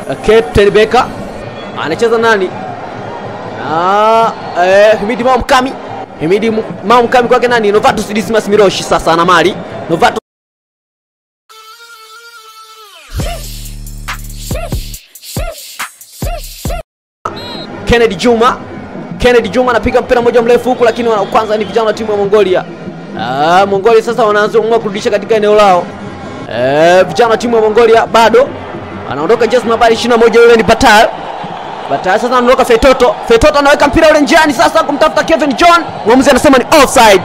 Captain Beka anacheza nani? Ah, eh, Himidi Mao Mkami. Himidi Mu- Mao Mkami kwake nani? Novatus Dismas Miroshi sasa ana mali. Novatus Kennedy Juma. Kennedy Juma anapiga mpira mmoja mrefu huku, lakini wa kwanza ni vijana wa timu ya Mongolia. Ah, Mongolia sasa wanaanza kuamua kurudisha katika eneo lao. Eh, vijana wa timu ya Mongolia bado anaondoka jezi nambari 21 yule ni Batal. Batal sasa anaondoka Fetoto. Fetoto anaweka mpira ule njiani sasa kumtafuta Kevin John. Mwamuzi anasema ni offside.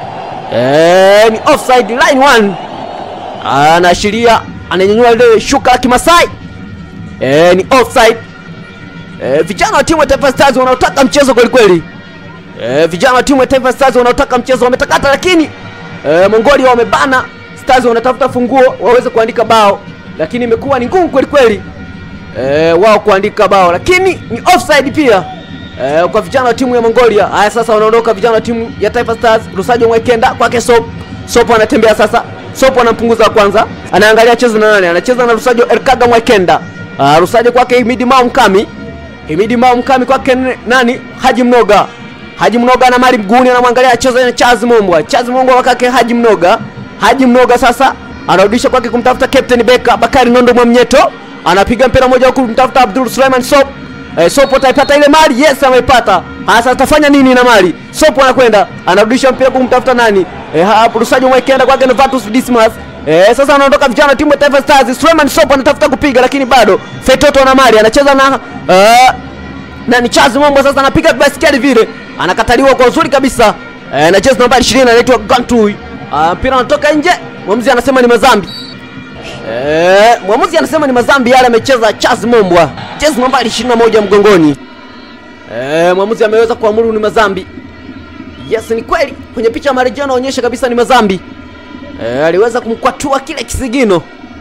Eh, ni offside line 1. Anaashiria ananyanyua ile shuka la Kimasai. Eh, ni offside. Eh, vijana wa timu ya Taifa Stars wanaotaka mchezo kweli kweli. Eh, vijana wa timu ya Taifa Stars wanaotaka mchezo wametakata, lakini eh, Mongolia wamebana. Stars wanatafuta funguo waweze kuandika bao, lakini imekuwa ni ngumu kweli kweli eh, wao kuandika bao, lakini ni offside pia eh, kwa vijana wa timu ya Mongolia. Haya, sasa wanaondoka vijana wa timu ya Taifa Stars. Rusajo Mwekenda kwake Sop. Sop anatembea sasa. Sop anampunguza wa kwanza, anaangalia cheza na nani, anacheza na Rusajo Erkaga Mwekenda. Uh, Rusajo kwake Himidi Mao Mkami Himidi Mao Mkami kwake n- nani? Haji Mnoga. Haji Mnoga ana mali mguuni, anamwangalia acheza na Charles Mombwa. Charles Mombwa kwake Haji Mnoga. Haji Mnoga sasa anarudisha kwake kumtafuta Captain Beka Bakari Nondo Mwamnyeto. Anapiga mpira moja huku kumtafuta Abdul Suleiman Sop. Eh, Sop ataipata ile mali? Yes, ameipata. Sasa atafanya nini na mali? Sop anakwenda, anarudisha mpira kumtafuta nani? Eh, hapo Rusajo Mwekenda kwake Novatus Dismas. Eh, sasa anaondoka vijana wa timu ya Taifa Stars. Suleiman Sop anatafuta kupiga lakini bado Fetoto na mali anacheza na eh, na ni Charles Mombo sasa anapiga baskeli vile, anakataliwa kwa uzuri kabisa. Eh, na jezi nambari 20 anaitwa Gantui. Ah, mpira unatoka nje, mwamuzi anasema ni mazambi. Eh, mwamuzi anasema ni mazambi yale amecheza Charles Mombwa. Jezi nambari 21 mgongoni. Eh, mwamuzi ameweza kuamuru ni mazambi. Yes, ni kweli. Kwenye picha ya marejeo anaonyesha kabisa ni mazambi. Eh, aliweza kumkwatua kile kisigino.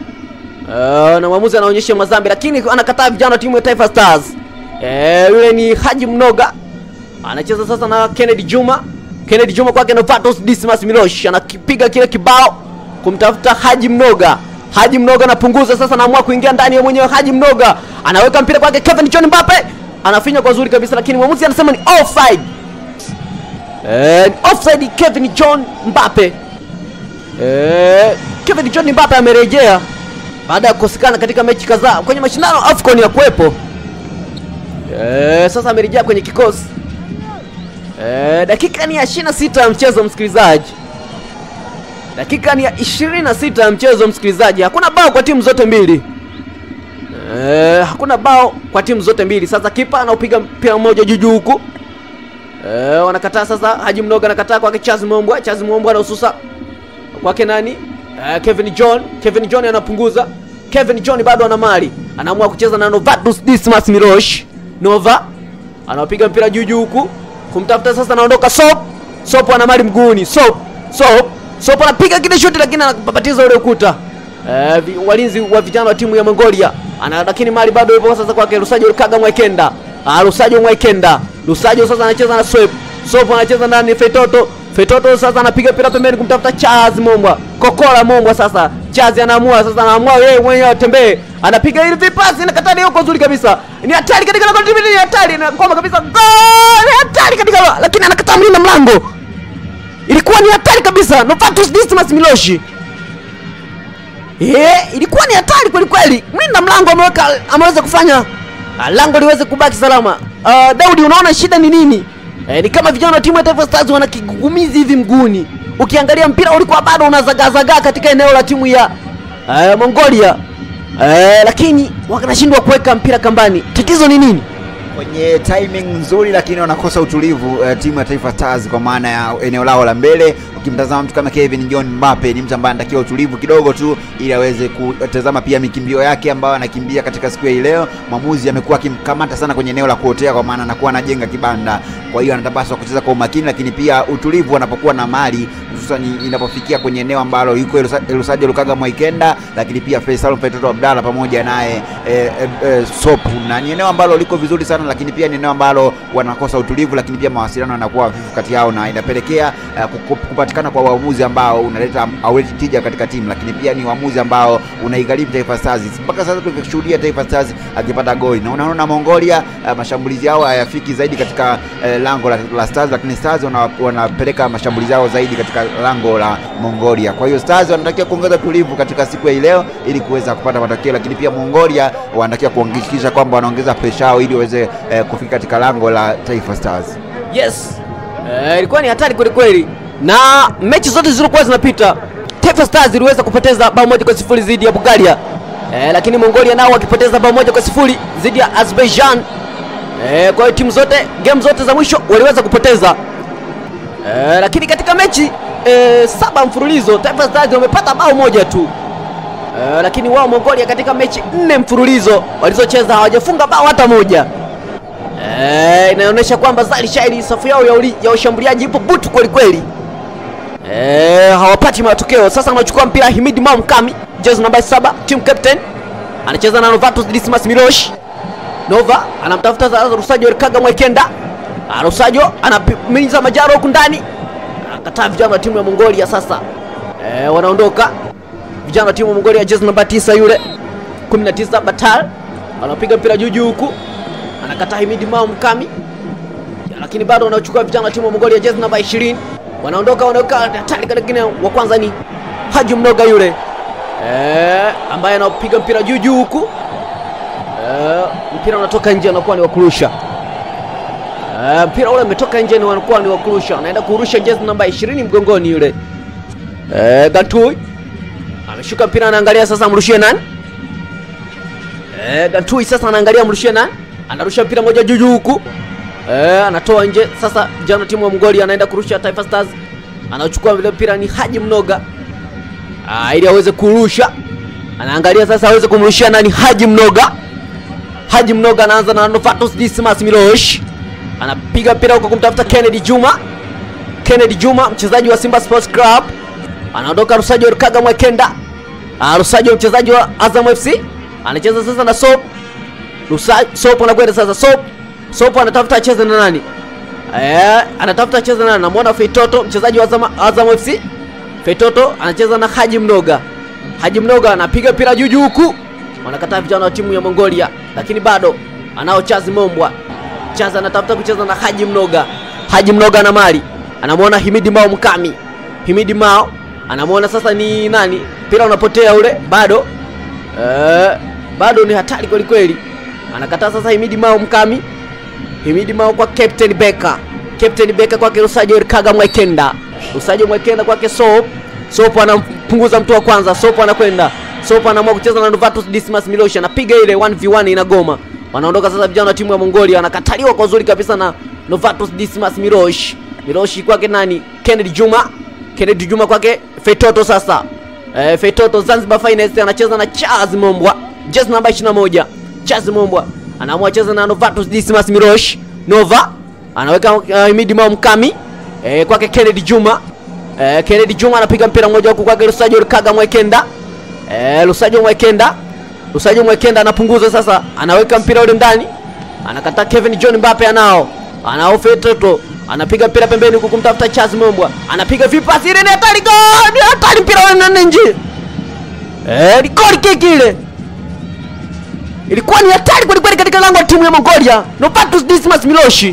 Eh, na mwamuzi anaonyesha mazambi lakini anakataa vijana wa timu ya Taifa Stars. Eh, yule ni Haji Mnoga. Anacheza sasa na Kennedy Juma. Kennedy Juma kwake Novatus Dismas Milosh anakipiga kile kibao kumtafuta Haji Mnoga. Haji Mnoga anapunguza sasa, anaamua kuingia ndani ya mwenyewe. Haji Mnoga anaweka mpira kwake Kevin John Mbappe, anafinya kwa uzuri kabisa, lakini mwamuzi anasema ni offside. Eh, ni offside Kevin John Mbappe. Eh, Kevin John Mbappe amerejea baada ya kukosekana katika mechi kadhaa kwenye mashindano AFCON ya kuwepo. Eh, sasa amerejea kwenye kikosi. Eh, dakika ni ya 26 ya mchezo msikilizaji. Dakika ni ya 26 ya mchezo msikilizaji. Hakuna bao kwa timu zote mbili. Eh, hakuna bao kwa timu zote mbili. Sasa kipa anaupiga mpira mmoja juu juu huku. Eh, wanakataa sasa. Haji Mnoga anakataa kwake Charles Mombwa. Charles Mombwa anahususa kwake nani? Eh, Kevin John. Kevin John anapunguza. Kevin John bado ana mali. Anaamua kucheza na Novatus Dismas Milosh. Nova anapiga mpira juu juu huku kumtafuta sasa, anaondoka Sop. Sop ana mali mguuni. Sop. Sop. Sop anapiga kile shuti lakini anapapatiza ule ukuta. Eh, vi, walinzi wa vijana wa timu ya Mongolia ana lakini mali bado ipo sasa kwake Rusajo Kaga Mwekenda. Ah, Rusajo Mwekenda. Rusajo sasa anacheza na Swep. Swep anacheza ndani Fetoto. Fetoto sasa anapiga mpira pembeni kumtafuta Charles Mombwa. Kokola Mombwa sasa. Charles anaamua sasa anaamua yeye mwenyewe atembee. Anapiga ile vipasi na katani huko nzuri kabisa. Ni hatari katika lango ni hatari na kwamba kabisa goal! Ni hatari katika lango, lakini anakataa mlinda mlango. Ilikuwa ni hatari kabisa. Novatus Dismas Miloshi. Eh, ilikuwa ni hatari kweli kweli. Mlinda mlango ameweka ameweza kufanya ah, lango liweze kubaki salama. Uh, Daudi, unaona shida ni nini? Eh, ni kama vijana wa timu ya Taifa Stars wana kigugumizi hivi mguuni. Ukiangalia mpira ulikuwa bado unazagazagaa katika eneo la timu ya uh, Mongolia. Eh, lakini wanashindwa kuweka mpira kambani. Tatizo ni nini? kwenye timing nzuri lakini wanakosa utulivu uh, timu ya Taifa Stars kwa maana ya eneo lao la mbele. Ukimtazama mtu kama Kevin John Mbappe ni mtu ambaye anatakiwa utulivu kidogo tu ili aweze kutazama pia mikimbio yake ambayo anakimbia katika siku ya hii leo. Mwamuzi amekuwa akimkamata sana kwenye eneo la kuotea, kwa maana anakuwa anajenga kibanda, kwa hiyo anatapaswa kucheza kwa umakini, lakini pia utulivu anapokuwa na mali, hususan inapofikia kwenye eneo ambalo yuko Elusajo Lukaga Mwaikenda, lakini pia Faisal Fetoto Abdalla pamoja naye eh, eh, eh, Sopu, na ni eneo ambalo liko vizuri sana lakini pia ni eneo ambalo wanakosa utulivu, lakini pia mawasiliano yanakuwa hafifu kati yao na inapelekea uh, kupatikana kukosekana kwa uamuzi ambao unaleta hauleti tija katika timu, lakini pia ni uamuzi ambao unaigharimu Taifa Stars. Mpaka sasa tukishuhudia Taifa Stars akipata goli na unaona Mongolia uh, mashambulizi yao hayafiki zaidi katika uh, lango la, la Stars, lakini Stars wana, wanapeleka mashambulizi yao zaidi katika lango la Mongolia. Kwa hiyo Stars wanatakiwa kuongeza tulivu katika siku ya hii leo ili kuweza kupata matokeo, lakini pia Mongolia wanatakiwa kuhakikisha kwamba wanaongeza presha yao ili waweze uh, kufika katika lango la Taifa Stars. Yes, Eh, ilikuwa ni hatari kweli kweli, na mechi zote zilizokuwa zinapita Taifa Stars iliweza kupoteza bao moja kwa sifuri dhidi ya Bulgaria eh, lakini Mongolia nao wakipoteza bao moja kwa sifuri dhidi ya Azerbaijan. Eh, kwa hiyo timu zote game zote za mwisho waliweza kupoteza eh, lakini katika mechi eh, saba mfululizo Taifa Stars wamepata bao moja tu eh, lakini wao Mongolia katika mechi nne mfululizo walizocheza hawajafunga bao hata moja. Eh, inaonyesha kwamba Zali Shairi safu yao ya, uli, ya ushambuliaji ipo butu kweli kweli. Eh, hawapati matokeo. Sasa anachukua mpira Himidi Mao Mkami, jezi namba 7, team captain. Anacheza na Novatus Dismas Milosh. Nova anamtafuta sasa Rusajo Kaga Mwekenda. Ah, Rusajo anamimiza Majaro huku ndani. Anakataa vijana wa timu ya Mongolia sasa. Eh, wanaondoka. Vijana wa timu ya Mongolia jezi namba 9 yule 19 Batal. Anapiga mpira juu juu huku anakataa Himidi Mao Mkami, lakini bado wanachukua vijana wa timu ya Mongolia jezi namba 20, wanaondoka wanaoka hatari. Lakini wa kwanza ni Haji Mnoga yule eh, ambaye anapiga mpira juu juu huku eh, mpira unatoka nje, anakuwa ni wakurusha eh, mpira ule umetoka nje, ni wanakuwa ni wakurusha, anaenda kurusha jezi namba 20 mgongoni yule eh, Gantui ameshuka mpira, anaangalia sasa amrushie nani eh, Gantui sasa anaangalia amrushie nani anarusha mpira moja juu juu huku eh, anatoa nje. Sasa jana timu ya Mongolia anaenda kurusha Taifa Stars, anachukua vile mpira ni Haji Mnoga ah, ili aweze kurusha. Anaangalia sasa aweze kumrushia nani? Haji Mnoga. Haji Mnoga anaanza na Novatus Dismas Milosh, anapiga mpira huko kumtafuta Kennedy Juma. Kennedy Juma mchezaji wa Simba Sports Club anaondoka. Rusajo Kaga Mwekenda, ah, Rusajo mchezaji wa Azam FC anacheza sasa na Soap Rusa, Sopo anakwenda sasa. Sopo Sopo anatafuta acheze na nani? Eh, anatafuta acheze na nani? Namuona Feitoto mchezaji wa Azam, Azam FC. Feitoto anacheza na Haji Mnoga. Haji Mnoga anapiga mpira juu juu huku. Wanakataa vijana wa timu ya Mongolia, lakini bado anao Chazi Mombwa. Chazi anatafuta kucheza na Haji Mnoga. Haji Mnoga na mali. Anamuona Himidi Mao Mkami. Himidi Mao anamuona sasa ni nani? Mpira unapotea ule bado. Eh, bado ni hatari kweli kweli anakataa sasa Himidi Mao Mkami. Himidi Mao kwa Captain Beka, Captain Beka kwake Rusajo Kaga Mwekenda, Rusajo Mwekenda kwake Sop. Sop anampunguza mtu wa kwanza, Sop anakwenda, Sop anaamua kucheza na Novatus Dismas Milosh, anapiga ile 1v1 inagoma. Wanaondoka sasa vijana wa timu ya Mongolia, wanakataliwa kwa uzuri kabisa na Novatus Dismas Milosh. Milosh kwake nani? Kennedy Juma, Kennedy Juma kwake Feitoto sasa. Eh, Feitoto Zanzibar Finest anacheza na Charles Mombwa, jezi namba 21 Charles Mombwa anaamua cheza na Novatus Dismas Mirosh. Nova anaweka uh, Himidi Mao Mkami eh, kwake Kennedy Juma eh, Kennedy Juma anapiga mpira mmoja huku kwake Lusajo Kaga Mwekenda eh, Lusajo Mwekenda Lusajo Mwekenda anapunguza sasa, anaweka mpira ule ndani, anakataa Kevin John Mbappe, anao anao Fetoto anapiga mpira pembeni huku kumtafuta Charles Mombwa, anapiga vipasi, ile ni hatari, gol! Hatari, mpira ule nje eh, ni goli kiki ile ilikuwa ni hatari kweli kweli katika lango la timu ya Mongolia. Novatus Dismas Miloshi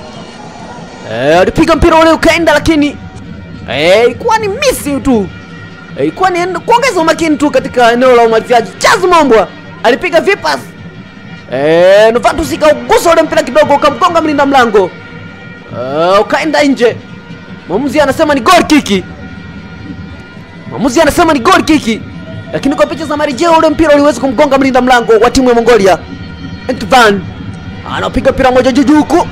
eh, alipiga mpira ule ukaenda, lakini eh, ilikuwa ni misi tu eh, ilikuwa ni kuongeza umakini tu katika eneo la umaliziaji. Charles Mombwa alipiga vipas eh, Novatus ikaugusa ule mpira kidogo ukamgonga mlinda mlango eh, ukaenda nje. Mwamuzi anasema ni goal kiki, mwamuzi anasema ni goal kiki lakini kwa picha za marejeo ule mpira uliweza kumgonga mlinda mlango wa timu ya Mongolia. Entvan anapiga mpira moja juu juu huku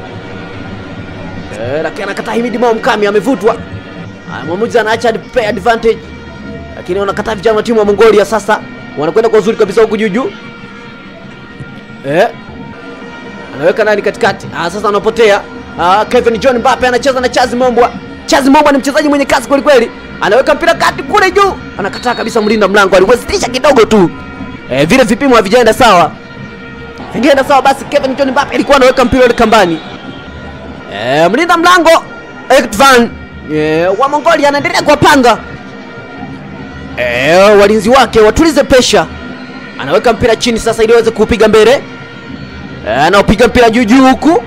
eh, lakini anakataa. Himidi Mao Mkami amevutwa. Mwamuzi anaacha play advantage, lakini wanakataa vijana wa timu ya Mongolia. Sasa wanakwenda kwa uzuri kabisa huku juu juu eh, anaweka nani katikati. Ah, sasa anapotea. Ah, Kevin John Mbappe anacheza na Chazi Mombwa. Chazi Mombwa ni mchezaji mwenye kasi kweli kweli anaweka mpira kati kule juu, anakataa kabisa. Mlinda mlango aliwezesha kidogo tu e, vile vipimo havijaenda sawa, vingeenda sawa basi Kevin John Mbappe alikuwa anaweka mpira ule kambani. E, mlinda mlango Ektvan e, wa Mongolia anaendelea kuwapanga e, walinzi wake watulize pesha. Anaweka mpira chini sasa ili aweze kuupiga mbele e, anaopiga mpira juu juu huku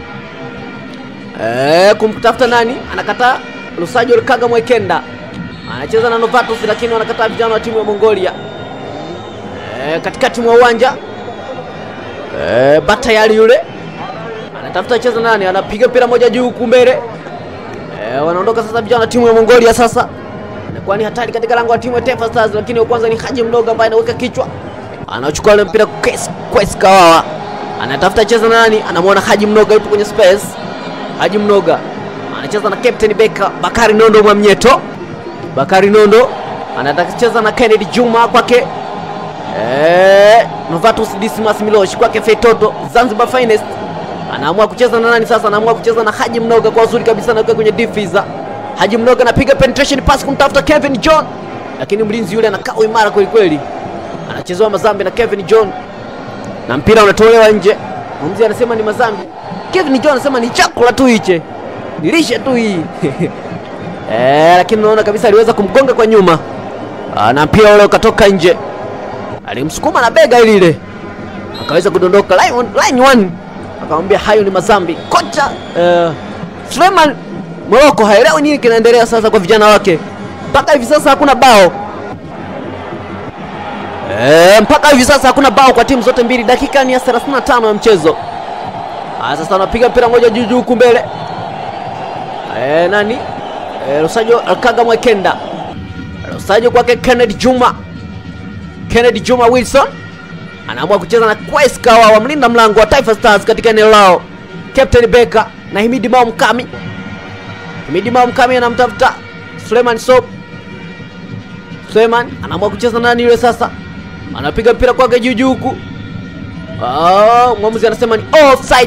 e, kumtafuta nani, anakataa Lusajo Rikaga Mwekenda anacheza na Novatus lakini wanakataa vijana wa timu ya Mongolia e, katikati mwa uwanja e, Batayali yule anatafuta cheza nani, anapiga mpira moja juu huku mbele e, wanaondoka sasa vijana wa timu ya Mongolia. Sasa inakuwa ni hatari katika lango la timu ya Taifa Stars, lakini wa kwanza ni Haji Mdogo ambaye anaweka kichwa, anachukua ule mpira Kwes Kwes Kawawa anatafuta cheza nani, anamwona Haji Mnoga yupo kwenye space. Haji Mnoga anacheza na Captain Beka Bakari Nondo Mwamnyeto. Bakari Nondo anataka kucheza na Kennedy Juma kwake eh, Novatus Dismas Milosh kwake Fetoto Zanzibar Finest anaamua kucheza na nani sasa? Anaamua kucheza na Haji Mnoga kwa uzuri kabisa, na kwenye difiza. Haji Mnoga anapiga penetration pass kumtafuta Kevin John, lakini mlinzi yule anakaa imara kweli kweli, anachezewa mazambi na Kevin John na mpira unatolewa nje. Mwamuzi anasema ni mazambi. Kevin John anasema ni chakula tu hiche, nilishe tu hii eh, lakini unaona kabisa aliweza kumgonga kwa nyuma Ah, na mpira ule ukatoka nje, alimsukuma na bega lile akaweza kudondoka line, one- line one, akamwambia hayo ni mazambi. Kocha eh, Suleiman Moroko haelewi nini kinaendelea sasa kwa vijana wake, mpaka hivi sasa hakuna bao Eh, mpaka hivi sasa hakuna bao kwa timu zote mbili. Dakika ni ya 35 ya mchezo. Ah, sasa anapiga mpira moja juu juu huku mbele. Eh, nani? Eh, Rosajo Alkaga Mwekenda. Rosajo kwake Kennedy Juma. Kennedy Juma Wilson anaamua kucheza na Kwes Kawa wa mlinda mlango wa Taifa Stars katika eneo lao. Captain Beka na Himidi Mao Mkami. Himidi Mao Mkami anamtafuta Suleiman Sob. Suleiman anaamua kucheza na nani yule sasa? anapiga mpira kwake juu juu huku. Ah, mwamuzi anasema ni offside.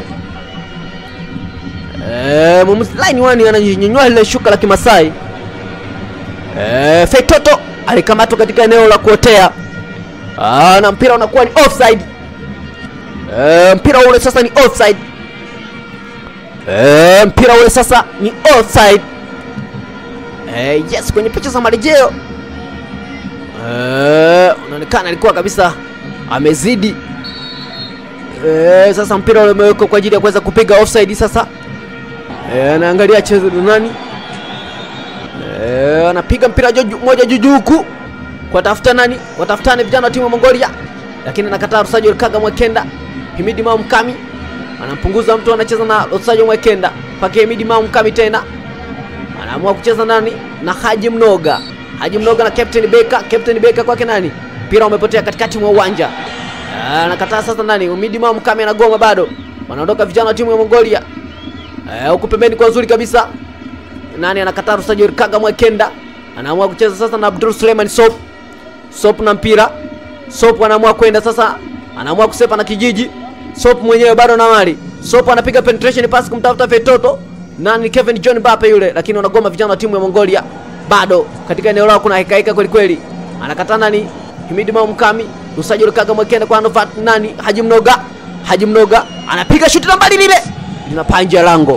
Eh, mwamuzi line one ananyanyua ile shuka la Kimasai. Eh, Feitoto alikamatwa katika eneo la kuotea. Ah, na mpira unakuwa ni offside. Eh, mpira ule sasa ni offside. Eh, mpira ule sasa ni offside. Eh, yes kwenye picha za marejeo Eh, unaonekana alikuwa kabisa amezidi. Eh, sasa mpira ule umewekwa kwa ajili ya kuweza kupiga offside sasa. Eh, anaangalia chezo ni nani? Eh, anapiga mpira joju, moja juu juu huku. Kwa tafuta nani? Watafutane vijana wa timu ya Mongolia. Lakini anakataa Rusajo Rikaga Mwekenda. Himidi Mao Mkami anampunguza mtu anacheza na Rusajo Mwekenda. Kwake Himidi Mao Mkami tena. Anaamua kucheza nani? Na Haji Mnoga. Haji Mnoga na Captain Beka. Captain Beka kwake nani? Mpira umepotea katikati mwa uwanja. Ah, Anakataa sasa nani? Umidi Mao Mkami anagoma bado. Wanaondoka vijana wa timu ya Mongolia. Eh, huku pembeni kwa uzuri kabisa. Nani anakataa Rusajo Rikaga Mwekenda. Anaamua kucheza sasa na Abdul Suleiman Sop. Sop na mpira. Sop anaamua kwenda sasa. Anaamua kusepa na kijiji. Sop mwenyewe bado na mali. Sop anapiga penetration pass kumtafuta Fetoto. Nani Kevin John Mbappe yule, lakini wanagoma vijana wa timu ya Mongolia. Bado katika eneo lao kuna hekaika kweli kweli. Anakataa nani? Himidi Mao Mkami. Rusajo Rikaga Mwekenda kwa Novat nani? Haji Mnoga. Haji Mnoga anapiga shuti la mbali lile. Linapaa nje ya lango.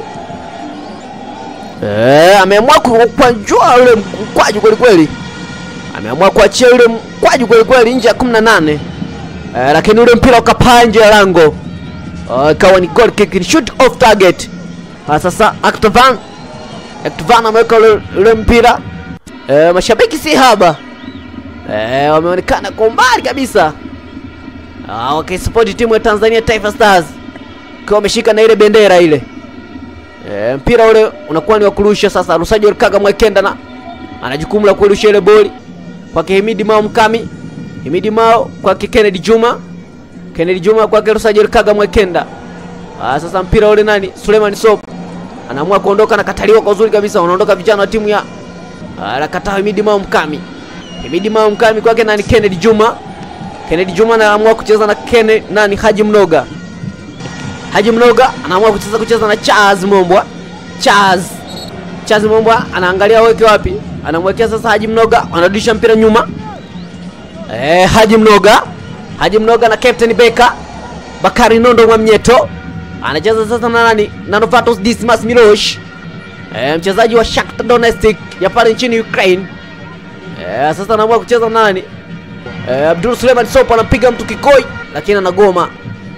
Eh, ameamua ku- kwanjua ule mkwaju kweli kweli. Ameamua kuachia ule mkwaju kweli kweli nje ya 18. Eh, lakini ule mpira ukapaa nje ya lango. Uh, ikawa ni goal kick, ni shoot off target. Ah, sasa Aktovan Aktovan ameweka ule, ule mpira. Eh, mashabiki si haba. Eh, wameonekana kwa umbali kabisa. Ah, wakisupport timu ya Tanzania Taifa Stars. Kwa wameshika na ile bendera ile. E, mpira ule unakuwa ni wa kurusha sasa. Rusajo Rikaga Mwekenda na ana jukumu la kurusha ile boli kwake Himidi Mao Mkami. Himidi Mao kwake Kennedy Juma. Kennedy Juma kwake Rusajo Rikaga Mwekenda. Ah, sasa mpira ule nani? Suleiman Sop anaamua kuondoka na kataliwa kwa uzuri kabisa. Wanaondoka vijana wa timu ya anakataa Himidi Mao Mkami. Himidi Mao Mkami kwake nani? Kennedy Juma. Kennedy Juma anaamua kucheza na Kene nani? Haji Mnoga. Haji Mnoga anaamua kucheza kucheza na Charles Mombwa. Charles Charles Mombwa anaangalia weke wapi, anamwekea sasa Haji Mnoga, anarudisha mpira nyuma. Eh, Haji Mnoga, Haji Mnoga na Captain Beka Bakari Nondo Mwamnyeto anacheza sasa na nani? Na Novatus Dismas Milosh. e, mchezaji wa Shakhtar Donetsk ya pale nchini Ukraine. E, sasa anaamua kucheza nani? E, Abdul Suleiman Sopo anapiga mtu kikoi, lakini anagoma.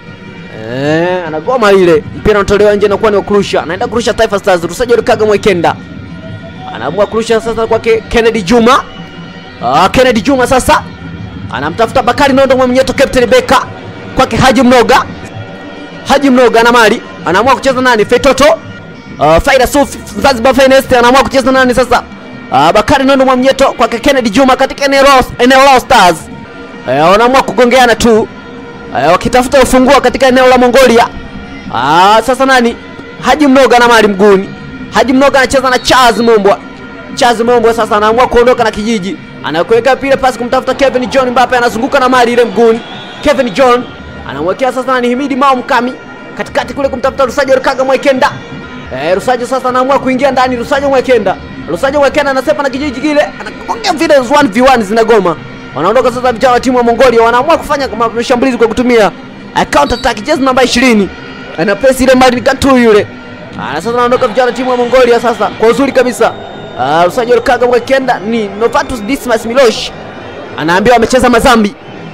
E, anagoma ile, mpira unatolewa nje na kuwa ni wa kurusha. Anaenda kurusha Taifa Stars, Rusajo Lukaga Mwekenda anaamua kurusha sasa kwake Kennedy Juma. Ah, Kennedy Juma sasa anamtafuta Bakari Nondo Mwamnyeto, Captain Beka kwake Haji Mnoga. Haji Mnoga na mali anaamua kucheza nani? Fetoto uh, Faida Sufi Zanzibar Finest anaamua kucheza nani sasa? Uh, Bakari Nondo Mwamnyeto kwake Kennedy Juma katika eneo lao eneo lao Stars. Uh, wanaamua kugongeana tu uh, wakitafuta ufunguo katika eneo la Mongolia. Uh, sasa nani? Haji Mnoga na mali mguuni. Haji Mnoga anacheza na Charles Mombwa. Charles Mombwa sasa anaamua kuondoka na kijiji. Anakuweka pile pasi kumtafuta Kevin John Mbappe anazunguka na mali ile mguuni. Kevin John anamwekea sasa nani Himidi Mao Mkami katikati kule kumtafuta Rusajo Rukaga Mwekenda. Eh, Rusajo sasa anaamua kuingia ndani Rusajo Mwekenda. Rusajo Mwekenda anasepa na kijiji kile, anakonga vile 1v1 zinagoma. Wanaondoka sasa vijana wa timu ya Mongolia wanaamua kufanya mashambulizi kwa kutumia uh, counter attack jezi namba 20. Ana press ile mali katu yule. Ah, sasa anaondoka vijana wa timu ya Mongolia sasa kwa uzuri kabisa. Uh, Rusajo Rukaga Mwekenda ni Novatus Dismas Milosh. Anaambiwa amecheza mazambi.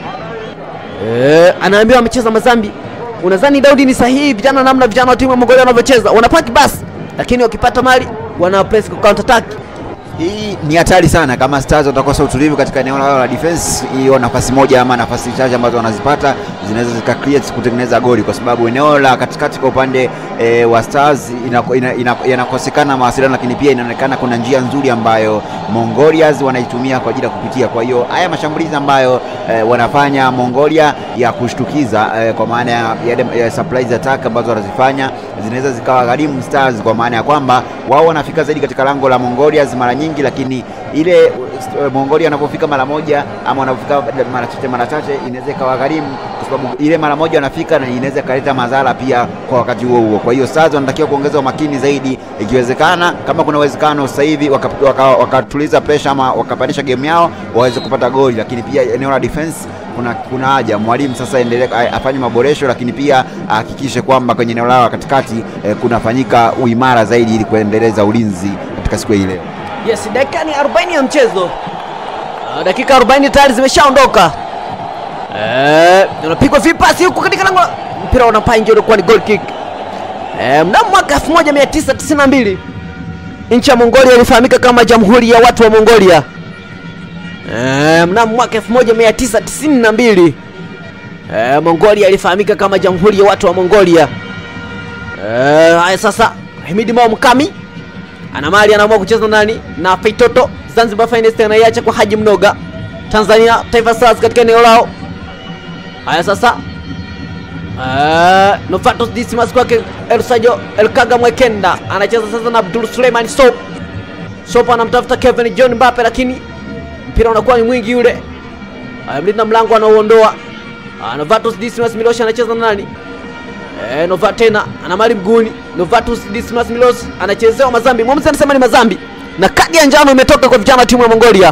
Eh, anaambiwa amecheza mazambi. Unadhani Daudi ni sahihi vijana namna vijana wa timu ya Mongolia wanavyocheza? Wanapaki basi, lakini wakipata mali wana press kwa counter attack. Hii ni hatari sana kama Stars watakosa utulivu katika eneo lao la defense. Hiyo nafasi moja ama nafasi chache ambazo wanazipata zinaweza zika create kutengeneza goli, kwa sababu eneo la katikati kwa upande e, wa Stars inako- ina- ina- yanakosekana mawasiliano, lakini pia inaonekana kuna njia nzuri ambayo Mongolians wanaitumia kwa ajili ya kupitia. Kwa hiyo haya mashambulizi ambayo e, wanafanya Mongolia ya kushtukiza e, kwa maana ya, ya, ya surprise attack ambazo wanazifanya zinaweza zikawa gharimu Stars, kwa maana ya kwamba wao wanafika zaidi katika lango la Mongolians mara nyingi, lakini ile uh, Mongolia wanapofika mara moja ama wanapofika mara chache mara chache inaweza ikawa gharimu, kwa sababu ile mara moja wanafika na inaweza ikaleta madhara pia kwa wakati huo huo. Kwa hiyo Stars wanatakiwa kuongeza umakini zaidi, ikiwezekana, kama kuna uwezekano sasa hivi wakatuliza waka, waka wakatuliza pressure ama wakapandisha game yao waweze kupata goli, lakini pia eneo la defense kuna kuna haja mwalimu sasa endelee afanye maboresho, lakini pia ahakikishe kwamba kwenye eneo lao la katikati eh, kunafanyika uimara zaidi ili kuendeleza ulinzi katika siku hii leo. Yes, dakika ni 40 ya mchezo. Uh, dakika 40 tayari zimeshaondoka. Eh, unapigwa vipasi huku katika lango. Mpira unapaa nje ulikuwa ni goal kick. Eh, mnamo mwaka 1992 nchi ya Mongolia ilifahamika kama Jamhuri ya Watu wa Mongolia. Eh, mnamo mwaka 1992 eh, Mongolia ilifahamika kama Jamhuri ya Watu wa Mongolia. Eh, haya sasa Himidi Mao Mkami ana mali anaamua kucheza nani na Feitoto. Zanzibar Finest anaiacha kwa Haji Mnoga. Tanzania Taifa Stars katika eneo lao. Haya sasa Uh, Novatus Dismas kwake Elsajo Elkaga Mwekenda anacheza sasa na Abdul Suleiman Sop. Sop anamtafuta Kevin John Mbappe, lakini mpira unakuwa ni mwingi yule. Uh, mlinda mlango anauondoa. Uh, Novatus Dismas Milosh anacheza na nani? Eh, Nova tena ana mali mguuni. Novatus Dismas Milos anachezewa mazambi. Mwamuzi anasema ni mazambi. Na kadi ya njano imetoka kwa vijana wa timu ya Mongolia.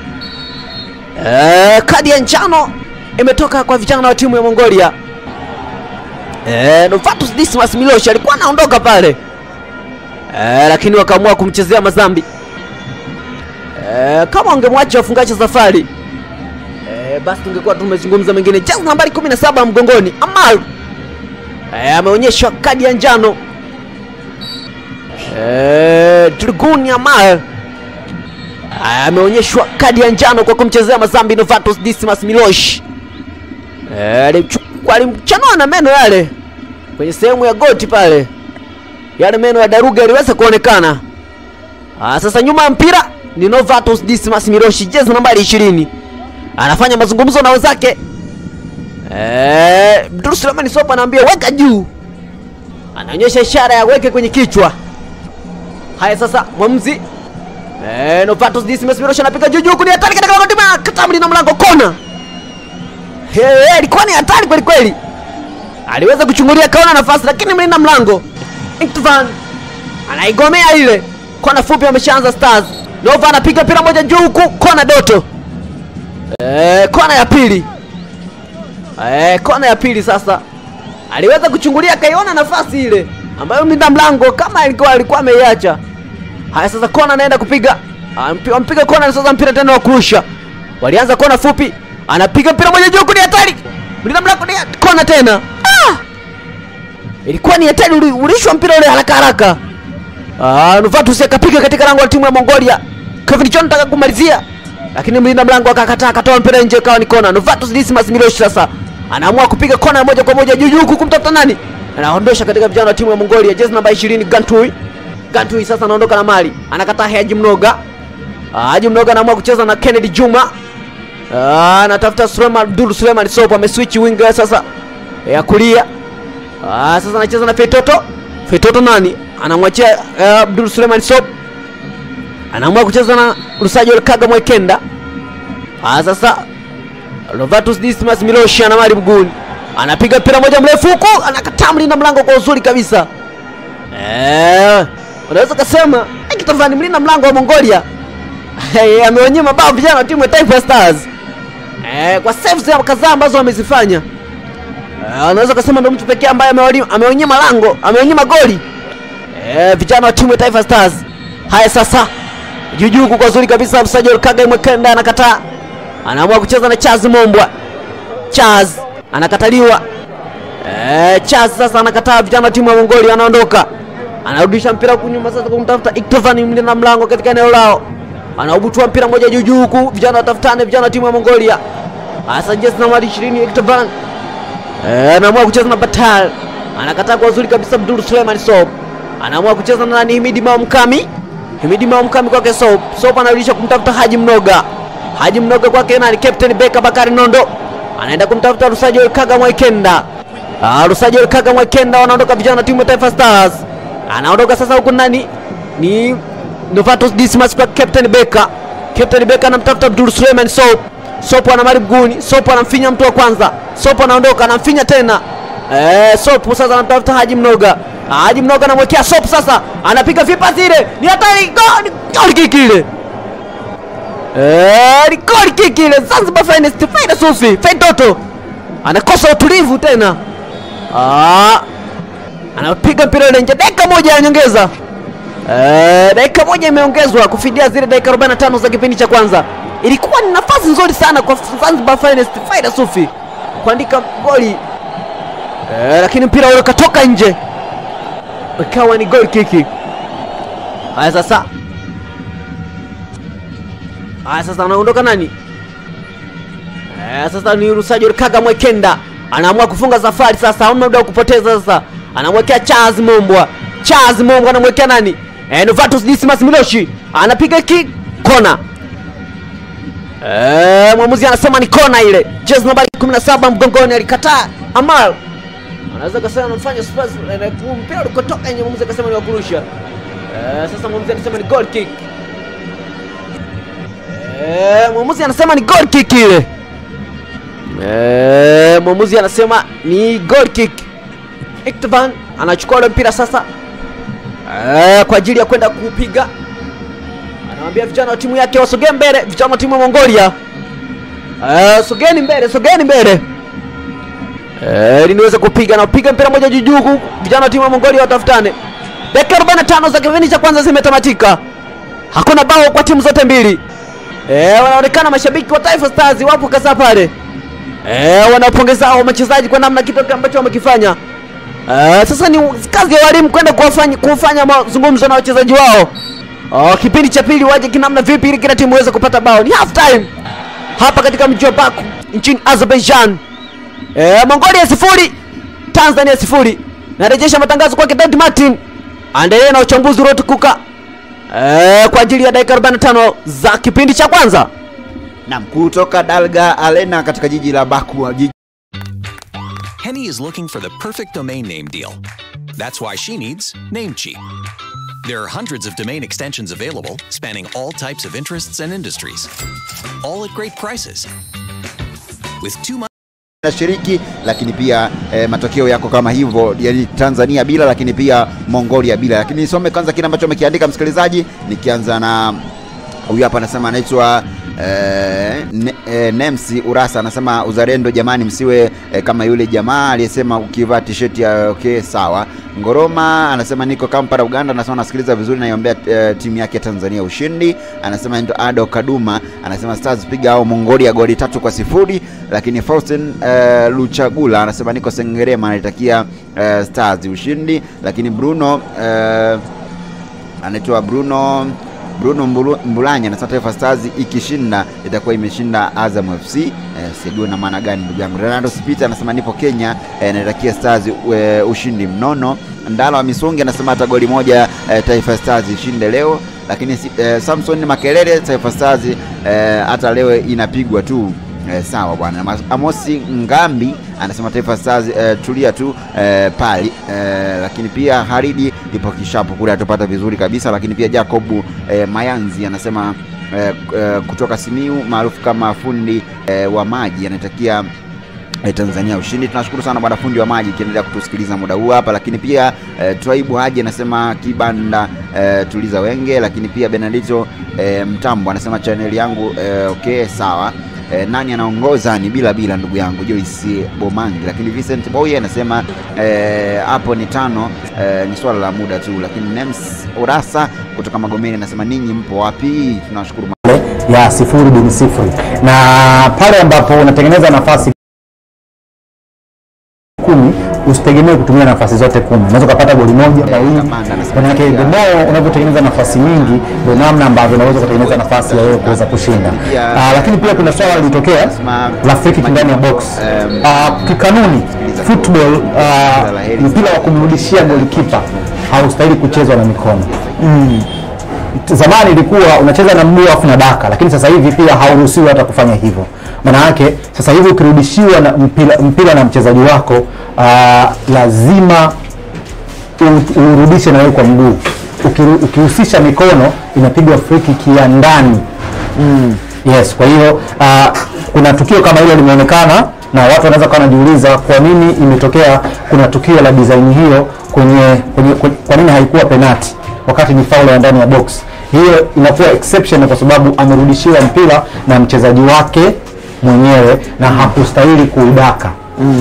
Eh, kadi ya njano imetoka kwa vijana wa timu ya Mongolia. Eh, Novatus Dismas Milos alikuwa anaondoka pale. Eh, lakini wakaamua kumchezea mazambi. Eh, kama wangemwacha wafungache safari. Eh, basi tungekuwa tumezungumza mengine. Jezi nambari 17 mgongoni. Amal Eh, ameonyeshwa kadi ya njano eh, Dragun Amal eh, ameonyeshwa kadi ya njano kwa kumchezea mazambi Novatus Dismas Milosh eh, alimchukua alimchanua na meno yale kwenye sehemu ya goti pale, yale meno ya daruga yaliweza kuonekana. Ah, sasa nyuma ya mpira ni Novatus Dismas Milosh, jezi nambari 20 anafanya mazungumzo na wenzake Eh, Abdul Suleiman Sopa anaambia weka juu, anaonyesha ishara ya weke kwenye kichwa. Haya sasa, mwamuzi eh, Novatus Dismas Milosh anapiga juu juu, ni hatari katika lango la Katamli na mlango kona. Hey, ilikuwa ni hatari kweli kweli, aliweza kuchungulia kaona nafasi, lakini mlinda mlango Iktvan anaigomea ile kona fupi. Ameshaanza Stars. Nova anapiga mpira moja juu huku, kona Doto eh, kona ya pili Eh, kona ya pili sasa aliweza kuchungulia akaiona nafasi ile ambayo mlinda mlango kama alikuwa alikuwa ameiacha Haya sasa kona anaenda kupiga. Ampi- Ampiga kona sasa mpira tena wa kurusha. Walianza kona fupi. Anapiga mpira moja juu kuni hatari. Mlinda mlango ni kona tena. Ah! Ilikuwa ni hatari uli- ulishwa mpira ule haraka haraka. Ah, Novatus akapiga katika lango la timu ya Mongolia. Kevin John anataka kumalizia. Lakini mlinda mlango akakataa akatoa mpira nje ikawa ni kona. Novatus Dismas Milosh sasa anaamua kupiga kona moja kwa moja juu juu huku kumtafuta nani? Anaondosha katika vijana wa timu ya Mongolia jezi namba 20 Gantui. Gantui sasa anaondoka na mali. Anakataa Haji Mnoga. Ah, Haji Mnoga anaamua kucheza na Kennedy Juma. Ah, anatafuta Suleiman Abdul Suleiman Sopo ameswitch winger sasa ya kulia. Ah, sasa anacheza na Fetoto. Fetoto nani? Anamwachia uh, Abdul Suleiman Sopo. Anaamua kucheza na Rusajo Kaga Mwekenda. Ah, sasa Lovatus Dismas Miloshi ana mali mguuni. Anapiga mpira moja mrefu huku, anakataa mlinda mlango kwa uzuri kabisa. Eh, unaweza kusema kitafani mlinda mlango wa Mongolia hey, ameonyima bao vijana wa timu ya Taifa Stars eh, kwa saves ya kadhaa ambazo wamezifanya. Eh, unaweza kusema ndio mtu pekee ambaye amewali- ameonyima lango, ameonyima goli eh, vijana wa timu ya Taifa Stars. Haya sasa, juujuu huku kwa uzuri kabisa, Msajili Kaga Mwekenda anakataa, anaamua kucheza na Charles Mombwa. Charles anakataliwa. Eh, Charles sasa anakataa, vijana wa timu ya Mongolia wanaondoka. Anarudisha mpira huku nyuma sasa kumtafuta Iktovan mlinda mlango katika eneo lao. Anaubutua mpira moja juu juu huku, vijana watafutane, vijana wa timu ya Mongolia. Hasa jezi nambari 20 Iktovan. Eh, ameamua kucheza na Batal. Anakataa kwa uzuri kabisa Abdul Suleiman Sob. Anaamua kucheza na nani Himidi Maumkami. Himidi Maumkami kwake Sob. Sob anarudisha kumtafuta Haji Mnoga. Haji Mnoga kwake nani Captain Beka Bakari Nondo. Anaenda kumtafuta Rusajo Kaga Mwaikenda. Ah, Rusajo Kaga Mwaikenda wanaondoka vijana wa timu ya Taifa Stars. Anaondoka sasa huku nani? Ni Novatus Dismas kwa Captain Beka. Captain Beka anamtafuta Abdul Suleiman Sob. Sopo ana mali mguuni, Sopo anamfinya mtu wa kwanza, Sopo anaondoka, anamfinya tena eh, Sopo sasa anamtafuta Haji Mnoga. Haji Mnoga anamwekea Sopo sasa, anapiga vipa zile, ni hatari, goli goli kiki ile eh, ni goli kiki ile. Zanzibar Finest Faida Sufi Faidoto anakosa utulivu tena, ah, anapiga mpira ile nje, dakika moja ya nyongeza. Eh, dakika moja imeongezwa kufidia zile dakika 45 za kipindi cha kwanza. Ilikuwa ni nafasi nzuri sana kwa Zanzibar Finest Faida Sufi kuandika goli eh, lakini mpira ule ukatoka nje, ikawa ni goal kiki. Haya sasa, haya sasa anaondoka nani? Eh, sasa ni Rusajo Kaga Mwekenda anaamua kufunga safari sasa, hauna muda wa kupoteza sasa. Anamwekea Charles Mombwa. Charles Mombwa anamwekea nani? Eh, Novatus Dismas Miloshi anapiga ki kona. Eh, mwamuzi anasema ni kona ile. Jezi nambari 17 mgongoni alikataa. Amal anaweza kusema anamfanya Spurs eh, mpira ulikotoka nje, mwamuzi akasema ni wa kurusha. Eh, sasa mwamuzi anasema ni goal kick. Eh, mwamuzi anasema ni goal kick ile. Eh, mwamuzi anasema ni goal kick. Iktovan anachukua ule mpira sasa eh, kwa ajili ya kwenda kuupiga. Anamwambia vijana wa timu yake wasogee mbele, vijana wa timu ya Mongolia. Eh, sogeni mbele, sogeni mbele. Eh, ili niweze kupiga na kupiga mpira moja juu juu huku vijana wa timu ya Mongolia watafutane. Dakika 45 za kipindi cha kwanza zimetamatika. Hakuna bao kwa timu zote mbili. Eh, wanaonekana mashabiki wa Taifa Stars wapo kasa pale. Eh, wanapongeza hao wachezaji kwa namna kitu ambacho wamekifanya. Eh, sasa ni kazi ya walimu kwenda kuwafanya kufanya mazungumzo na wachezaji wao. Oh, kipindi cha pili waje kinamna vipi ili kila timu iweze kupata bao. Ni half time. Hapa katika mji wa Baku nchini Azerbaijan. Eh, Mongolia sifuri, Tanzania sifuri. Narejesha matangazo kwake David Martin. Aendelee na uchambuzi uliotukuka. Eh, kwa ajili ya dakika 45 za kipindi cha kwanza. Naam, kutoka Dalga Arena katika jiji la Baku, jiji Henny is looking for the perfect domain name deal. That's why she needs Namecheap. There are hundreds of domain extensions available, spanning all types of interests and industries, all at great prices. With two months nashiriki lakini pia eh, matokeo yako kama hivyo, yani Tanzania bila, lakini pia Mongolia bila. Lakini nisome kwanza kile ambacho amekiandika msikilizaji, nikianza na huyu hapa anasema anaitwa Eh, ne, eh, Nemsi Urasa anasema uzalendo jamani, msiwe eh, kama yule jamaa aliyesema ukivaa t-shirt ya okay sawa. Ngoroma anasema niko Kampala Uganda, anasema nasikiliza vizuri, naiombea eh, timu yake ya Tanzania ushindi. Anasema ndo Ado Kaduma anasema Stars piga au Mongolia goli tatu kwa sifuri. Lakini Faustin eh, Luchagula anasema niko Sengerema, anaitakia eh, Stars ushindi. Lakini Bruno eh, anaitwa Bruno Bruno Mbulu- Mbulanya anasema Taifa Stars ikishinda itakuwa imeshinda Azam FC. Eh, sijui na maana gani ndugu yangu. Ronaldo Spita anasema nipo Kenya, eh, naitakia Stars eh, ushindi mnono. Ndala wa Misungi anasema hata goli moja eh, Taifa Stars ishinde leo. Lakini si- eh, Samson Makelele Taifa Stars eh, hata leo inapigwa tu. Eh, sawa bwana. Mas- Amosi Ngambi anasema Taifa Stars eh, tulia tu eh, pali eh, lakini pia Haridi ipo kishapu kule atupata vizuri kabisa, lakini pia Jacob eh, Mayanzi anasema eh, eh, kutoka Simiu maarufu kama fundi eh, wa maji anatakia eh, Tanzania ushindi. Tunashukuru sana bwana fundi wa maji ikiendelea kutusikiliza muda huu hapa, lakini pia eh, Twaibu Haji anasema kibanda eh, tuliza wenge, lakini pia Benedito eh, Mtambo anasema chaneli yangu eh, okay sawa. Eh, nani anaongoza ni bila bila ndugu yangu Joyce Bomangi, lakini Vincent Boye anasema eh, hapo ni tano eh, ni swala la muda tu, lakini Nems Urasa kutoka Magomeni anasema ninyi mpo wapi? Tunashukuru ya sifuri bin sifuri, na pale ambapo unatengeneza nafasi kumi usitegemee kutumia nafasi zote kumi. Unaweza ukapata goli moja Eh, mawili. kamanda anasema Manake pia- the more unavyotengeneza nafasi nyingi, ndio namna ambavyo unaweza kutengeneza nafasi ya wewe kuweza kushinda. Pia- Ah, lakini pia kuna swala lilitokea Anasema- la free kick ndani ya box. Em, Ah, kikanuni football, ah, Kila la heri. mpira wa kumrudishia golikipa haustahili kuchezwa na mikono zamani ilikuwa unacheza na mguu afu na daka, lakini sasa hivi pia hauruhusiwi hata kufanya hivyo. Maana yake sasa hivi ukirudishiwa na mpira, mpira na mchezaji wako uh, lazima u- urudishe na wewe kwa mguu. Ukiru- Ukihusisha mikono inapigwa free kick ya ndani mm. Yes, kwa hiyo uh, kuna tukio kama hilo limeonekana na watu wanaweza kuwa wanajiuliza kwa nini imetokea kuna tukio la design hiyo kwenye, kwenye, kwenye kwa nini haikuwa penati wakati ni faul ya ndani ya box. Hiyo inakuwa exception kwa sababu amerudishiwa mpira na mchezaji wake mwenyewe na hakustahili kuudaka.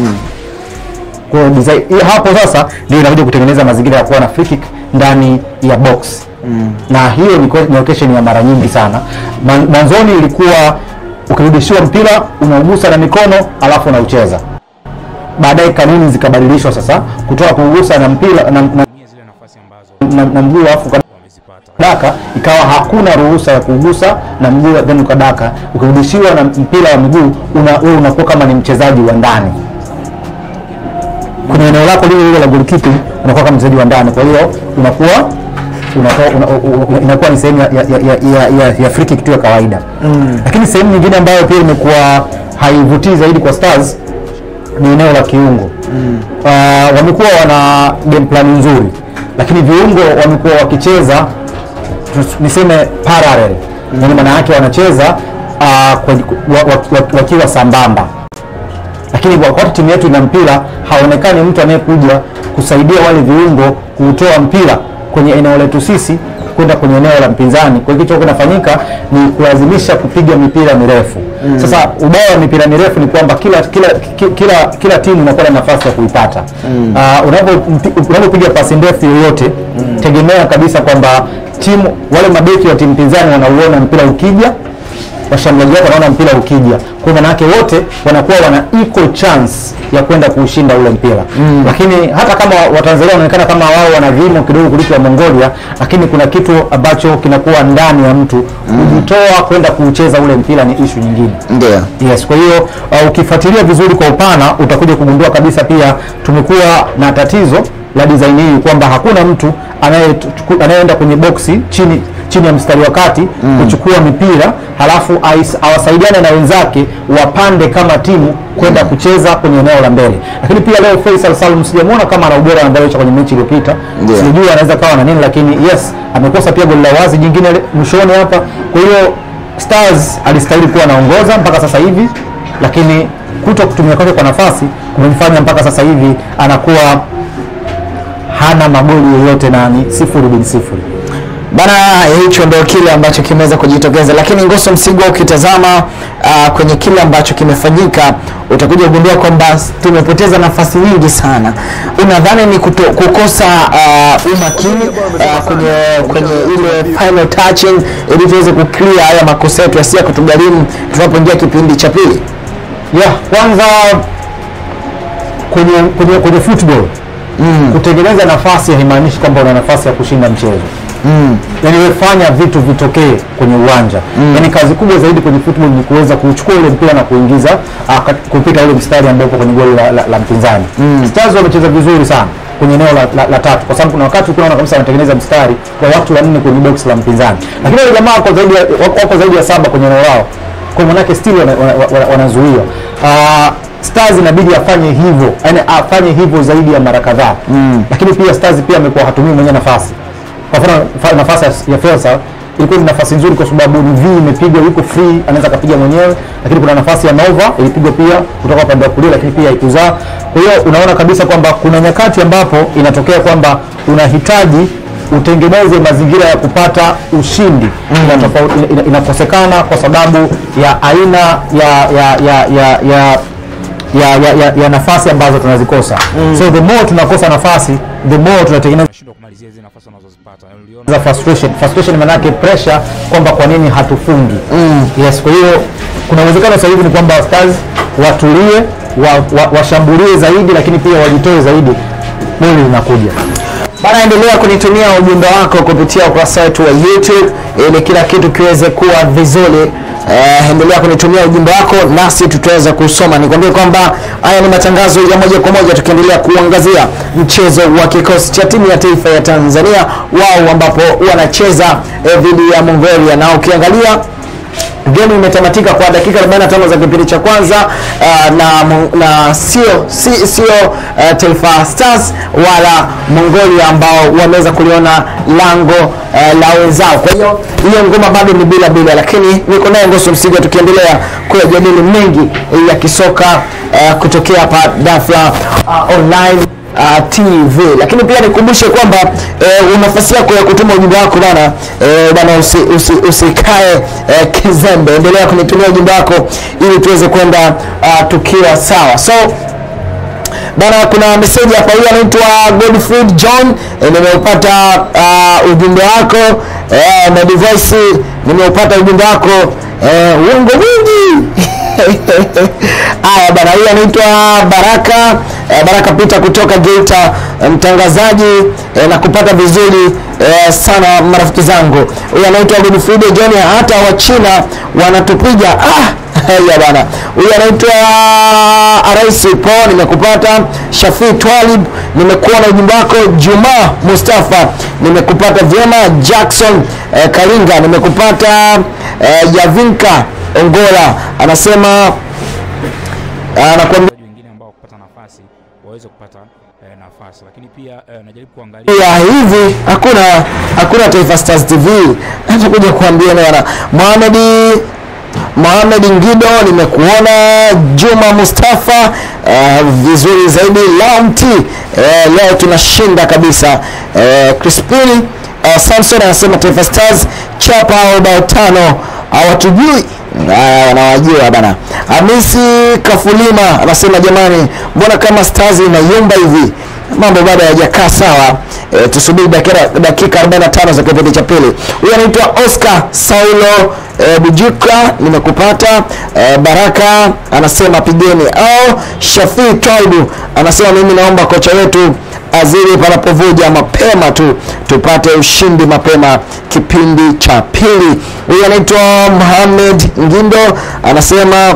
Kwa hiyo design hiyo hapo sasa ndio inakuja kutengeneza mazingira ya kuwa na free kick ndani ya box mm. na hiyo ni ko- ni occasion ya mara nyingi sana. Man- Mwanzoni ilikuwa ukirudishiwa mpira unaugusa na mikono alafu unaucheza. Baadaye kanuni zikabadilishwa sasa kutoka kuugusa na mpira na, na, zile nafasi ambazo na, na mguu alafu uka- wamezipata. daka ikawa hakuna ruhusa ya kugusa na mguu then ukadaka. Ukirudishiwa na mpira wa miguu una, wewe unakuwa kama ni mchezaji wa ndani kwenye eneo lako lile lile la goalkeeping unakuwa kama mchezaji wa ndani, kwa hiyo unakuwa unakuwa una, una, una, inakuwa ni sehemu ya, ya, ya, ya, ya, ya free kick tu ya kawaida mm. Lakini sehemu nyingine ambayo pia imekuwa haivutii zaidi kwa Stars ni eneo la kiungo mm. Uh, wamekuwa wana game plan nzuri, lakini viungo wamekuwa wakicheza tus- niseme parallel mm. Yani maana yake wanacheza uh, kwa, wa, wa, wa, wakiwa sambamba lakini kwa- wakati timu yetu ina mpira haonekani mtu anayekuja kusaidia wale viungo kuutoa mpira kwenye eneo letu sisi kwenda kwenye eneo la mpinzani. Kwa hiyo kitu kinafanyika ni kulazimisha kupiga mipira mirefu. Mm. Sasa ubaya wa mipira mirefu ni kwamba kila kila ki- kila kila timu inakuwa na nafasi ya kuipata. Mm. Uh, unapopiga pasi ndefu yoyote mm. tegemea kabisa kwamba timu wale mabeki wa timu pinzani wanauona mpira ukija washambuliaji wako wanaona mpira ukija, kwa maana yake wote wanakuwa wana equal chance ya kwenda kuushinda ule mpira mm. Lakini hata kama Watanzania wanaonekana kama wao wana vimo kidogo kuliko wa Mongolia, lakini kuna kitu ambacho kinakuwa ndani ya mtu kujitoa kwenda kuucheza ule mpira ni ishu nyingine. ndio Yes, kwa hiyo uh, ukifuatilia vizuri kwa upana utakuja kugundua kabisa pia tumekuwa na tatizo la design hii kwamba hakuna mtu anayetu- anayeenda kwenye boksi chini chini ya mstari wa kati mm. kuchukua mipira halafu ais- awasaidiane na wenzake wapande kama timu kwenda kucheza kwenye eneo la mbele. Lakini pia leo Faisal Salum sijamwona kama ana ubora ambao alionyesha kwenye mechi iliyopita. Ndio. Sijui anaweza kawa na nini, lakini yes amekosa pia goli la wazi jingine le- mwishoni hapa. Kwa hiyo Stars alistahili kuwa anaongoza mpaka sasa hivi, lakini kuto kutumia kwake kwa nafasi kumemfanya mpaka sasa hivi anakuwa hana magoli yoyote na ni sifuri bin sifuri. Bana, hicho ndio kile ambacho kimeweza kujitokeza, lakini Ngoso Msigwa, ukitazama uh, kwenye kile ambacho kimefanyika utakuja kugundua kwamba tumepoteza nafasi nyingi sana. Unadhani ni kuto, kukosa uh, umakini uh, kwenye kwenye ile final touching ili tuweze kuclear haya makosa yetu yasiya kutugharimu tunapoingia kipindi cha pili? yeah, kwanza kwenye kwenye kwenye football mm. kutengeneza nafasi haimaanishi kwamba una nafasi ya kushinda mchezo mm. yani wewe fanya vitu vitokee kwenye uwanja mm. yani kazi kubwa zaidi kwenye football ni kuweza kuchukua ule mpira na kuingiza uh, kupita ule mstari ambao uko kwenye goli la, la, la mpinzani mm. Stars wamecheza vizuri sana kwenye eneo la, la, la tatu kwa sababu kuna wakati unaona kabisa wanatengeneza mstari kwa watu wanne kwenye box la mpinzani lakini wale jamaa wako zaidi ya, wako zaidi ya saba kwenye eneo lao kwa manake still wanazuia wana, wana, wana wanazuia. uh, Stars inabidi afanye hivyo yani afanye hivyo zaidi ya mara kadhaa mm. lakini pia Stars pia amekuwa hatumii mwenye nafasi kwa mfano fa- nafasi ya- ya Felsa ilikuwa ni nafasi nzuri kwa sababu ni V imepigwa yuko free anaweza akapiga mwenyewe lakini kuna nafasi ya Nova ilipigwa pia kutoka upande wa kulia lakini pia haikuzaa kwa hiyo unaona kabisa kwamba kuna nyakati ambapo inatokea kwamba unahitaji utengeneze mazingira ya kupata ushindi mm. inatofau- ina- inakosekana kwa sababu ya aina ya ya ya ya, ya ya, ya, ya, ya nafasi ambazo tunazikosa mm. so the more tunakosa nafasi the more tunatengeneza Tunashindwa kumalizia zile nafasi wanazozipata. Uliona za frustration frustration manake pressure kwamba kwa nini hatufungi mm. yes kwa hiyo kuna uwezekano sasa hivi ni kwamba stars watulie wa, wa, washambulie zaidi lakini pia wajitoe zaidi goli linakuja Bana, endelea kunitumia ujumbe wako kupitia ukurasa wetu wa YouTube ili kila kitu kiweze kuwa vizuri. Eh, endelea kunitumia ujumbe wako nasi tutaweza kusoma. Nikwambie kwamba haya ni matangazo ya moja kwa moja tukiendelea kuangazia mchezo wa kikosi cha timu ya taifa ya Tanzania wao ambapo wanacheza eh, dhidi ya Mongolia na ukiangalia game imetamatika kwa dakika 45 za kipindi cha kwanza uh, na, Mo- na sio si, sio uh, Taifa Stars wala Mongolia ambao wameweza kuliona lango uh, la wenzao. Kwa hiyo hiyo ngoma bado ni bila bila, lakini niko naye Ngoso Msiga tukiendelea kuyajadili mengi ya kisoka uh, kutokea hapa Dafla uh, online uh, TV. Lakini pia nikumbushe kwamba eh, nafasi yako ya kutuma ujumbe wako bana eh, bana usi, usi, usikae eh, kizembe, endelea kunitumia ujumbe wako ili tuweze kwenda uh, tukiwa sawa so bana kuna meseji hapa huyu anaitwa Godfried John e, nimeupata uh, ujumbe wako e, na device nimeupata ujumbe wako e, uongo mwingi haya bana huyu anaitwa Baraka e, Baraka Peter kutoka Geita e, mtangazaji e, na kupata vizuri e, sana marafiki zangu huyu anaitwa Godfried John hata wa China wanatupiga ah ya bana huyu anaitwa Arais Po nimekupata Shafi Twalib nimekuona ujumbe wako Juma Mustafa nimekupata vyema Jackson eh, Kalinga nimekupata eh, Yavinka Ongola anasema anakuambia wachezaji wengine ambao kupata nafasi waweze kupata eh, nafasi, lakini pia eh, najaribu kuangalia ya hivi hakuna hakuna Taifa Stars TV natakuja kuambia bana Mohamed Mohamed Ngido nimekuona Juma Mustafa uh, vizuri zaidi Launti uh, leo tunashinda kabisa uh, Crispin uh, Samson anasema Taifa Stars chapa au bao tano hawatujui haya wanawajua bana Hamisi Kafulima anasema jamani mbona kama Stars inayumba hivi mambo bado hayajakaa sawa e, tusubiri dakika, dakika 45 za kipindi cha pili huyu anaitwa Oscar Saulo e, Bujuka nimekupata e, Baraka anasema pigeni au Shafii Twaibu anasema mimi naomba kocha wetu azidi panapovuja mapema tu tupate ushindi mapema kipindi cha pili huyu anaitwa Mohamed Ngindo anasema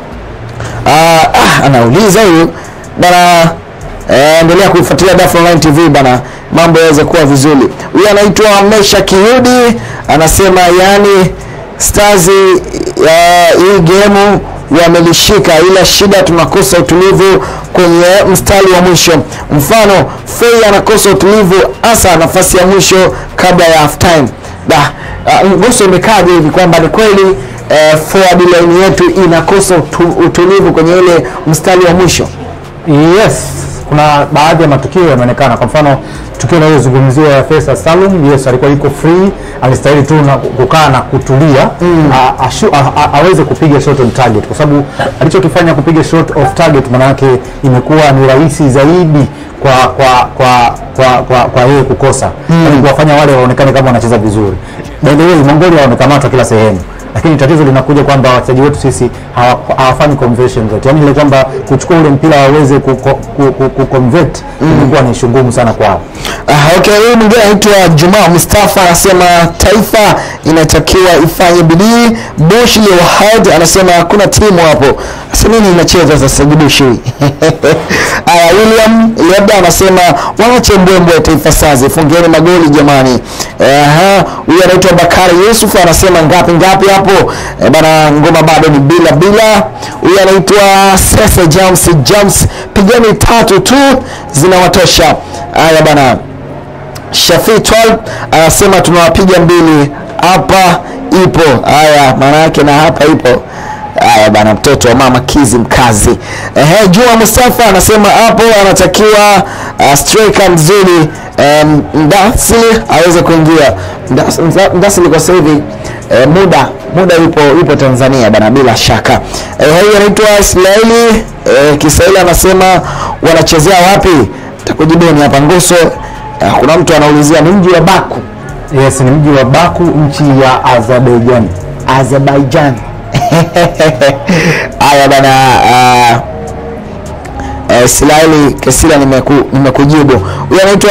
Ah, ah, anauliza huyu bana eh, endelea kuifuatilia Daf Online TV bana mambo yaweze kuwa vizuri huyu anaitwa Mesha Kiyudi anasema yani Stars eh, hii gemu wamelishika ila shida tunakosa utulivu kwenye mstari wa mwisho mfano Fei anakosa utulivu hasa nafasi ya mwisho kabla ya half time da uh, Ngoso imekaje hivi kwamba ni kweli eh, forward line yetu inakosa utu, utulivu kwenye ile mstari wa mwisho yes kuna baadhi ya matukio yameonekana. Kwa mfano tukio linalozungumziwa ya Faisal Salum, yes, alikuwa yuko free, alistahili tu na kukaa na kutulia a- ashu- a- a- aweze kupiga shot on target, kwa sababu alichokifanya kupiga shot off target, maana yake imekuwa ni rahisi zaidi kwa kwa kwa kwa kwa, kwa yeye kukosa mm. kuwafanya wale waonekane kama wanacheza vizuri. By the way, Mongolia wamekamatwa kila sehemu lakini tatizo linakuja kwamba wachezaji wetu sisi hawa- hawafanyi conversion zote, yaani ile kwamba kuchukua ule mpira waweze ku, ku, ku, ku, ku convert ilikuwa ni ishu ngumu sana kwao. Ah, okay, huyu mwingine anaitwa Juma Mustafa anasema taifa inatakiwa ifanye bidii. Bush Lewahad anasema hakuna timu hapo. Sasa nini inacheza sasa Bush? Aya, William labda anasema waache mbwembwe Taifa Stars, fungeni magoli jamani. Aha, huyu anaitwa Bakari Yusuf anasema ngapi ngapi hapo? Eh, bana ngoma bado ni bila bila. Huyu anaitwa Sese James James, pigeni tatu tu zinawatosha. Haya bana. Shafi 12 anasema tunawapiga mbili hapa ipo. Haya, maana yake na hapa ipo. Haya bana, mtoto wa mama Kizi mkazi. Ehe, Juma Mustafa anasema hapo anatakiwa uh, striker mzuri um, Ndasili aweze kuingia. Ndas- Nda- Ndasili kwa sasa hivi eh, muda muda yupo yupo Tanzania bana, bila shaka. Eh, huyu anaitwa Ismaili eh, Kiswahili anasema wanachezea wapi? Takujibeni hapa Nguso. Eh, kuna mtu anaulizia ni mji wa Baku, Yes, ni mji wa Baku, nchi ya Azerbaijan. Azerbaijan. Haya bana, uh, uh, Silaili Kesila nimeku, nimekujibu. Huyu anaitwa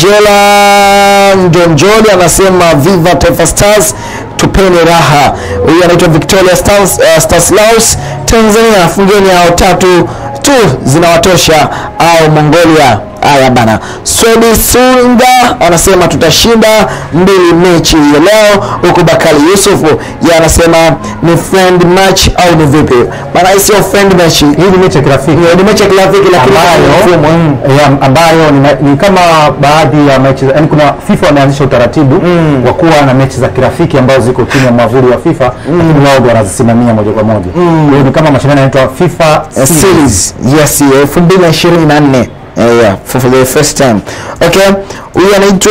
Angela Njonjoli anasema viva Taifa Stars, tupeni raha. Huyu anaitwa Victoria Stars, uh, Stanislaus Tanzania, fungeni hao tatu tu zinawatosha au Mongolia. Haya bana, Swedi Sunga anasema tutashinda mbili mechi ya leo, huku Bakari Yusuf yeye anasema ni friend match au ni vipi? Bana, hii sio friend match, hii Hii ni mechi ya kirafiki ni mechi ya kirafiki, lakini ambayo, mfumo, mm. ya, ambayo ni, ma- ni kama baadhi ya mechi yani kuna FIFA wameanzisha utaratibu wa kuwa na mechi za kirafiki ambazo ziko chini ya mwavuli wa FIFA lakini wao ndio wanazisimamia moja kwa moja. Kwa hiyo ni kama mashindano yanaitwa FIFA Uh, Series. series yes elfu mbili na ishirini na nne Eh, yeah, for, for the first time okay huyu anaitwa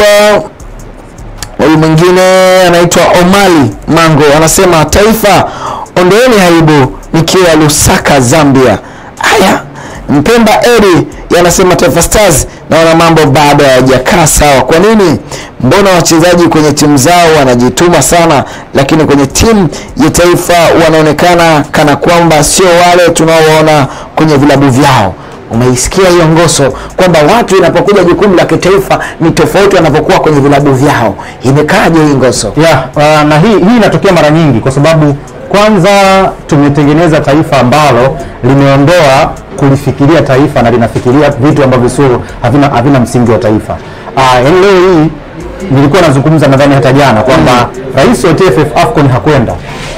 huyu mwingine anaitwa omali mango anasema taifa ondoeni aibu nikiwa lusaka zambia haya mpemba eri yanasema taifa stars naona mambo bado hayajakaa sawa kwa nini mbona wachezaji kwenye timu zao wanajituma sana lakini kwenye timu ya taifa wanaonekana kana kwamba sio wale tunaowaona kwenye vilabu vyao umeisikia hiyo ngoso kwamba watu inapokuja jukumu la kitaifa ni tofauti wanavyokuwa kwenye vilabu vyao imekaaje hii ngoso Yeah, uh, na hii hii inatokea mara nyingi kwa sababu kwanza tumetengeneza taifa ambalo limeondoa kulifikiria taifa na linafikiria vitu ambavyo sio havina, havina msingi wa taifa. Uh, yaani leo hii nilikuwa nazungumza nadhani hata jana kwamba rais wa TFF AFCON hakwenda,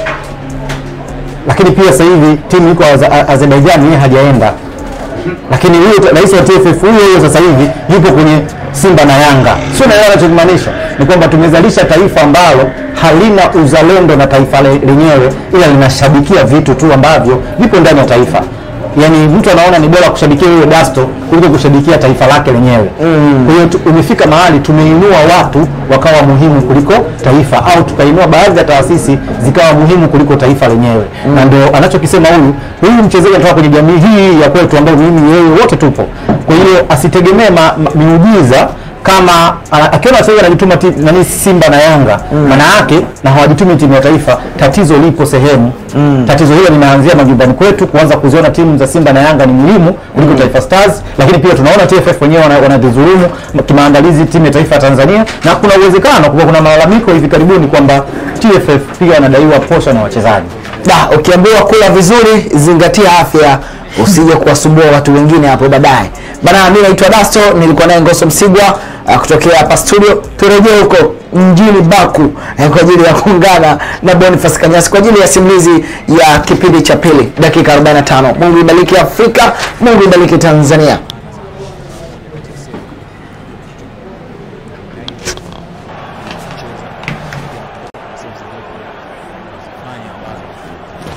lakini pia sasa hivi timu iko Aze- Azerbaijan yeye hajaenda lakini huyo ta- rais wa TFF huyo huyo sasa hivi yupo kwenye Simba na Yanga. Sio naelewa anachokimaanisha ni kwamba tumezalisha taifa ambalo halina uzalendo na taifa le- lenyewe, ila linashabikia vitu tu ambavyo vipo ndani ya taifa. Yaani mtu anaona ni bora kushabikia huyo Dasto kuliko kushabikia taifa lake lenyewe. Kwa hiyo tu- umefika mahali tumeinua watu wakawa muhimu kuliko taifa, au tukainua baadhi ya taasisi zikawa muhimu kuliko taifa lenyewe, na ndio anachokisema huyu huyu mchezaji anatoka kwenye jamii hii ya kwetu ambayo mimi yeye wote tupo. Kwa hiyo asitegemee ma- ma- miujiza kama ana- akiona wachezaji anajituma ti- nani Simba na Yanga maana yake na hawajitumi timu ya taifa, tatizo lipo sehemu. Tatizo hilo linaanzia majumbani kwetu, kuanza kuziona timu za Simba na Yanga ni muhimu kuliko Taifa Stars, lakini pia tunaona TFF wenyewe wana- wanadhulumu kimaandalizi timu ya taifa ya Tanzania, na kuna uwezekano kuwa kuna malalamiko hivi karibuni kwamba TFF pia wanadaiwa posho na wachezaji. da ukiambiwa kula vizuri zingatia afya usije kuwasumbua watu wengine hapo baadaye bana mi naitwa dasto nilikuwa naye ngoso msigwa uh, kutokea hapa studio turejee huko mjini baku eh, kwa ajili ya kuungana na bonifas kanyasi kwa ajili ya simulizi ya kipindi cha pili dakika 45 mungu ibariki afrika mungu ibariki tanzania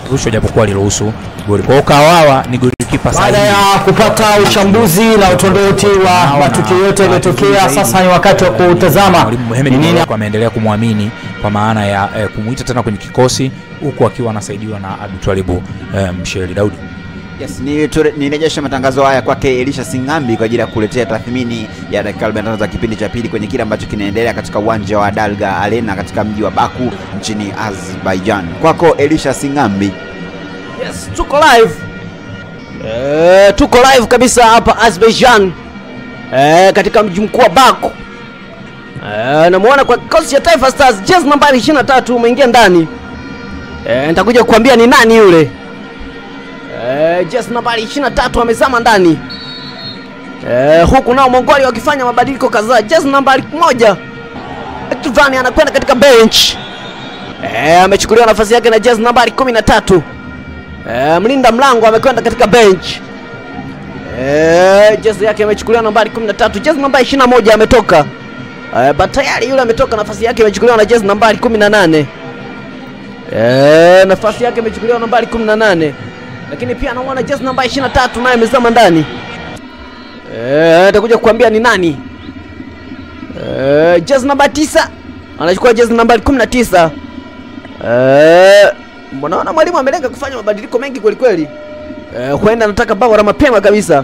rushwa japokuwa aliruhusu goli. Kwa hiyo Kawawa ni golikipa Baada sahihi. ya kupata uchambuzi na utondoti wa Naona matukio yote yaliyotokea, zaidi. sasa ni wakati wa kutazama Mwalimu Mohamed ni nini Morocco ameendelea kumwamini kwa maana ya eh, kumuita tena kwenye kikosi huku akiwa anasaidiwa na Abdultwalibu eh, Msheli Daudi. Yes, ni ture- nirejeshe matangazo haya kwake Elisha Singambi kwa ajili ya kuletea tathmini ya dakika 45 za kipindi cha pili kwenye kile ambacho kinaendelea katika uwanja wa Dalga Arena katika mji wa Baku nchini Azerbaijan. Kwako Elisha Singambi. Yes, tuko live. Eh, tuko live kabisa hapa Azerbaijan. Eh, katika mji mkuu wa Baku. Eh, namuona kwa kikosi cha Taifa Stars jezi nambari 23 umeingia ndani. Eh, nitakuja kukuambia ni nani yule. Eh, jezi nambari 23 amezama ndani. Eh, huku nao Mongolia wakifanya mabadiliko kadhaa. Jezi nambari moja Ektivani anakwenda katika bench. Eh, amechukuliwa nafasi yake na jezi nambari 13. Eh, mlinda mlango amekwenda katika bench. Eh, jezi yake imechukuliwa nambari 13, jezi nambari 21 ametoka. Eh, but tayari yule ametoka, nafasi yake imechukuliwa na jezi nambari 18. Eh, nafasi yake imechukuliwa nambari 18. Lakini pia anaona jezi nambari 23 naye amezama ndani. Eh, atakuja kukuambia ni nani. Eh, jezi nambari 9 anachukua jezi nambari 19. Eh, mbona mwalimu amelenga kufanya mabadiliko mengi kweli kweli. Eh, huenda anataka bao la mapema kabisa.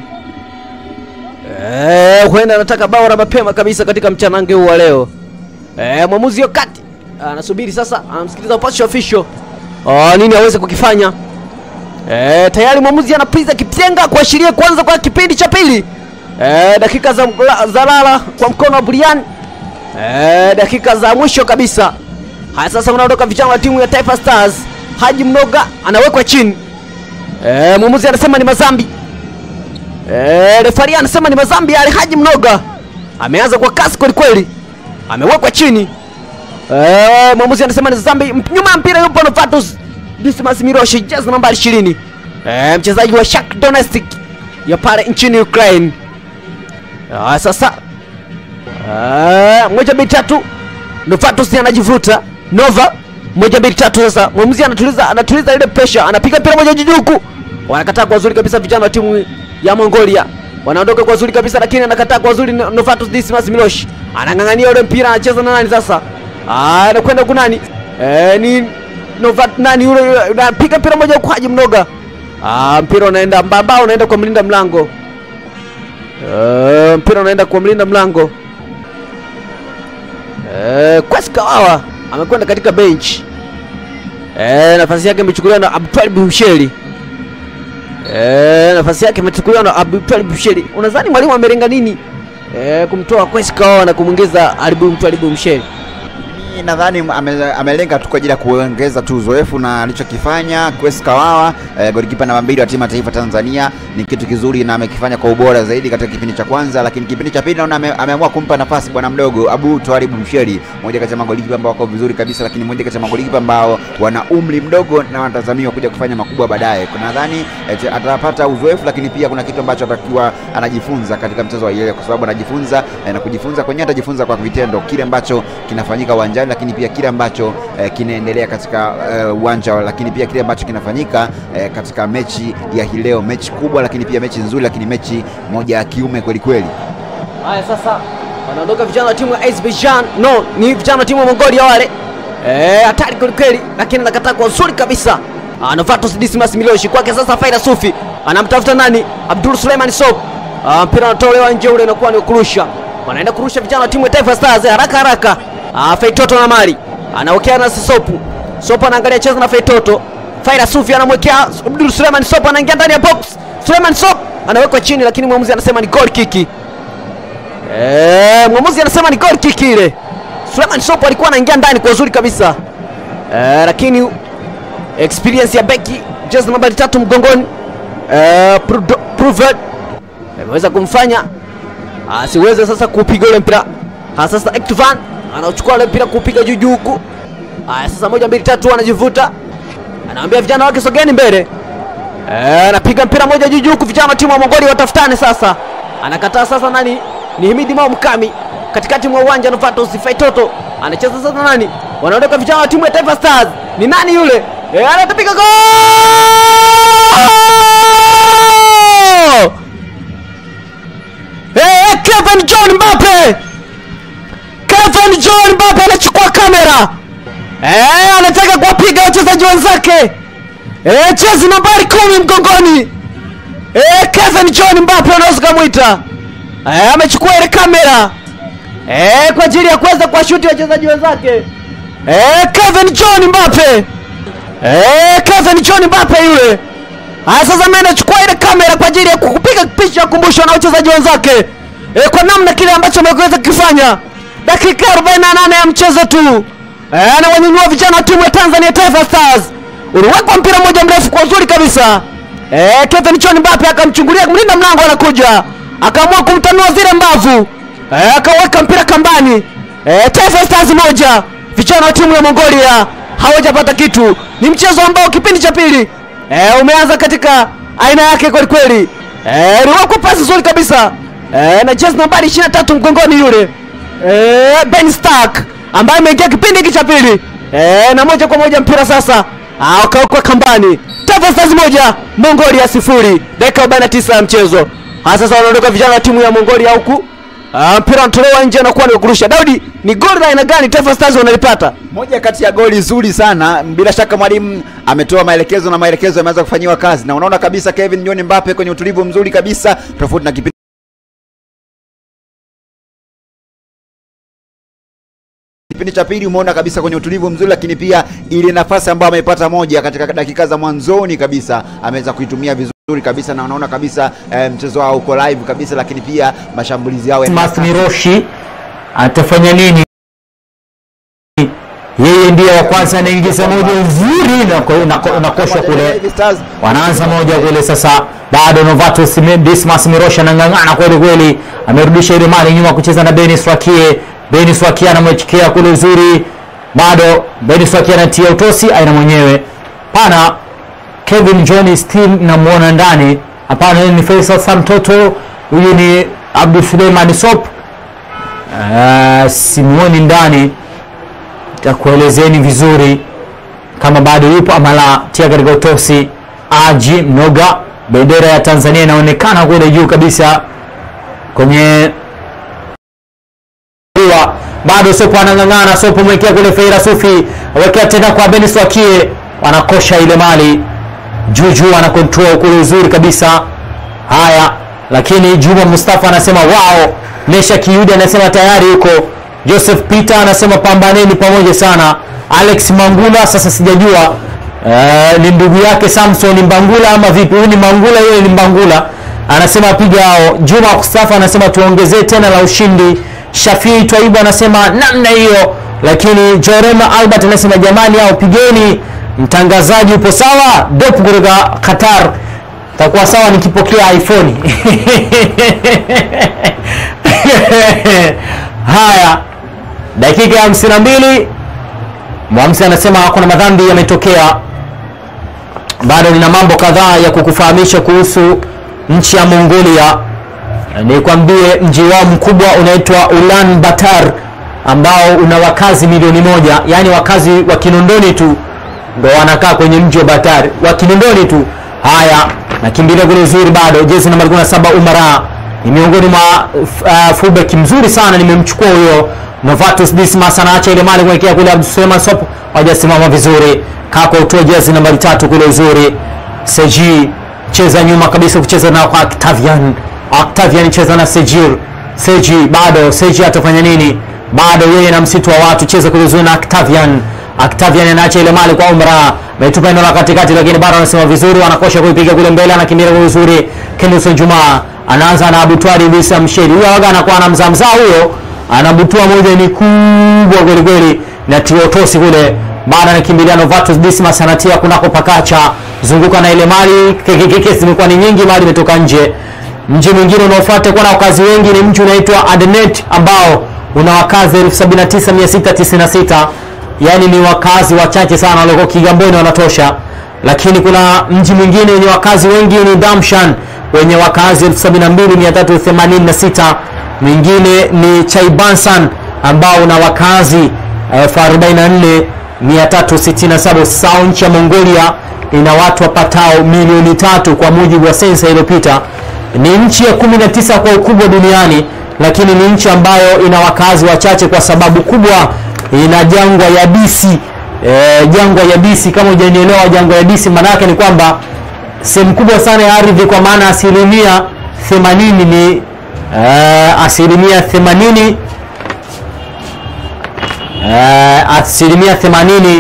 Eh, huenda anataka bao la mapema kabisa katika mchanange huu wa leo. Eh, mwamuzi yo kati anasubiri sasa, anamsikiliza upasho official. Oh, nini aweze kukifanya? Eh, tayari mwamuzi anapiza kipyenga kuashiria kuanza kwa kipindi cha pili. Eh, dakika za, za lala kwa mkono wa Brian. Eh, dakika za mwisho kabisa. Haya sasa unaondoka vijana wa timu ya Taifa Stars. Haji Mnoga anawekwa chini. Eh, mwamuzi anasema ni mazambi. Eh, refari anasema ni mazambi yale Haji Mnoga. Ameanza kwa kasi kweli kweli. Amewekwa chini. Eh, mwamuzi anasema ni zambi. M- Nyuma ya mpira yupo Novatus Dismas Miroshi, jezi nambari 20. Eh, mchezaji wa Shakhtar Donetsk ya pale nchini Ukraine. Ah, sasa Ah, moja mbili tatu Novatus anajivuta Nova moja mbili tatu sasa mwamuzi anatuliza anatuliza ile pressure anapiga mpira moja juu huku wanakataa kwa uzuri kabisa vijana wa timu ya Mongolia wanaondoka kwa uzuri kabisa lakini anakataa kwa uzuri No- Novatus Dismas Milosh anang'ang'ania ule mpira anacheza na nani sasa ah anakwenda huku nani eh ni Novat nani yule yule, anapiga mpira moja huku Haji Mnoga ah mpira unaenda mbamba unaenda kwa mlinda mlango eh mpira unaenda kwa mlinda mlango Eh, Kwesi Kawawa amekwenda katika bench. Eh, nafasi yake imechukuliwa na Abdul Busheri. Eh, nafasi yake imechukuliwa na Abdul Busheri. Unadhani mwalimu amelenga nini? Eh, kumtoa Kwesi Kawawa na kumwingiza Alibu Mtwalibu Msheri. Mimi nadhani ame- amelenga tu kwa ajili ya kuongeza tu uzoefu na alichokifanya Kwesi Kawawa eh, golikipa namba mbili wa timu ya taifa Tanzania ni kitu kizuri na amekifanya kwa ubora zaidi katika kipindi cha kwanza, lakini kipindi cha pili naona ame, ameamua kumpa nafasi bwana mdogo Abu Twaribu Msheri, mmoja kati ya magolikipa ambao wako vizuri kabisa, lakini mmoja kati ya magolikipa ambao wana umri mdogo na wanatazamiwa kuja kufanya makubwa baadaye. Kuna nadhani eh, atapata uzoefu, lakini pia kuna kitu ambacho atakiwa anajifunza katika mchezo wa yeye, kwa sababu anajifunza eh, na kujifunza kwenyewe atajifunza kwa vitendo kile ambacho kinafanyika uwanjani, lakini pia kile ambacho eh, kinaendelea katika eh, uwanja, lakini pia kile ambacho kinafanyika eh, katika mechi ya hii leo, mechi kubwa, lakini pia mechi nzuri, lakini mechi moja ya kiume kweli kweli. Haya sasa wanaondoka vijana wa timu ya Azerbaijan. No, ni vijana wa timu ya Mongolia wale. Eh, hatari kweli kweli, lakini anakataa kwa uzuri kabisa. Ah, Novatus Dismas Miloshi kwake sasa Faida Sufi. Anamtafuta nani? Abdul Suleiman Sob. Ah, mpira unatolewa nje ule inakuwa ni kurusha. Wanaenda kurusha vijana wa timu ya Taifa Stars haraka haraka. Ah, Feitoto na Mari. Anaokea na Sopu. Sopu anaangalia cheza na Feitoto. Faida Sufi anamwekea Abdul Suleiman Sopu anaingia ndani ya box. Suleiman Sopu anawekwa chini lakini mwamuzi anasema ni goal kick. Eh, mwamuzi anasema ni goal kick ile. Suleiman Sopo alikuwa anaingia ndani kwa uzuri kabisa. Eh, lakini experience ya beki jezi nambari tatu mgongoni eh, Prudo- Pruvert imeweza kumfanya asiweze sasa kupiga ule mpira. Ah, sasa Ektovan anauchukua ule mpira kupiga juu juu huku. Aya, sasa moja mbili tatu anajivuta. Anawaambia vijana wake sogeni mbele. Eh, anapiga mpira moja juu juu huku vijana wa timu ya Mongolia watafutane sasa. Anakataa sasa nani? Ni Himidi Mao Mkami katikati mwa uwanja Novatus Faitoto anacheza sasa nani? Wanaondoka vijana wa timu ya Taifa Stars. Ni nani yule? Eh, anatapiga gol! Eh, Kevin John Mbappe! Kevin John Mbappe anachukua kamera. Eh, anataka kuwapiga wachezaji wenzake. Eh, jezi nambari kumi mgongoni. Eh, Kevin John Mbappe unaweza kumwita. Eh, amechukua ile kamera. Eh, kwa ajili ya kuweza kuwashuti wachezaji wenzake. Eh, Kevin John Mbappe. Eh, Kevin John Mbappe yule. Haya sasa mimi nachukua ile kamera kwa ajili ya kukupiga picha ya kumbusho na wachezaji wenzake. Eh, kwa namna kile ambacho ameweza kukifanya. Dakika 48 ya mchezo tu. Eh, na wanyanyua vijana wa timu ya Tanzania Taifa Stars. Uliwekwa mpira mmoja mrefu kwa uzuri kabisa. Eh, Kevin John Mbappe akamchungulia mlinda mlango anakuja. Akaamua kumtanua zile mbavu. Eh, akaweka mpira kambani. Eh, Taifa Stars moja. Vijana wa timu ya Mongolia hawajapata kitu. Ni mchezo ambao kipindi cha pili eh, umeanza katika aina yake kweli kweli. Eh, liwekwa pasi nzuri kabisa. Eh, na jezi nambari 23 mgongoni yule. Eh, Ben Stark ambaye ameingia kipindi hiki cha pili. Eh, na moja kwa moja mpira sasa ah, ukawekwa kambani. Taifa Stars moja, Mongolia sifuri. Dakika 49 ya mchezo. Ah, sasa wanaondoka vijana wa timu ya Mongolia huku. Ah, mpira unatolewa nje na kuwa ni kurusha. Daudi, ni goli la aina gani Taifa Stars wanalipata? moja kati ya goli zuri sana bila shaka mwalimu ametoa maelekezo na maelekezo yameanza kufanyiwa kazi na unaona kabisa Kevin John Mbappe kwenye utulivu mzuri kabisa tofauti na kipindi kipindi cha pili umeona kabisa kwenye utulivu mzuri lakini pia ile nafasi ambayo ameipata moja katika dakika za mwanzoni kabisa ameweza kuitumia vizuri kabisa na unaona kabisa eh, mchezo wao uko live kabisa lakini pia mashambulizi yao Mas Miroshi atafanya nini? Yeye ndiye wa kwanza anaingiza moja nzuri na ko- na ko- na koshwa kule Hivi Stars wanaanza moja kule sasa, bado Novatus Sime- Dismas Mirosha anang'ang'ana kweli kweli, amerudisha ile mali nyuma kucheza na Denis Wakie. Denis Wakie anamwekea kule uzuri, bado Denis Wakie anatia utosi, aina mwenyewe pana Kevin John still namuona ndani. Hapana, huyu ni Faisal Samtoto, huyu ni Abdul Suleiman Sop. Uh, simuoni ndani, takuelezeni vizuri kama bado yupo ama la. Tia katika utosi. Aji Mnoga, bendera ya Tanzania inaonekana kule juu kabisa kwenye Rua. bado Sopo anang'ang'ana. Sopo mwekea kule Feira Sufi, awekea tena kwa Benis Wakie, wanakosha ile mali Juju ana control kule uzuri kabisa. Haya, lakini Juma Mustafa anasema wao. Nesha Kiyudi anasema tayari yuko. Joseph Peter anasema pambaneni pamoja sana. Alex Mangula sasa sijajua uh, ni ndugu yake Samson Mbangula ama vipi? Huyu ni Mangula, yeye ni Mbangula. Anasema piga hao. Juma Mustafa anasema tuongezee tena la ushindi. Shafii Twaibu anasema namna hiyo, lakini Jorema Albert anasema jamani, hao pigeni mtangazaji upo sawa dop kutoka qatar takuwa sawa nikipokea iphone haya dakika ya 52 mwamsi anasema kuna madhambi yametokea bado nina mambo kadhaa ya kukufahamisha kuhusu nchi ya mongolia nikwambie mji wao mkubwa unaitwa ulan batar ambao una wakazi milioni moja yaani wakazi wa kinondoni tu ndo wanakaa kwenye mji wa Batari wa Kinondoni tu. Haya, nakimbilia kule uzuri bado, jezi namba 17 Umara ni miongoni mwa uh, fullback mzuri sana, nimemchukua huyo Novatus Dismas, anaacha ile mali kuelekea kule Abdul Suleiman Sop, hajasimama vizuri. Kako utoe jezi namba tatu kule uzuri. Seji cheza nyuma kabisa kucheza na kwa Octavian. Octavian cheza na Sejir. Seji bado, Seji atafanya nini? Bado yeye na msitu wa watu cheza kule uzuri na Octavian. Octavian anaacha ile mali kwa Umra, ametupa eneo la katikati, lakini bado anasema vizuri, anakosha kuipiga kule mbele, anakimbia kwa uzuri. Kenison Juma anaanza na Abutwari Bisa Msheri, huyo waga anakuwa na mzamzaa huyo, anabutua moja ni kubwa kweli kweli, na tiotosi kule bado anakimbilia Novatus Dismas, anatia kunako pakacha, zunguka na ile mali, kekekeke zimekuwa ni nyingi, mali imetoka nje. Mji mwingine unaofuata kuwa na wakazi wengi ni mji unaitwa Adnet ambao una wakazi 79696 yani ni wakazi wachache sana walioko Kigamboni wanatosha, lakini kuna mji mwingine wenye wakazi wengi ni Damshan wenye wakazi 72386 mwingine ni Chaibansan ambao una wakazi 1044 367 sawa nchi ya mongolia ina watu wapatao milioni tatu kwa mujibu wa sensa iliyopita ni nchi ya 19 kwa ukubwa duniani lakini ni nchi ambayo ina wakazi wachache kwa sababu kubwa ina jangwa yabisi e, jangwa yabisi kama hujanielewa jangwa yabisi maanaake ni kwamba sehemu kubwa sana ya ardhi kwa maana asilimia 80 ni uh, asilimia 80 uh, asilimia 80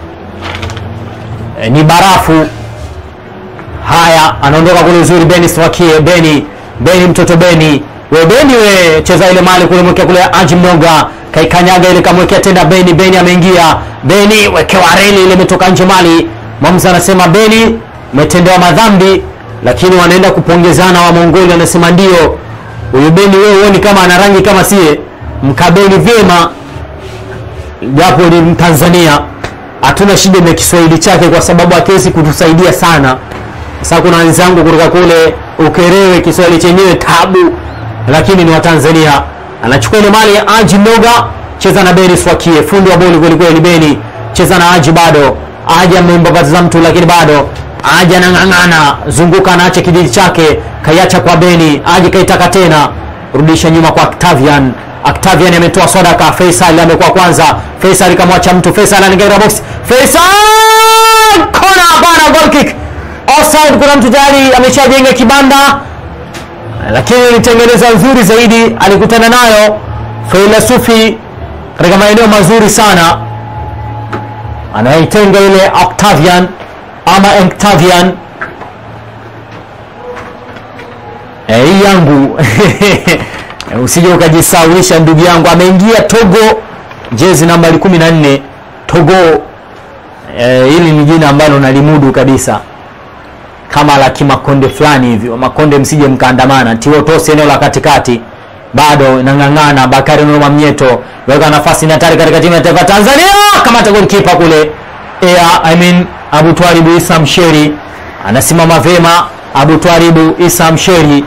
eh, ni barafu haya anaondoka kule uzuri beni swakie beni beni mtoto beni we beni we cheza ile mali kule mwekea kule aji mnoga kaikanyaga ile kamwekea tena beni beni ameingia beni wekewa reli ile imetoka nje mali mamza anasema beni umetendewa madhambi lakini wanaenda kupongezana wa mongoli anasema ndio huyu beni wewe huoni kama ana rangi kama sie mkabeni vyema japo ni mtanzania hatuna shida na kiswahili chake kwa sababu akiwezi kutusaidia sana sasa kuna wenzangu kutoka kule ukerewe kiswahili chenyewe tabu lakini ni watanzania anachukua ile mali ya aji mnoga cheza na beni swakie fundi wa boli kwelikweli beni cheza na aji bado aji amembabatiza mtu lakini bado aji anang'ang'ana zunguka anaacha kijiji chake kaiacha kwa beni aji kaitaka tena rudisha nyuma kwa octavian octavian ametoa sodaka faisal amekuwa kwanza faisal kamwacha mtu faisal anaingia katika box faisal kona hapana goal kick offside kuna mtu tayari ameshajenga kibanda lakini ilitengeneza nzuri zaidi alikutana nayo filasufi katika maeneo mazuri sana anaitenga ile octavian ama octavian Eh, hii yangu usije ukajisawisha ndugu yangu ameingia togo jezi nambari 14 togo eh, hili ni jina ambalo nalimudu kabisa kama la kimakonde fulani hivyo makonde msije mkaandamana tiotosi eneo la katikati bado inang'ang'ana bakari noma mnyeto weka nafasi ni hatari katika timu ya taifa tanzania kamata golkipa kule Ea, I mean, abu twaribu isa msheri anasimama vema abu twaribu isa msheri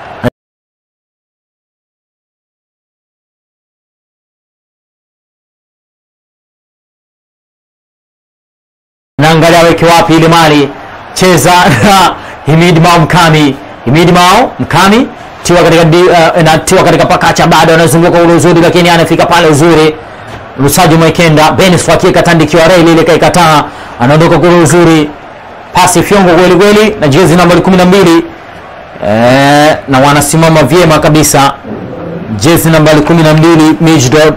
naangalia weke wapi ile mali cheza na Himid Mao Mkami Himid Mao Mkami tiwa katika di, uh, na tiwa katika pakacha bado anazunguka ule uzuri lakini anafika pale uzuri Lusaji Mwekenda Benis Wakie katandikiwa reli ile kaikataa anaondoka kule uzuri pasi fyongo kweli kweli na jezi nambari 12 eh, na wanasimama vyema kabisa jezi nambari 12 Mijdod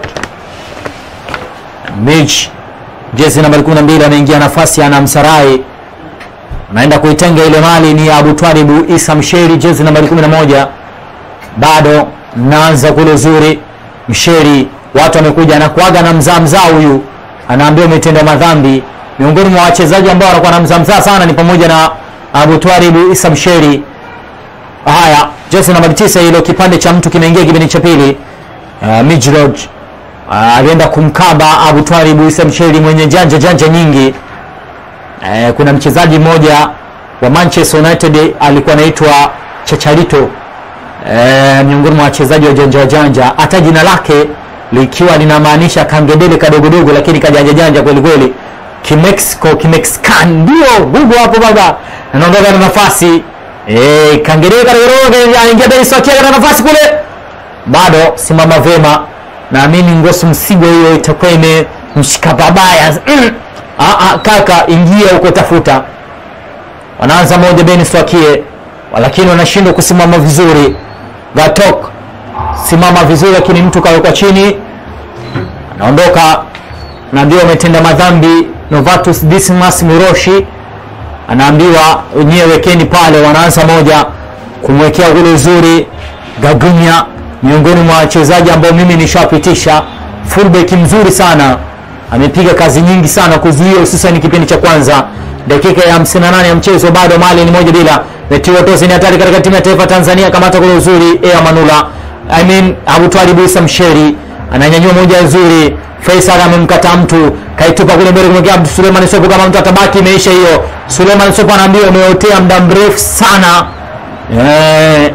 Mij jezi nambari 12 anaingia nafasi ana Msarai anaenda kuitenga ile mali ni Abu Twalibu Isa Msheri jezi nambari 11 bado naanza kule uzuri Msheri watu wamekuja anakuaga na mzaa mzaa huyu anaambia umetenda madhambi miongoni mwa wachezaji ambao wanakuwa na mzaa mzaa sana ni pamoja na Abu Twalibu Isa Msheri haya jezi nambari 9 hilo kipande cha mtu kimeingia kipindi cha pili uh, Mijrod uh, alienda kumkaba Abu Twalibu Isa Msheri mwenye janja janja nyingi eh, kuna mchezaji mmoja wa Manchester United alikuwa anaitwa Chacharito eh, miongoni mwa wachezaji wa janja janja, hata jina lake likiwa linamaanisha kangedele kadogodogo, lakini kajanja janja kweli kweli, kimexico kimexican. Ndio Google hapo baba, anaondoka na nafasi eh, kangedele kadogodogo, anaingia Denis Wakia katika nafasi kule, bado simama vema. Naamini Ngosu Msigwa hiyo itakuwa imemshika babaya mm. Ah, ah, kaka ingia huko tafuta wanaanza moja Benis Wakie lakini wanashindwa kusimama vizuri Gatok simama vizuri lakini mtu kawekwa chini anaondoka naambiwa umetenda madhambi Novatus Dismas Muroshi anaambiwa wenyewe wekeni pale wanaanza moja kumwekea kule uzuri Gagunya miongoni mwa wachezaji ambao mimi nishawapitisha fullback mzuri sana amepiga kazi nyingi sana kuzuia hususan kipindi cha kwanza dakika ya 58 ya mchezo bado mali ni moja bila metiwa tosi ni hatari katika timu ya taifa Tanzania kamata kule uzuri Ea Manula I mean Abu Twalib Isa Msheri ananyanyua moja nzuri Faisal amemkata mtu kaitupa kule mbele kumwekea Abdu Suleiman Sopo kama mtu atabaki imeisha hiyo Suleiman Sopo anaambiwa umeotea muda mrefu sana eh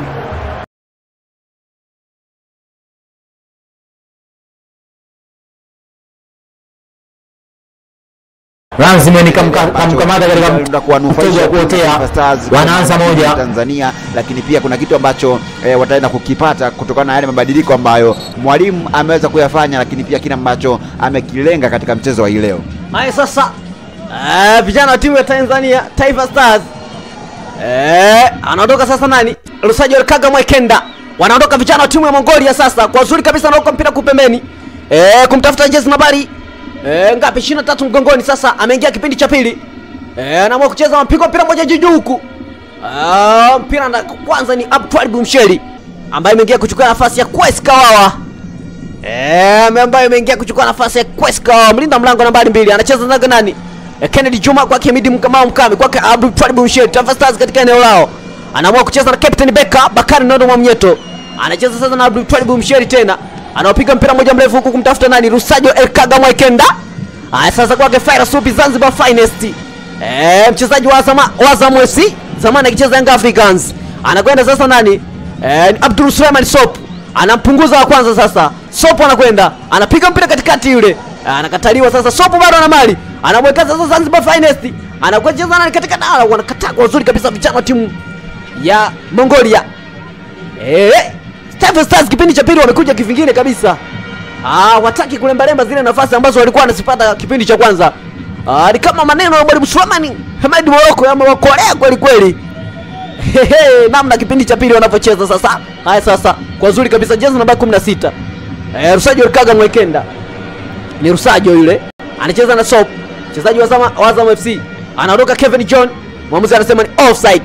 lazima nikamka- ambacho kamkamata katika kinaenda kuwanufaisha mtego wa kuotea Taifa Stars wanaanza kwa moja Tanzania, lakini pia kuna kitu ambacho eh, wataenda kukipata kutokana na yale mabadiliko ambayo mwalimu ameweza kuyafanya, lakini pia kile ambacho amekilenga katika mchezo wa hii leo. Haya sasa, eh, vijana wa timu ya Tanzania Taifa Stars eh, anaondoka sasa nani? Lusajo Kaga Mwekenda. Wanaondoka vijana wa timu ya Mongolia sasa, kwa uzuri kabisa anaoka mpira kupembeni eh, kumtafuta jezi nambari eh, ngapi? 23 mgongoni. Sasa ameingia kipindi cha pili eh, anaamua kucheza mapigo mpira moja juu juu huku Ah, mpira na kwanza ni Abtwali Bumsheri ambaye ameingia kuchukua nafasi ya Kwesi Kawawa Eh, ambaye ameingia kuchukua nafasi ya Kweska mlinda mlango nambari mbili anacheza na nani? Eh, Kennedy Juma kwake Midi Mkamao Mkame kwake Abdul Twalib Msheri Taifa Stars katika eneo lao. Anaamua kucheza na Captain Beka Bakari Nondo Mwamnyeto. Anacheza sasa na Abdul Twalib Msheri tena. Anaopiga mpira moja mrefu huku kumtafuta nani? Rusajo El Kaga Mwaikenda. Haya sasa kwake Faira Supi Zanzibar Finest. Eh, mchezaji wa Azam wa Azam FC zamani akicheza Young Africans. Anakwenda sasa nani? Eh, Abdul Suleiman Sop anampunguza wa kwanza sasa. Sopo anakwenda anapiga mpira katikati yule, anakataliwa sasa. Sopo bado ana mali, anamweka sasa Zanzibar Finest, anakwenda cheza nani katika dala, wanakataa kwa uzuri kabisa vijana wa timu ya Mongolia. Eh, Taifa Stars kipindi cha pili wamekuja kivingine kabisa. Ah, wataki kulembalemba zile nafasi ambazo walikuwa wanazipata kipindi cha kwanza. Ah, ni kama maneno ya Mwalimu Sulemani Hamad Moroko yamewakolea kweli kweli. Hehe, namna kipindi cha pili wanavyocheza sasa. Haya sasa, kwa uzuri kabisa jezi namba 16. Eh, Rusajo Kaga Mwekenda. Ni Rusajo yule. Anacheza na Sop. Mchezaji wa Azam wa Azam FC. Anaondoka Kevin John. Mwamuzi anasema ni offside.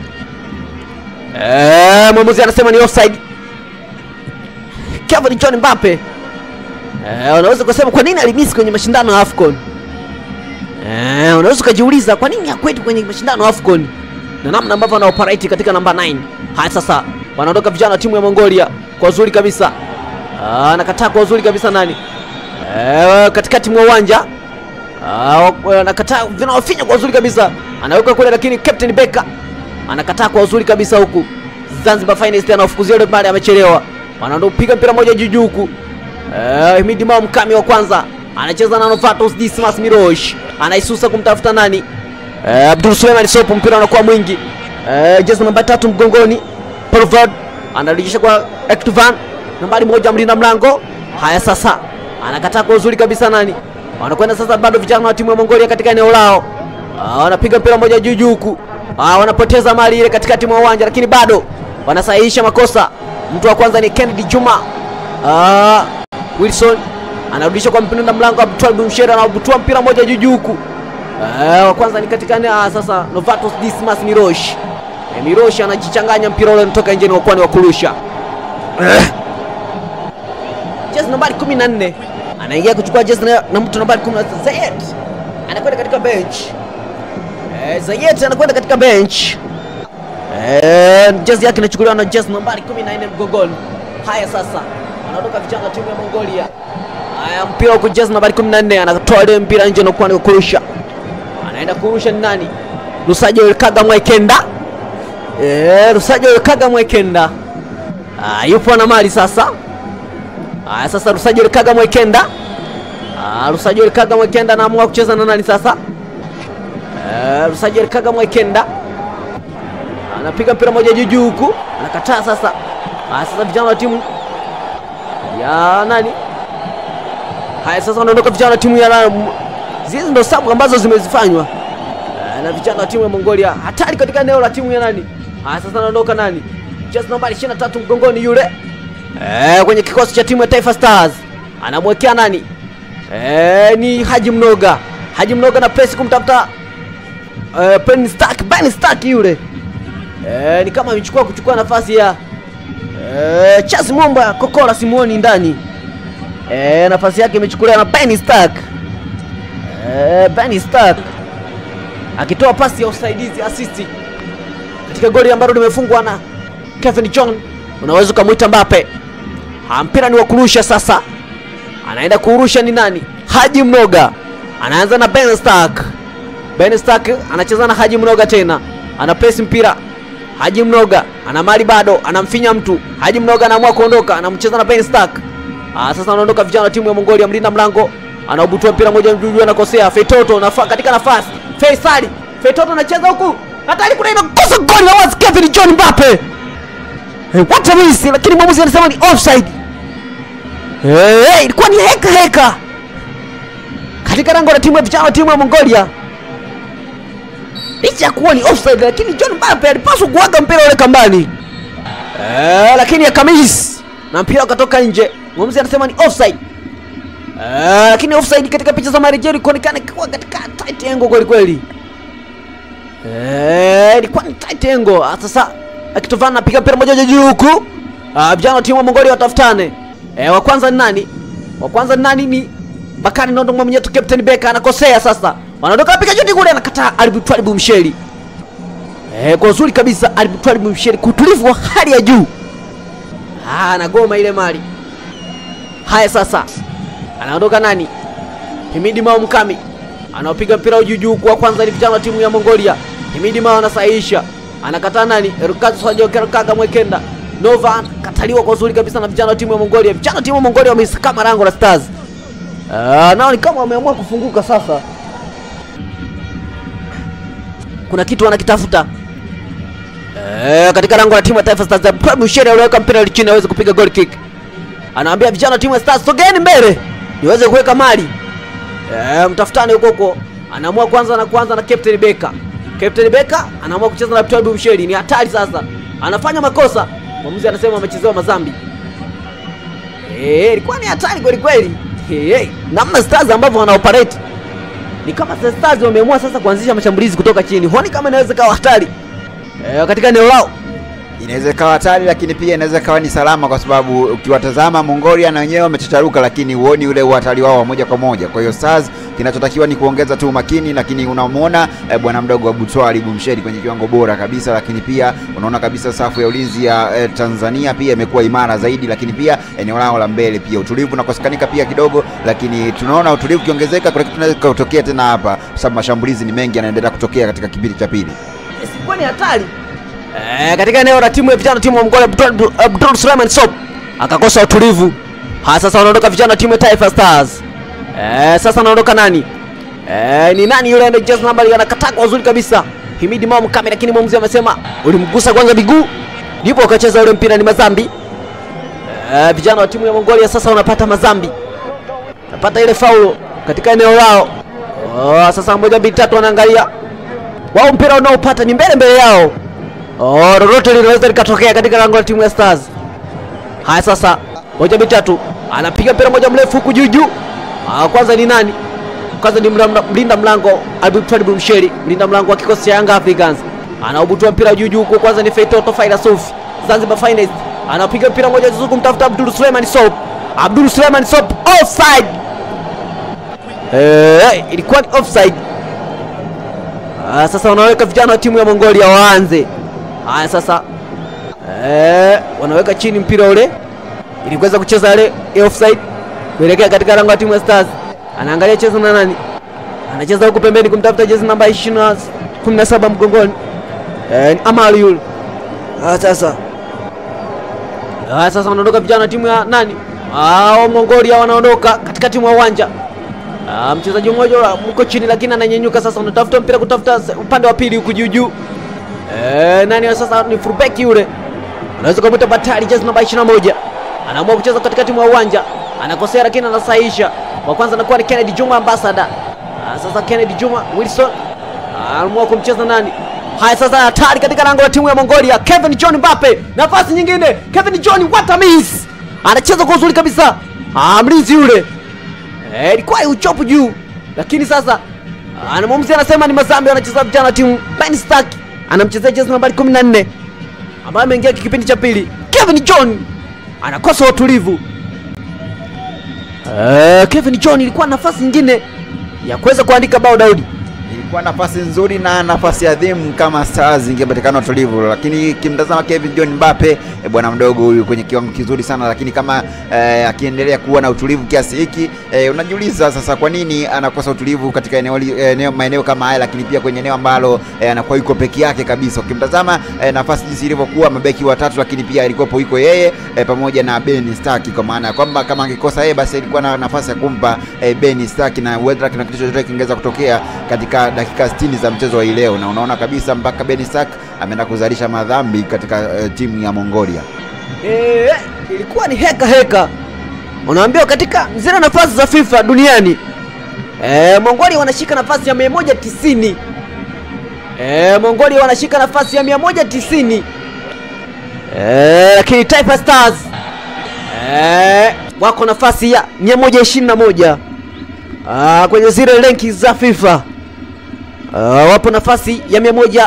Eh, mwamuzi anasema ni offside. Kevin John Mbappe. Eh, unaweza kusema kwa nini alimisi kwenye mashindano ya AFCON? Eh, unaweza ukajiuliza kwa nini hakwetu kwenye mashindano ya AFCON? na namna ambavyo ana operate katika namba 9. Haya sasa wanaondoka vijana wa timu ya Mongolia kwa uzuri kabisa. Ah, anakataa kwa uzuri kabisa nani? Eh, katikati mwa uwanja. Ah, anakataa vinawafinya kwa uzuri kabisa. Anaweka kule lakini Captain Becker anakataa kwa uzuri kabisa huku. Zanzibar Finest anafukuzia yule pale amechelewa. Wanaondoka piga mpira moja juu juu huku. Eh, Himidi Mao mkami wa kwanza anacheza na Novatus Dismas Mirosh. Anaisusa kumtafuta nani? Eh, Abdul Suleiman Sopo mpira unakuwa mwingi. Eh, jezi namba tatu mgongoni. Pervard anarejesha kwa Ektuvan nambari moja mlinda mlango. Haya sasa anakataa kwa uzuri kabisa nani? Wanakwenda sasa bado vijana wa timu ya Mongolia katika eneo lao. Ah, wanapiga mpira moja juu juu huku. Ah, wanapoteza mali ile katikati mwa uwanja lakini bado wanasahihisha makosa. Mtu wa kwanza ni Kennedy Juma. Ah, Wilson anarudisha kwa mpinda mlango Abdul Bumshera na abutua mpira moja juu juu huku. Eh, wa kwanza ni katika ah, sasa Novatus Dismas Mirosh. Eh, Mirosh anajichanganya mpira ule unatoka nje ni wa kwani wa kurusha. Eh. Jezi nambari 14 anaingia kuchukua jezi na, na mtu nambari 10 Zayed. Anakwenda katika bench. Eh, Zayed anakwenda katika bench. Eh, jezi yake inachukuliwa na jezi nambari 14 mgongoni. Haya sasa. Anaondoka vijana wa timu ya Mongolia. Haya mpira huko jezi nambari 14 anatoa ile mpira nje na kwani wa kurusha anaenda kurusha ni nani? Rusajo Kaga Mwekenda. Eh, Rusajo Kaga Mwekenda. Ah, yupo na mali sasa. Ah, sasa Rusajo Kaga Mwekenda. Ah, Rusajo Kaga Mwekenda anaamua kucheza na nani sasa? Eh, Rusajo Kaga Mwekenda. Anapiga mpira moja juu juu huku. Anakataa sasa. Ah, sasa vijana wa timu ya nani? Haya sasa wanaondoka vijana wa timu ya hizi ndo sabu ambazo zimezifanywa Eh, na vijana wa timu ya Mongolia hatari katika eneo la timu ya nani. Haya sasa anaondoka nani? Jezi nambari 23 mgongoni yule eh, kwenye kikosi cha timu ya Taifa Stars anamwekea nani? Eh, ni Haji Mnoga. Haji Mnoga na press kumtafuta eh, Ben Stark, Ben Stark yule eh, ni kama amechukua kuchukua nafasi ya eh, Chasi Momba Kokora Simuoni ndani eh, nafasi yake imechukuliwa na Ben Stark. Eh, Benny Stark akitoa pasi ya usaidizi assist katika goli ambalo limefungwa na Kevin John, unaweza ukamwita Mbappe. Ha, mpira ni wa kurusha sasa, anaenda kurusha ni nani? Haji Mnoga anaanza na Ben Stark. Ben Stark anacheza na Haji Mnoga tena, ana press mpira. Haji Mnoga ana mali bado, anamfinya mtu. Haji Mnoga anaamua kuondoka, anamcheza na Ben Stark. Ah, sasa anaondoka vijana wa timu ya Mongolia, mlinda mlango anaubutua mpira moja mjuju, anakosea Fetoto nafa, katika nafasi Faisali Fetoto anacheza huku hatari, kuna inakosa goli la wazi Kevin John Mbappe. Hey, what a miss, lakini mwamuzi anasema ni offside. Hey, hey, ilikuwa ni heka heka katika lango la timu ya vijana timu ya Mongolia. Licha ya kuwa ni offside, lakini John Mbappe alipaswa kuaga mpira ule kambani. Eh, lakini akamiss na mpira ukatoka nje. Mwamuzi anasema ni offside. Eh, lakini offside katika picha za marejeo ilikuonekana kuwa katika tight angle kweli kweli. Eh, ilikuwa ni tight angle. Ah, Sasa akitovana anapiga mpira moja juu huku. Ah, vijana wa timu ya Mongolia watafutane. Eh, wa kwanza ni nani? Wa kwanza ni nani? Ni Bakari Nondo Mwamnyeto, Captain Beka anakosea sasa. Wanaondoka piga juti kule, anakataa Alibu Twalibu Msheli. Eh, kwa uzuri kabisa Alibu Twalibu Msheli, kutulivu wa hali ya juu. Ah, anagoma ile mali. Haya sasa. Anaondoka nani? Himidi Mao Mkami. Anaopiga mpira juu juu kwa kwanza ni vijana wa timu ya Mongolia. Himidi Mao anasahihisha. Anakataa nani? Rukazu Sajo Kaga Mwekenda. Nova kataliwa kwa uzuri kabisa na vijana wa timu ya Mongolia. Vijana wa timu ya Mongolia wamesakama rango la Stars. Ah, nao ni kama wameamua kufunguka sasa. Kuna kitu wanakitafuta. Eh, katika lango la timu ya Taifa Stars, Prime Shere aliweka mpira chini aweze kupiga goal kick. Anawaambia vijana wa timu ya Stars, sogeni mbele niweze kuweka mali. Eh, mtafutane huko huko. Anaamua kwanza na kwanza na Captain Beka. Captain Beka anaamua kucheza na Prime Shere, ni hatari sasa. Anafanya makosa. Mwamuzi anasema amechezewa mazambi. Eh, ilikuwa ni hatari kweli kweli. Hey, hey. Namna Stars ambavyo wana operate ni kama The Stars wameamua sasa kuanzisha mashambulizi kutoka chini. Huoni kama inaweza kawa hatari e, katika eneo lao? inaweza ikawa hatari lakini pia inaweza ikawa ni salama kwa sababu ukiwatazama Mongolia na wenyewe wamechacharuka, lakini huoni ule uhatari wao wa moja kwa moja. Kwa hiyo Stars kinachotakiwa ni kuongeza tu umakini, lakini unamwona eh, bwana mdogo wa Butwali Bumsheri kwenye kiwango bora kabisa, lakini pia unaona kabisa safu ya ulinzi ya eh, Tanzania pia imekuwa imara zaidi, lakini pia eneo lao la mbele pia utulivu unakosekanika pia kidogo, lakini tunaona utulivu ukiongezeka, kuna kitu kinaweza kutokea tena hapa, kwa sababu mashambulizi ni mengi yanaendelea kutokea katika kipindi cha pili. Isikuwa ni hatari e, katika eneo la timu ya vijana timu ya Mongolia Abdul, Abdul Suleiman Sop akakosa utulivu. Ha, sasa wanaondoka vijana timu ya Taifa Stars. E, sasa anaondoka nani? E, ni nani yule anayecheza nambari anakataa kwa uzuri kabisa. Himidi Mao Mkame, lakini mwamuzi amesema ulimgusa kwanza miguu ndipo akacheza ule mpira ni mazambi. E, vijana wa timu ya Mongolia sasa wanapata mazambi. Napata ile faulo katika eneo lao. Oh, sasa moja mbili tatu wanaangalia. Wao mpira unaopata ni mbele mbele yao. Oh, lolote linaweza likatokea katika lango la timu ya Stars. Haya sasa, moja mbili tatu. Anapiga mpira moja mrefu huku juu juu. Ah, kwanza ni nani? Kwanza ni mla- mlinda mlango Abdul Twalibu Msheri, mlinda mlango wa kikosi cha Young Africans. Anaubutua mpira juu juu huku kwanza ni Feitoto Faida Sufi. Zanzibar Finest. Anapiga mpira moja zuzu kumtafuta Abdul Suleiman Sop. Abdul Suleiman Sop offside. Eh, ilikuwa ni offside. Ah, sasa wanaweka vijana wa timu ya Mongolia waanze. Haya sasa. Eh, wanaweka chini mpira ule ili kuweza kucheza ile ya offside kuelekea katika lango la timu ya Stars. Anaangalia cheza na nani? Anacheza huku pembeni kumtafuta jezi namba 20 17 mgongoni. Eh, ni Amali yule. Ah, sasa. Ah, sasa wanaondoka vijana wa timu ya nani? Ah, wa Mongolia wanaondoka katika timu ya uwanja. Ah, mchezaji mmoja mko chini lakini ananyenyuka sasa, unatafuta mpira kutafuta se- upande wa pili huku juu juu. Eh, nani wa sasa ni fullback yule. Unaweza kumwita Batali jezi namba 21. Anaamua kucheza katika timu ya uwanja. Anakosea lakini anasahihisha. Wa kwanza anakuwa ni Kennedy Juma Ambassador. Ah, sasa Kennedy Juma Wilson Ah, anaamua kumcheza nani? Haya sasa hatari katika lango la timu ya Mongolia. Kevin John Mbappe. Nafasi nyingine. Kevin John what a miss. Anacheza kwa uzuri kabisa. Ah, mlinzi yule. Eh, ilikuwa uchopu juu, lakini sasa ana mwamuzi anasema ni mazambi, anacheza vijana wa timu Ben Stark anamchezea jezi nambari 14 ambaye ameingia kipindi cha pili. Kevin John anakosa utulivu. Eh, Kevin John ilikuwa nafasi nyingine ya kuweza kuandika bao Daudi. kwa nafasi nzuri na nafasi adhimu kama Stars ingepatikana utulivu, lakini kimtazama Kevin John Mbappe e, bwana mdogo huyu kwenye kiwango kizuri sana, lakini kama eh, akiendelea kuwa na utulivu kiasi hiki eh, unajiuliza sasa kwa nini anakosa utulivu katika eneo, li- eneo maeneo kama haya, lakini pia kwenye eneo ambalo eh, anakuwa yuko peke yake kabisa. Ukimtazama eh, nafasi jinsi ilivyokuwa mabeki watatu, lakini pia ilikuwepo yuko yeye eh, pamoja na Ben Stark, kwa maana ya kwamba kama angekosa yeye basi ilikuwa na nafasi ya kumpa eh, Ben Stark na whether kuna kitu chochote kingeweza kutokea katika dakika 60 za mchezo wa hii leo, na unaona kabisa mpaka Ben Stark ameenda kuzalisha madhambi katika eh, timu ya Mongolia. Eh, ilikuwa ni heka heka, unaambiwa katika zile nafasi za FIFA duniani eh, Mongolia wanashika nafasi ya 190 eh, Mongolia wanashika nafasi ya 190 eh, lakini Taifa Stars eh, wako nafasi ya 121 ah, kwenye zile renki za FIFA ah, wapo nafasi ya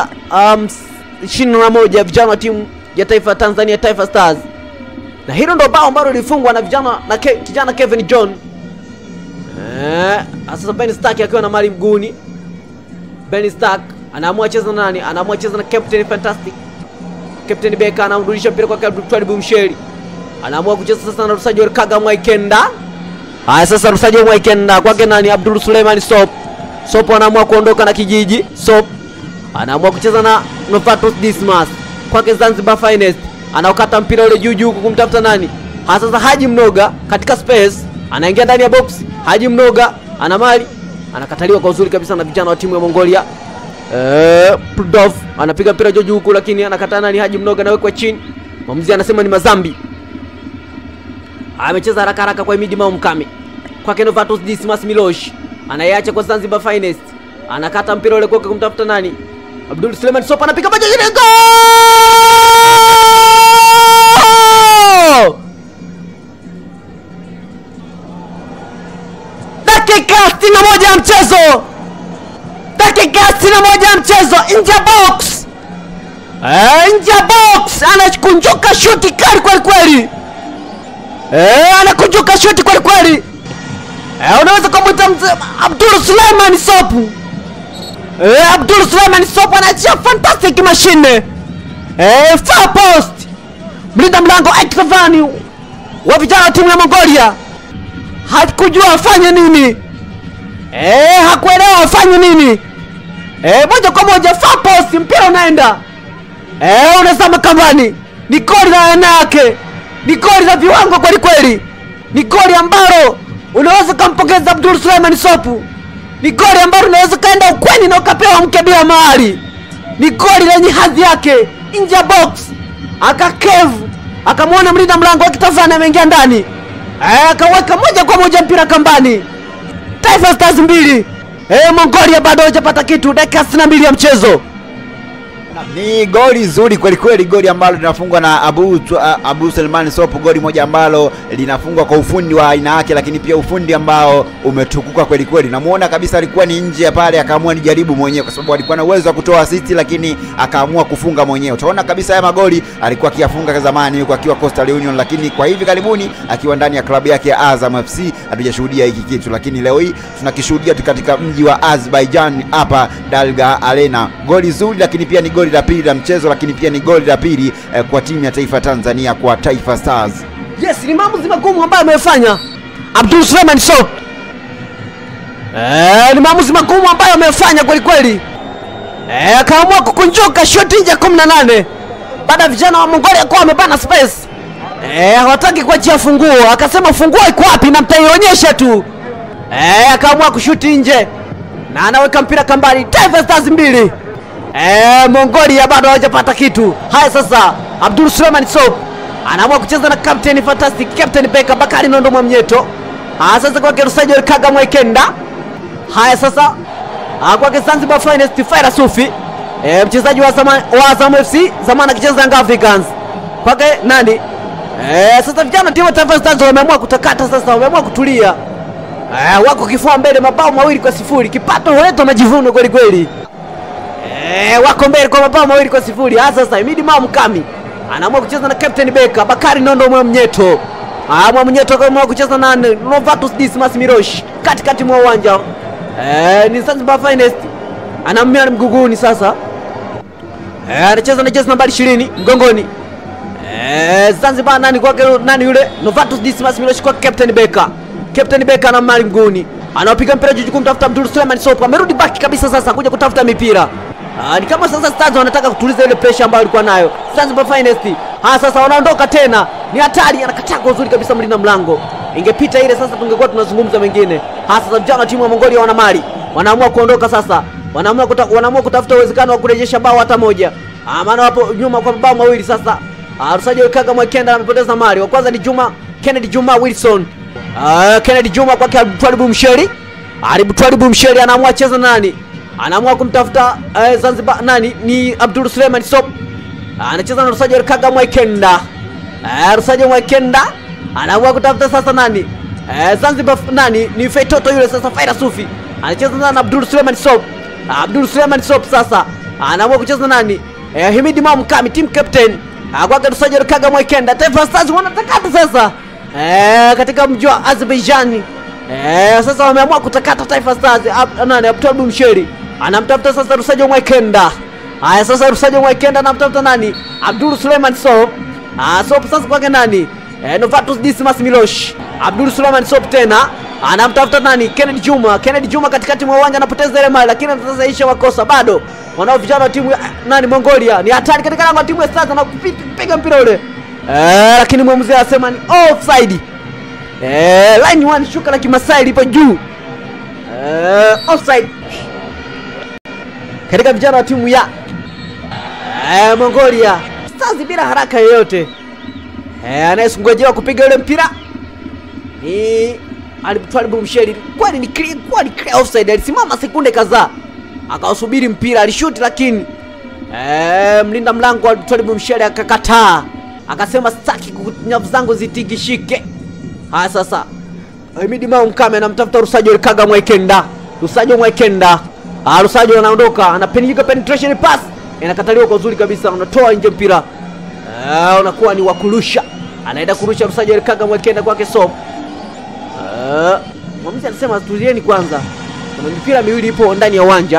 121 vijana wa timu ya taifa ya Tanzania Taifa Stars, na hilo ndo bao ambalo lilifungwa na vijana na ke, kijana Kevin John eh, sasa Ben Stark akiwa na mali mguuni. Ben Stark anaamua cheza na nani? Anaamua cheza na Captain Fantastic. Captain Beka anamrudisha mpira kwa Twalib Msheri, anaamua kucheza sasa na Rusajo Kaga Mwaikenda. Haya, sasa Rusajo Mwaikenda kwake nani? Abdul Suleiman Sop. Sop anaamua kuondoka na kijiji. Sop anaamua kucheza na Novatus Dismas kwake Zanzibar Finest, anaokata mpira ule juu juu huku kumtafuta nani? Ha, sasa Haji Mnoga katika space anaingia ndani ya box. Haji Mnoga ana mali, anakataliwa kwa uzuri kabisa na vijana wa timu ya Mongolia. Eh, Pudov anapiga mpira juu juu huku, lakini anakataa nani? Haji Mnoga anawekwa chini. Mwamuzi anasema ni mazambi. Amecheza haraka haraka kwa Imidi Mao Mkame kwake Novatus Dismas Milosh anaiacha kwa Zanzibar Finest, anakata mpira ule kwake kumtafuta nani? Abdul Suleiman Sopa anapiga moja ile goal! Dakika 61 ya mchezo, dakika 61 ya mchezo, nje ya box, Eh, nje ya box, anakunjuka shuti kali kweli kweli, Eh, anakunjuka shuti kweli kweli. Eh, unaweza kumwita mzee Abdul Suleiman Sopu. Eh, Abdul Suleiman Sopo anaachia fantastic mashine. Eh, far post. Mlinda mlango Ekravani wa vijana wa timu ya Mongolia hakujua afanye nini. Eh, hakuelewa afanye nini. Eh, moja kwa moja far post, mpira unaenda. Eh, unazama kambani. Ni goli la aina yake. Ni goli la viwango kweli kweli. Ni goli ambalo unaweza kumpongeza Abdul Suleiman Sopu ni goli ambalo unaweza kaenda ukweni na ukapewa mke bila mahali. Ni goli lenye hadhi yake, nje ya box, akakevu akamwona mlinda mlango akitazana, ameingia ndani, Eh, akaweka moja kwa moja mpira kambani. Taifa Stars mbili, eh, Mongolia bado hajapata kitu, dakika 62 ya mchezo. Ni goli zuri kweli kweli, goli ambalo linafungwa na Abu, Abu Selman Sopo, goli moja ambalo linafungwa kwa ufundi wa aina yake, lakini pia ufundi ambao umetukuka kweli kweli. Namuona kabisa alikuwa ni nje ya pale, akaamua nijaribu mwenyewe, kwa sababu alikuwa na uwezo wa kutoa assist, lakini akaamua kufunga mwenyewe. Utaona kabisa haya magoli alikuwa akiyafunga zamani huko akiwa Coastal Union, lakini kwa hivi karibuni akiwa ndani ya klabu yake ya Azam FC hatujashuhudia hiki kitu, lakini leo hii tunakishuhudia katika mji wa Azerbaijan hapa Dalga Arena. Goli zuri, lakini pia ni goli la pili la mchezo, lakini pia ni goli la pili eh, kwa timu ya taifa Tanzania, kwa Taifa Stars. Yes, ni maamuzi magumu ambayo amefanya Abdul Suleiman Sow. Eh, ni maamuzi magumu ambayo amefanya kweli kweli. Eh, akaamua kukunjuka shoti nje ya 18 baada ya vijana wa Mongolia kuwa wamebana space. Eh, hawataki kuachia funguo, akasema funguo iko wapi na mtaionyesha tu. Eh, akaamua kushuti nje na anaweka mpira kambani. Taifa Stars mbili. Eh, Mongolia bado hawajapata kitu. Haya sasa, Abdul Suleiman Sow anaamua kucheza na Captain Fantastic, Captain Beka Bakari Nondo Mwamnyeto. Haya sasa kwake Rusajo Kaga Mwekenda. Haya sasa ah, kwake Zanzibar Finest Faira Sufi. E, mchezaji wa Azam wa Azam FC zamani akicheza Young Africans. Kwake nani? E, sasa vijana timu ya Taifa Stars wameamua kutakata sasa, wameamua kutulia. E, wako kifua mbele mabao mawili kwa sifuri. Kipato huleta majivuno kweli kweli. Eh, wako mbele kwa mabao mawili kwa sifuri. Hasa sasa Imidi Mao Mkami anaamua kucheza na Captain Beka Bakari Nondo Mwamnyeto. Ah, Mwamnyeto akaamua kucheza na Novatus Dismas Mirosh katikati mwa uwanja. Eh, ni Zanzibar Finest anammia mguguni sasa eh, anacheza na jezi nambari 20 mgongoni eh, Zanzibar nani kwake nani yule Novatus Dismas Milosh kwa Captain Beka Captain Beka ana mali mguuni anapiga mpira juu kumtafuta Abdul Suleiman Sopo amerudi baki kabisa sasa kuja kutafuta mipira Ah, ni kama sasa Stars wanataka kutuliza ile pressure ambayo alikuwa nayo Zanzibar Finest. Ha, sasa wanaondoka tena, ni hatari, anakataa kwa uzuri kabisa mlinda mlango. Ingepita ile sasa, tungekuwa tunazungumza mengine. Ha, sasa vijana wa timu ya Mongolia wana mali, wanaamua kuondoka sasa, wanaamua kuta, wanaamua kutafuta uwezekano wa kurejesha bao hata moja. Ah, maana wapo nyuma kwa mabao mawili sasa. Ah, Rusaji Kaga Mwekenda amepoteza mali. Wa kwanza ni Juma Kennedy Juma Wilson. Ah, Kennedy Juma kwake Twalibu Msheri. Aribu Twalibu Msheri anaamua cheza nani? anaamua kumtafuta eh, Zanzibar nani ni Abdul Suleiman Sop anacheza na Rusaji Kaga Mwekenda eh, Rusaji Mwekenda anaamua kutafuta sasa nani eh, Zanzibar nani ni Feitoto yule sasa Faira Sufi anacheza na Abdul Suleiman Sop Abdul Suleiman Sop sasa anaamua kucheza nani eh, Himidi Mam Kami team captain kwake Rusaji Kaga Mwekenda Taifa Stars wanatakata sasa eh, katika mji wa Azerbaijan eh, sasa wameamua kutakata Taifa Stars ab, nani Abdul Msheri anamtafuta sasa Rusajo Mwekenda. Haya sasa Rusajo Mwekenda anamtafuta nani? Abdul Suleiman Sop. Ah, Sop sasa kwake nani? Eh, Novatus Dismas Milosh. Abdul Suleiman Sop tena anamtafuta nani? Kennedy Juma. Kennedy Juma katikati mwa uwanja anapoteza ile mali lakini sasa isha wakosa bado. Wanao vijana wa timu ya nani Mongolia. Ni hatari katika lango la timu ya Stars na kupiga mpira ule. Eh, lakini mwamuzi anasema ni offside. Eh, line 1 shuka la Kimasai lipo juu. Eh, offside katika vijana wa timu ya eh, Mongolia Stars bila haraka yoyote. Eh, anayesungojewa kupiga ule mpira ni Twalibu Msheri. Kwani ni clear, kwani clear offside. Alisimama sekunde kadhaa akawasubiri mpira, alishuti lakini eh, mlinda mlango wa Twalibu Msheri akakataa, akasema sitaki nyavu zangu zitingishike. Haya sasa, Himidi Mao Mkame anamtafuta Rusajo Kaga Mwekenda, Rusajo Mwekenda Ah, Rusajo anaondoka, anapiga penetration pass. Inakataliwa kwa uzuri kabisa, unatoa nje mpira. Ah, unakuwa ni wa kurusha. Anaenda kurusha Rusajo Kaga Mwekenda kwake Sop. Ah, mwamuzi anasema tulieni kwanza. Kuna mipira miwili ipo ndani ya uwanja.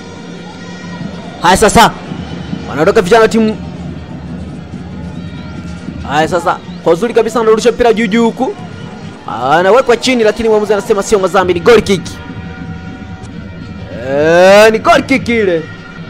Haya sasa. Wanaondoka vijana wa timu. Haya sasa, kwa uzuri kabisa anarusha mpira juu juu huku. Anawekwa chini lakini mwamuzi anasema sio mazambi, ni goal kick. Eh, ni goal kick ile.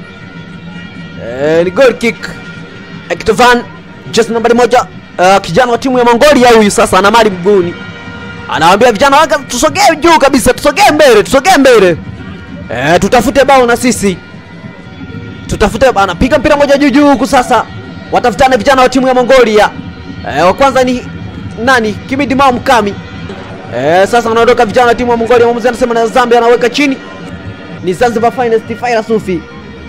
Eh, ni goal kick. Ektovan just nambari moja uh, kijana wa timu ya Mongolia huyu sasa ana mali mguuni. Anawaambia vijana wake tusogee juu kabisa, tusogee mbele, tusogee mbele. Eh, tutafute bao na sisi. Tutafute anapiga mpira moja juu juu huku sasa. Watafutane vijana wa timu ya Mongolia. Eh, wa kwanza ni nani? Kimidi Mao Mkami. Eh, sasa wanaondoka vijana wa timu ya Mongolia. Mwamuzi anasema na Zambia anaweka chini ni Zanzibar Finest Faira Sufi.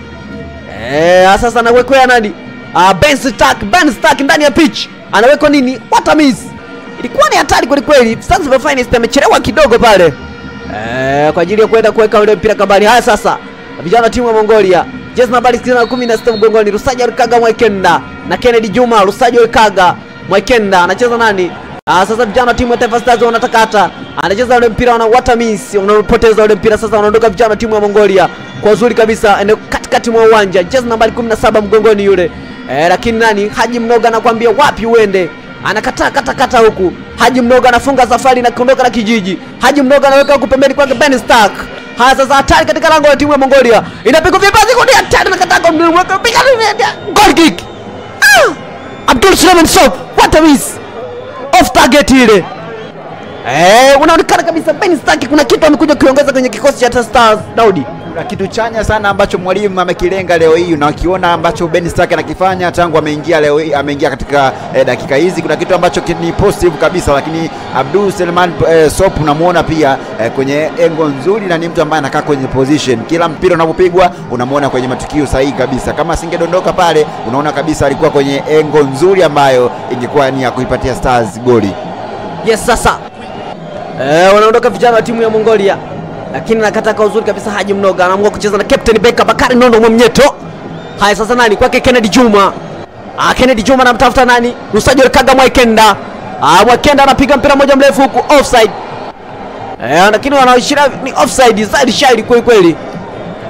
Eh, sasa anawekwea nani? Ah, Ben Stark, Ben Stark ndani ya pitch. Anawekwa nini? What a miss. Ilikuwa ni hatari kweli kweli. Zanzibar Finest amechelewa kidogo pale. Eh, kwa ajili ya kwenda kuweka ule mpira kambani. Haya sasa. Vijana timu ya Mongolia. Jezi nambari 16 mgongoni Rusaja Kaga Mwekenda na Kennedy Juma Rusaja Kaga Mwekenda anacheza nani? Ah, sasa vijana timu ya Taifa Stars wanatakata. Anacheza ule mpira wana what a miss. Unapoteza ule mpira sasa wanaondoka vijana timu ya Mongolia. Kwa uzuri kabisa ene katikati mwa uwanja. Jezi nambari 17 mgongoni yule. Eh, lakini nani? Haji Mnoga anakuambia wapi uende? Anakataa kata kata huku. Haji Mnoga anafunga safari na kuondoka na kijiji. Haji Mnoga anaweka huku pembeni kwake Ben Stark. Haya sasa hatari katika lango la timu ya Mongolia. Inapigwa vipazi kwa hatari na kataka mdumweka piga goal kick. Ah! Abdul Suleiman Sop. What a miss off target ile. Eh, unaonekana kabisa Ben Stark kuna kitu amekuja kuongeza kwenye kikosi cha Stars Daudi. Kuna kitu chanya sana ambacho mwalimu amekilenga leo hii, unakiona ambacho Ben Stark anakifanya tangu ameingia leo hii, ameingia katika eh, dakika hizi. Kuna kitu ambacho ni positive kabisa, lakini Abdul Selman eh, Sop unamuona pia eh, kwenye engo nzuri, na ni mtu ambaye anakaa kwenye position. Kila mpira unapopigwa unamuona kwenye matukio sahihi kabisa. Kama asingedondoka pale, unaona kabisa alikuwa kwenye engo nzuri ambayo ingekuwa ni ya kuipatia Stars goli. Yes, sasa eh, wanaondoka vijana wa timu ya Mongolia lakini nakata kwa uzuri kabisa. Haji Mnoga anaamua kucheza na Captain Beka Bakari Nondo Mwamnyeto. Haya sasa, nani kwake? Kennedy Juma. Ah, Kennedy Juma anamtafuta nani? Rusajo Kaga Mwekenda. Ah, Mwekenda anapiga mpira moja mrefu huku offside. Eh, lakini wanaishiria ni offside zaidi shairi kweli kweli.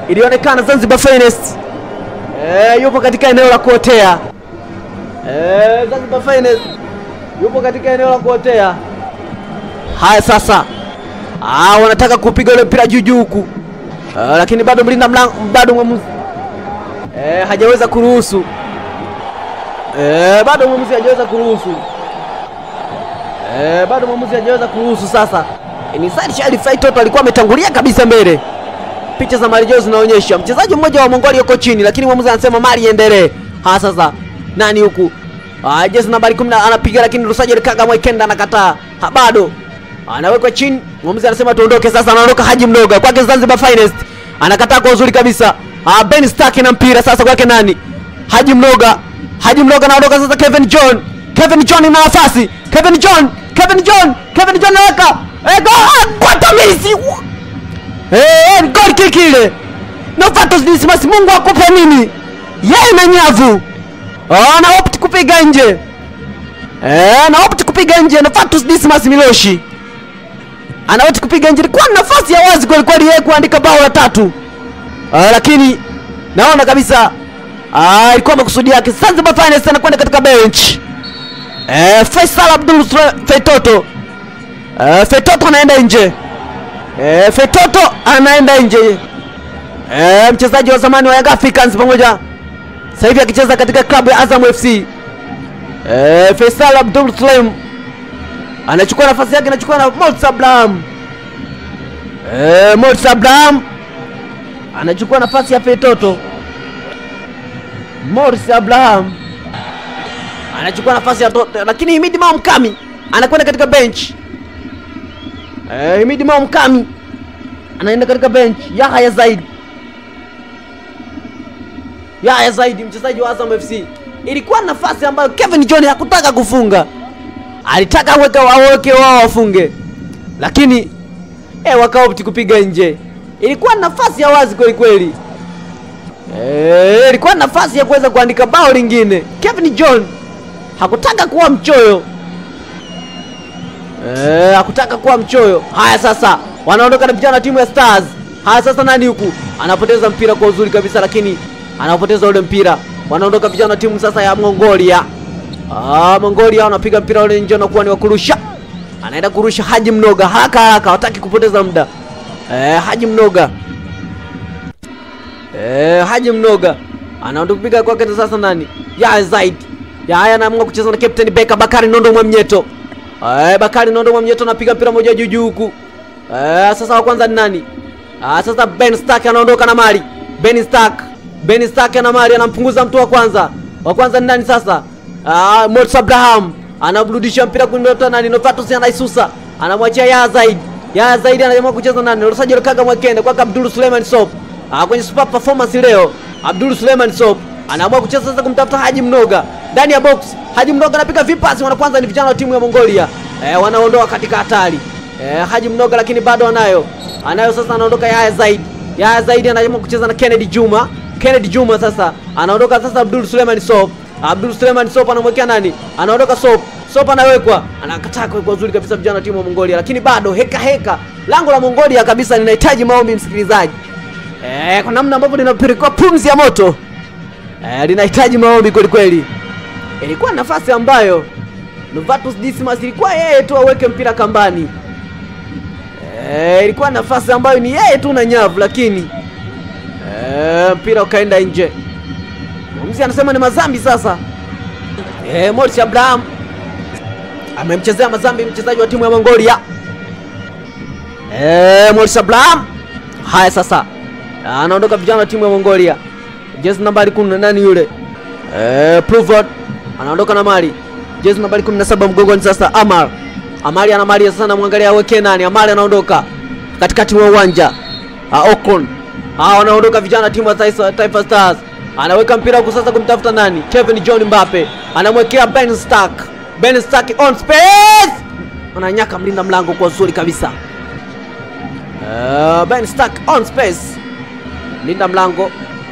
ilionekana Zanzibar Finest eh, yupo katika eneo la kuotea eh, Zanzibar Finest yupo katika eneo la kuotea. Haya sasa, ah, wanataka kupiga ule mpira juu juu huku ah, lakini bado mlinda mlango bado mwamuzi eh, hajaweza kuruhusu eh, bado mwamuzi hajaweza kuruhusu eh, bado mwamuzi hajaweza kuruhusu. Sasa ni Said Sharif Faitoto alikuwa ametangulia kabisa mbele. Picha za marejeo zinaonyesha mchezaji mmoja wa Mongolia yuko chini, lakini mwamuzi anasema mali iendelee. Ha, sasa nani huku? Ah, jezi nambari 10 anapiga, lakini Rusaji Kaga Mwekenda anakataa. Ha, bado anawekwa chini. Mwamuzi anasema tuondoke sasa. Anaondoka Haji Mnoga kwake Zanzibar Finest, anakataa kwa uzuri kabisa. Ah, Ben Stark na mpira sasa kwake nani? Haji Mnoga. Haji Mnoga anaondoka sasa. Kevin John, Kevin John ina nafasi. Kevin John, Kevin John, Kevin John anaweka eh, go- kwa tamisi Eh, ni goal kick ile. Novatus Dismas Mungu akupe nini? Yeye na nyavu. Oh, na opt kupiga nje. Eh, na opt kupiga nje Novatus Dismas Miloshi. Ana opt kupiga nje. Ilikuwa ni nafasi ya wazi kweli kweli yeye kuandika bao la tatu. Ah, lakini naona kabisa ah, ilikuwa makusudi yake. Zanzibar Finest anakwenda katika bench. Eh, Faisal Abdul Sule- Feitoto. Eh, Feitoto anaenda nje. Eh, Fetoto anaenda nje. Eh, mchezaji wa zamani wa Young Africans pamoja sasa hivi akicheza katika klabu ya Azam FC. Eh, Faisal Abdul Sulaim anachukua nafasi yake, anachukua na Morsi Abraham. Eh, Morsi Abraham anachukua nafasi ya Fetoto. Morsi Abraham anachukua nafasi ya Toto, lakini Himidi Mao Mkami anakwenda katika bench. Eh, Himidi Mao Mkami anaenda katika bench. Yahya Zaid, Yahya Zaid mchezaji wa Azam FC. Ilikuwa nafasi ambayo Kevin John hakutaka kufunga, alitaka aweke waweke wao wafunge, lakini eh, wakaopti kupiga nje. Ilikuwa nafasi ya wazi kweli kweli. Eh, ilikuwa nafasi ya kuweza kuandika bao lingine. Kevin John hakutaka kuwa mchoyo. Eh, hakutaka kuwa mchoyo. Haya sasa, wanaondoka na vijana wa timu ya Stars. Haya sasa, nani huku anapoteza mpira kwa uzuri kabisa, lakini anapoteza ule mpira. Wanaondoka vijana wa timu sasa ya Mongolia. Ah, Mongolia wanapiga mpira ule nje, unakuwa ni wa kurusha. Anaenda kurusha Haji Mnoga haraka haraka, hataki kupoteza muda. Eh, Haji Mnoga Eh, Haji Mnoga anaondoka kupiga kwake sasa nani? Yahya Zaid. Yahya anaamua kucheza na Captain Beka Bakari Nondo Mwamnyeto. Eh, Bakari Nondo Mwamnyeto anapiga mpira moja juu juu huku. Eh, sasa wa kwanza ni nani? Ah, sasa Ben Stark anaondoka na mali. Ben Stark. Ben Stark ana mali anampunguza mtu wa kwanza. Wa kwanza ni nani sasa? Ah, Morsi Abraham anaburudisha mpira kumleta nani? Novatus anaisusa. Anamwachia Yahya Zaid. Yahya Zaid anaamua kucheza nani? Rosajo Kaga Mwakende kwa Abdul Suleiman Sop. Ah, kwenye super performance leo Abdul Suleiman Sop anaamua kucheza sasa kumtafuta Haji Mnoga ndani ya box. Haji Mnoga anapiga vipasi, wana kwanza ni vijana wa timu ya Mongolia eh, wanaondoa katika hatari eh, Haji Mnoga lakini bado anayo anayo sasa, anaondoka Yahya Zaid. Yahya Zaid anaamua kucheza na Kennedy Juma. Kennedy Juma sasa anaondoka sasa, Abdul Suleiman Sop. Abdul Suleiman Sop anamwekea nani? Anaondoka Sop. Sop anawekwa, anakataa kwa uzuri kabisa vijana wa timu ya Mongolia, lakini bado heka heka, lango la Mongolia kabisa linahitaji maombi, msikilizaji. Eh, kwa namna ambavyo linapelekwa pumzi ya moto eh, linahitaji maombi kweli kweli. Ilikuwa nafasi ambayo Novatus Dismas ilikuwa yeye tu aweke mpira kambani. Eh, ilikuwa nafasi ambayo ni yeye tu na nyavu, lakini eh, mpira ukaenda nje. Mwamuzi anasema ni mazambi sasa. Eh, Morsi Abraham amemchezea mazambi mchezaji wa timu ya Mongolia. Eh, Morsi Abraham. Haya sasa anaondoka vijana wa timu ya Mongolia. Jezi nambari 10 nani yule? Eh, Pruvot anaondoka na mali. Jezi nambari 17 mgongoni sasa Amar. Amari ana mali sasa, namwangalia aweke nani? Amari anaondoka katikati wa uwanja. Ah, Okon. Ah, wanaondoka vijana wa timu ya Taifa, Taifa Stars. Anaweka mpira huku sasa kumtafuta nani? Kevin John Mbappe. Anamwekea Ben Stark. Ben Stark on space. Ananyaka mlinda mlango kwa uzuri kabisa. Uh, Ben Stark on space linda mlango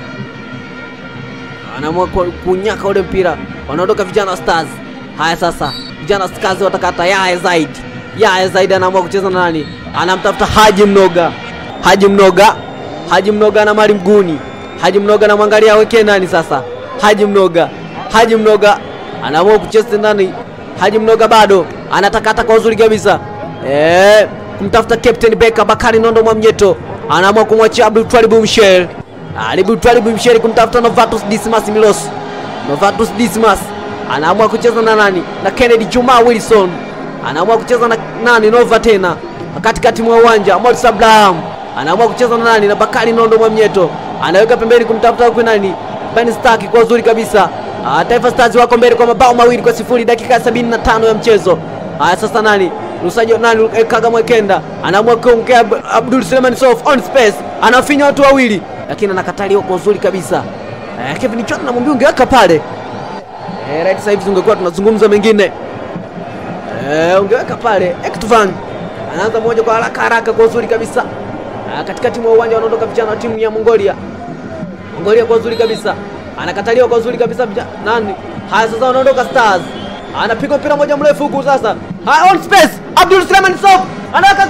anaamua ku- kunyaka ule mpira, wanaondoka vijana wa Stars. Haya sasa, vijana wa Stars watakata Yahya Zaid. Yahya Zaid anaamua kucheza na nani? Anamtafuta Haji Mnoga. Haji Mnoga, Haji Mnoga na Mali Mguni. Haji Mnoga anamwangalia aweke nani sasa. Haji Mnoga, Haji Mnoga anaamua kucheza ndani. Haji Mnoga bado anatakata kwa uzuri kabisa eh, kumtafuta Captain Beka Bakari Nondo Mwamnyeto anaamua kumwachia Abdul Twalibu Mshel. Abdul Twalibu Mshel kumtafuta Novatus Dismas Milos. Novatus Dismas anaamua kucheza na nani? Na Kennedy Juma Wilson anaamua kucheza na nani? Nova tena katikati mwa uwanja. Morris Abraham anaamua kucheza na nani? Na Bakari Nondo Mwamnyeto anaweka pembeni kumtafuta huko nani? Ben Stark kwa uzuri kabisa. Ah, Taifa Stars wako mbele kwa mabao mawili kwa sifuri dakika ya 75 ya mchezo. Haya sasa nani? Lusajo nani eh, Kaga Mwekenda anaamua kuongea Ab- Abdul Suleiman Sof on space. Anafinya watu wawili lakini anakataliwa kwa uzuri kabisa. Eh, Kevin John anamwambia ungeweka pale. Eh, right sasa hivi tungekuwa tunazungumza mengine. Eh, ungeweka pale. Ektovan anaanza moja kwa haraka haraka kwa uzuri kabisa. Ah, katikati mwa uwanja wanaondoka vijana wa timu ya Mongolia. Mongolia kwa uzuri kabisa. Anakataliwa kwa uzuri kabisa vijana. Nani? Haya sasa wanaondoka Stars. Anapiga mpira moja mrefu huku sasa. Haya on space. Abdul Suleiman Sof anaweka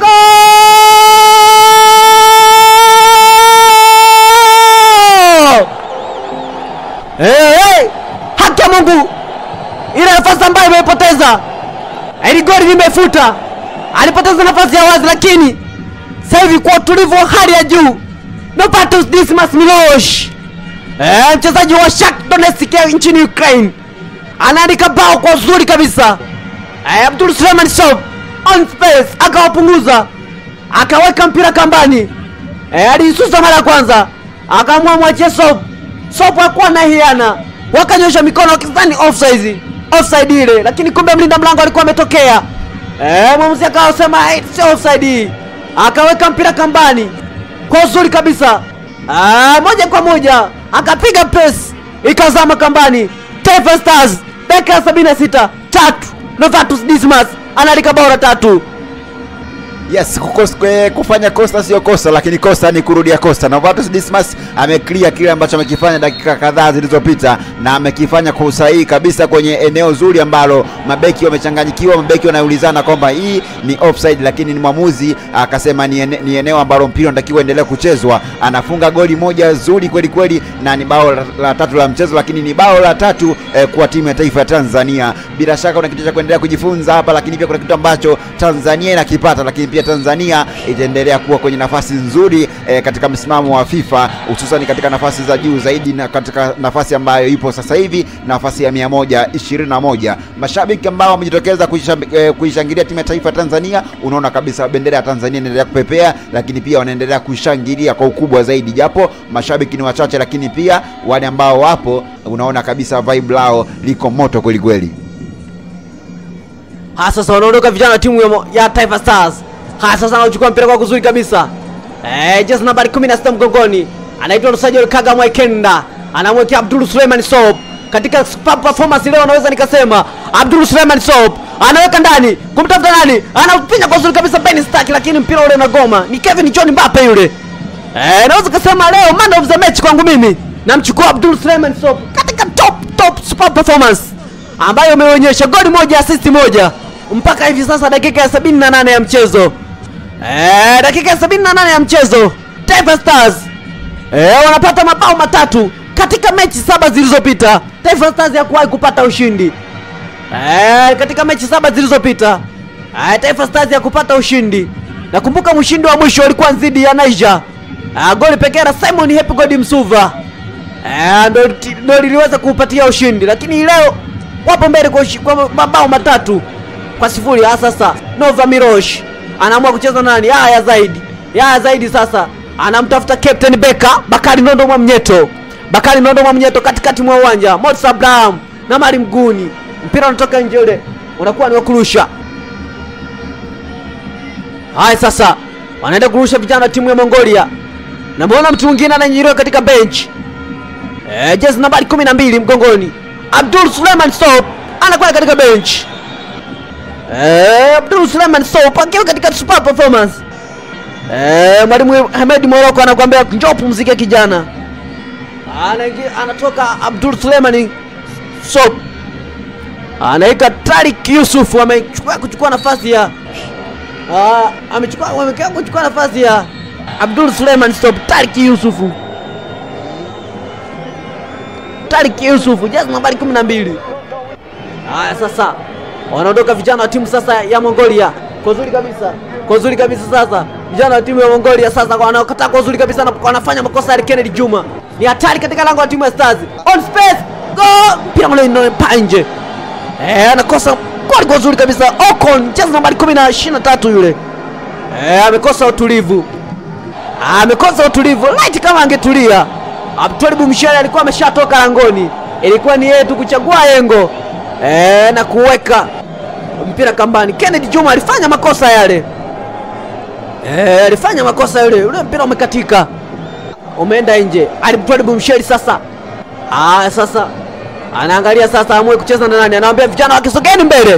goal! Hey, hey! Haki ya Mungu. Ile nafasi ambayo imeipoteza. Ili goli limefuta. Alipoteza nafasi ya wazi lakini sasa hivi kwa utulivu wa hali ya juu Novatus Dismas Milosh eh, mchezaji wa Shakhtar Donetsk ya nchini Ukraine anaandika bao kwa uzuri kabisa eh, Abdul Suleiman Sob on space akawapunguza akaweka mpira kambani eh, alisusa mara ya kwanza akaamua mwachie Sob Sob hakuwa na hiana wakanyosha mikono wakizani offside offside ile lakini kumbe mlinda mlango alikuwa ametokea eh, mwamuzi akawasema "Hey, sio offside hii akaweka mpira kambani kwa uzuri kabisa ah, moja kwa moja akapiga press ikazama kambani Taifa Stars dakika ya 76 tatu Novatus Dismas analika bao la tatu Yes, kukos, kwe, kufanya kosa sio kosa, lakini kosa ni kurudia kosa. Novatus Dismas ameclear kile ambacho amekifanya dakika kadhaa zilizopita na amekifanya kwa usahihi kabisa kwenye eneo zuri ambalo mabeki wamechanganyikiwa, mabeki wanaulizana kwamba hii ni offside, lakini ni mwamuzi akasema ni, ene, ni eneo ambalo mpira unatakiwa endelee kuchezwa. Anafunga goli moja zuri kweli kweli, na ni bao la, la tatu la mchezo, lakini ni bao la tatu eh, kwa timu ya taifa ya Tanzania. Bila shaka kuna kitu cha kuendelea kujifunza hapa, lakini pia kuna kitu ambacho Tanzania inakipata, lakini pia Tanzania itaendelea kuwa kwenye nafasi nzuri eh, katika msimamo wa FIFA hususan katika nafasi za juu zaidi na katika nafasi ambayo ipo sasa hivi nafasi ya 121. Mashabiki ambao wamejitokeza kuisham- eh, kuishangilia timu ya taifa ya Tanzania, unaona kabisa bendera ya Tanzania inaendelea kupepea, lakini pia wanaendelea kushangilia kwa ukubwa zaidi, japo mashabiki ni wachache, lakini pia wale ambao wapo, unaona kabisa vibe lao liko moto kweli kweli. haya sasa wanaondoka vijana wa timu ya, mo- ya Taifa Stars haya sasa anachukua mpira kwa kuzuri kabisa eh, jezi nambari 16 mgongoni anaitwa Rusajel Kaga Mwekenda anamwekea Abdul Suleiman Sob katika superb performance leo naweza nikasema Abdul Suleiman Sob anaweka ndani kumtafuta nani anapinya kwa uzuri kabisa Ben Stark lakini mpira ule unagoma ni Kevin John Mbappe yule eh, naweza kusema leo man of the match kwangu mimi namchukua Abdul Suleiman Sob katika top top superb performance ambayo imeonyesha goli moja assist moja mpaka hivi sasa dakika ya 78 ya mchezo eh, dakika ya 78 ya mchezo Taifa Stars eh, wanapata mabao matatu katika mechi saba zilizopita Taifa Stars ya kuwahi kupata ushindi eh, katika mechi saba zilizopita eh, Taifa Stars ya kupata ushindi nakumbuka mshindi wa mwisho ulikuwa dhidi ya Niger eh, goli pekee la Simon Happy God Msuva Eh, ndo ti- ndo liliweza kuupatia ushindi lakini hii leo wapo mbele kwa, ushi- kwa mabao matatu kwa sifuri Ah, sasa Nova Mirosh anaamua kucheza nani haya zaidi haya zaidi sasa anamtafuta Captain Beka Bakari Nondo Mwamnyeto Bakari Nondo Mwamnyeto katikati mwa uwanja Moses Abraham na Mari Mguni mpira unatoka nje ule unakuwa ni wa kurusha haya sasa wanaenda kurusha vijana wa timu ya Mongolia namwona mtu mwingine ananyiriwa katika bench Eh, jezi nambari 12 mgongoni. Abdul Suleiman Soap anakwenda katika bench. Eh, Abdul Suleiman Soap akiwa katika super performance. Eh, mwalimu Ahmed Moroko anakuambia njoo pumzike kijana. Anaingia anatoka Abdul Suleiman Soap. Anaika Tariq Yusuf amechukua kuchukua nafasi ya Ah, amechukua wamekaa kuchukua nafasi ya Abdul Suleiman stop Tariki Yusufu Tariki Yusufu jezi nambari 12 haya sasa wanaondoka vijana wa timu sasa ya Mongolia kwa uzuri kabisa kwa uzuri kabisa sasa vijana wa timu ya Mongolia sasa wanaokataa kwa uzuri kabisa na wanafanya makosa ya Kennedy Juma ni hatari katika lango la timu ya Stars on space go mpira ule unapaa nje eh anakosa goli kwa uzuri kabisa Ocon jezi nambari 10 na 23 yule eh amekosa utulivu amekosa utulivu light kama angetulia Abdulib Mshale alikuwa ameshatoka langoni ilikuwa ni yeye tu kuchagua yengo eh na kuweka mpira kambani Kennedy Juma alifanya makosa yale eh alifanya makosa yale ule mpira umekatika umeenda nje Abdulib Mshale sasa ah sasa anaangalia sasa amue kucheza na nani anawaambia vijana wake sogeni mbele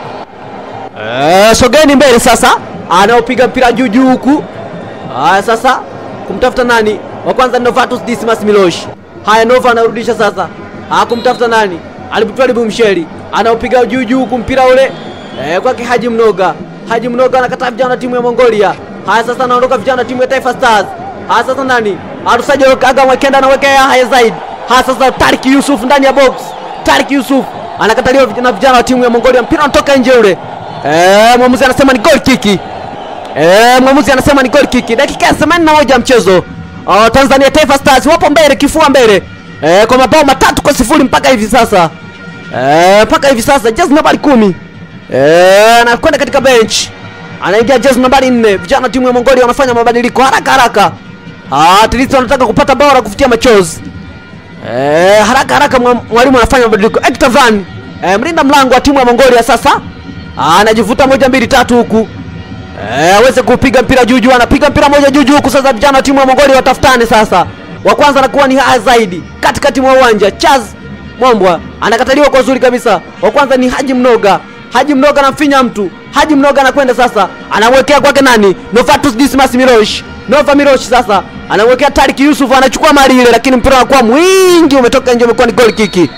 eh sogeni mbele sasa anaopiga mpira juu juu huku haya sasa kumtafuta nani wa kwanza ni Novatus Dismas Milosh haya Nova anarudisha sasa ah kumtafuta nani Alibutwalibu Msheli anaopiga juu juu huku mpira ule eh, kwake Haji Mnoga Haji Mnoga anakataa vijana wa timu ya Mongolia haya sasa anaondoka vijana wa timu ya Taifa Stars haya sasa nani Arusaji Aga Mwekenda anawekea haya zaidi haya sasa Tarik Yusuf ndani ya box Tarik Yusuf anakataliwa na vijana wa timu ya Mongolia mpira unatoka nje ule eh, mwamuzi anasema ni goal kiki Eh, mwamuzi anasema ni goal kick. Dakika ya 81 ya mchezo. Uh, Tanzania Taifa Stars wapo mbele kifua mbele. Eh, kwa mabao matatu kwa sifuri mpaka hivi sasa. Eh, mpaka hivi sasa jezi nambari kumi. Eh, anakwenda katika bench. Anaingia jezi nambari nne. Vijana timu ya Mongolia wanafanya mabadiliko haraka haraka. Ah, at least wanataka kupata bao la kufutia machozi. Eh, haraka haraka mwa- mwalimu anafanya mabadiliko. Hector Van, eh, mlinda mlango wa timu ya Mongolia sasa. Ah, anajivuta moja mbili tatu huku. Eh, aweze kupiga mpira juu juu, anapiga mpira moja juu juu huku. Sasa vijana wa timu ya Mongolia watafutane sasa. Wa kwanza anakuwa ni haya zaidi katikati mwa uwanja. Chaz Mwambwa anakataliwa kwa uzuri kabisa. Wa kwanza ni Haji Mnoga. Haji Mnoga anamfinya mtu. Haji Mnoga anakwenda sasa, anamwekea kwake nani? Novatus Dismas Mirosh. Nova Mirosh sasa anamwekea Tarik Yusuf, anachukua mali ile, lakini mpira unakuwa mwingi, umetoka nje, umekuwa ni goal kiki.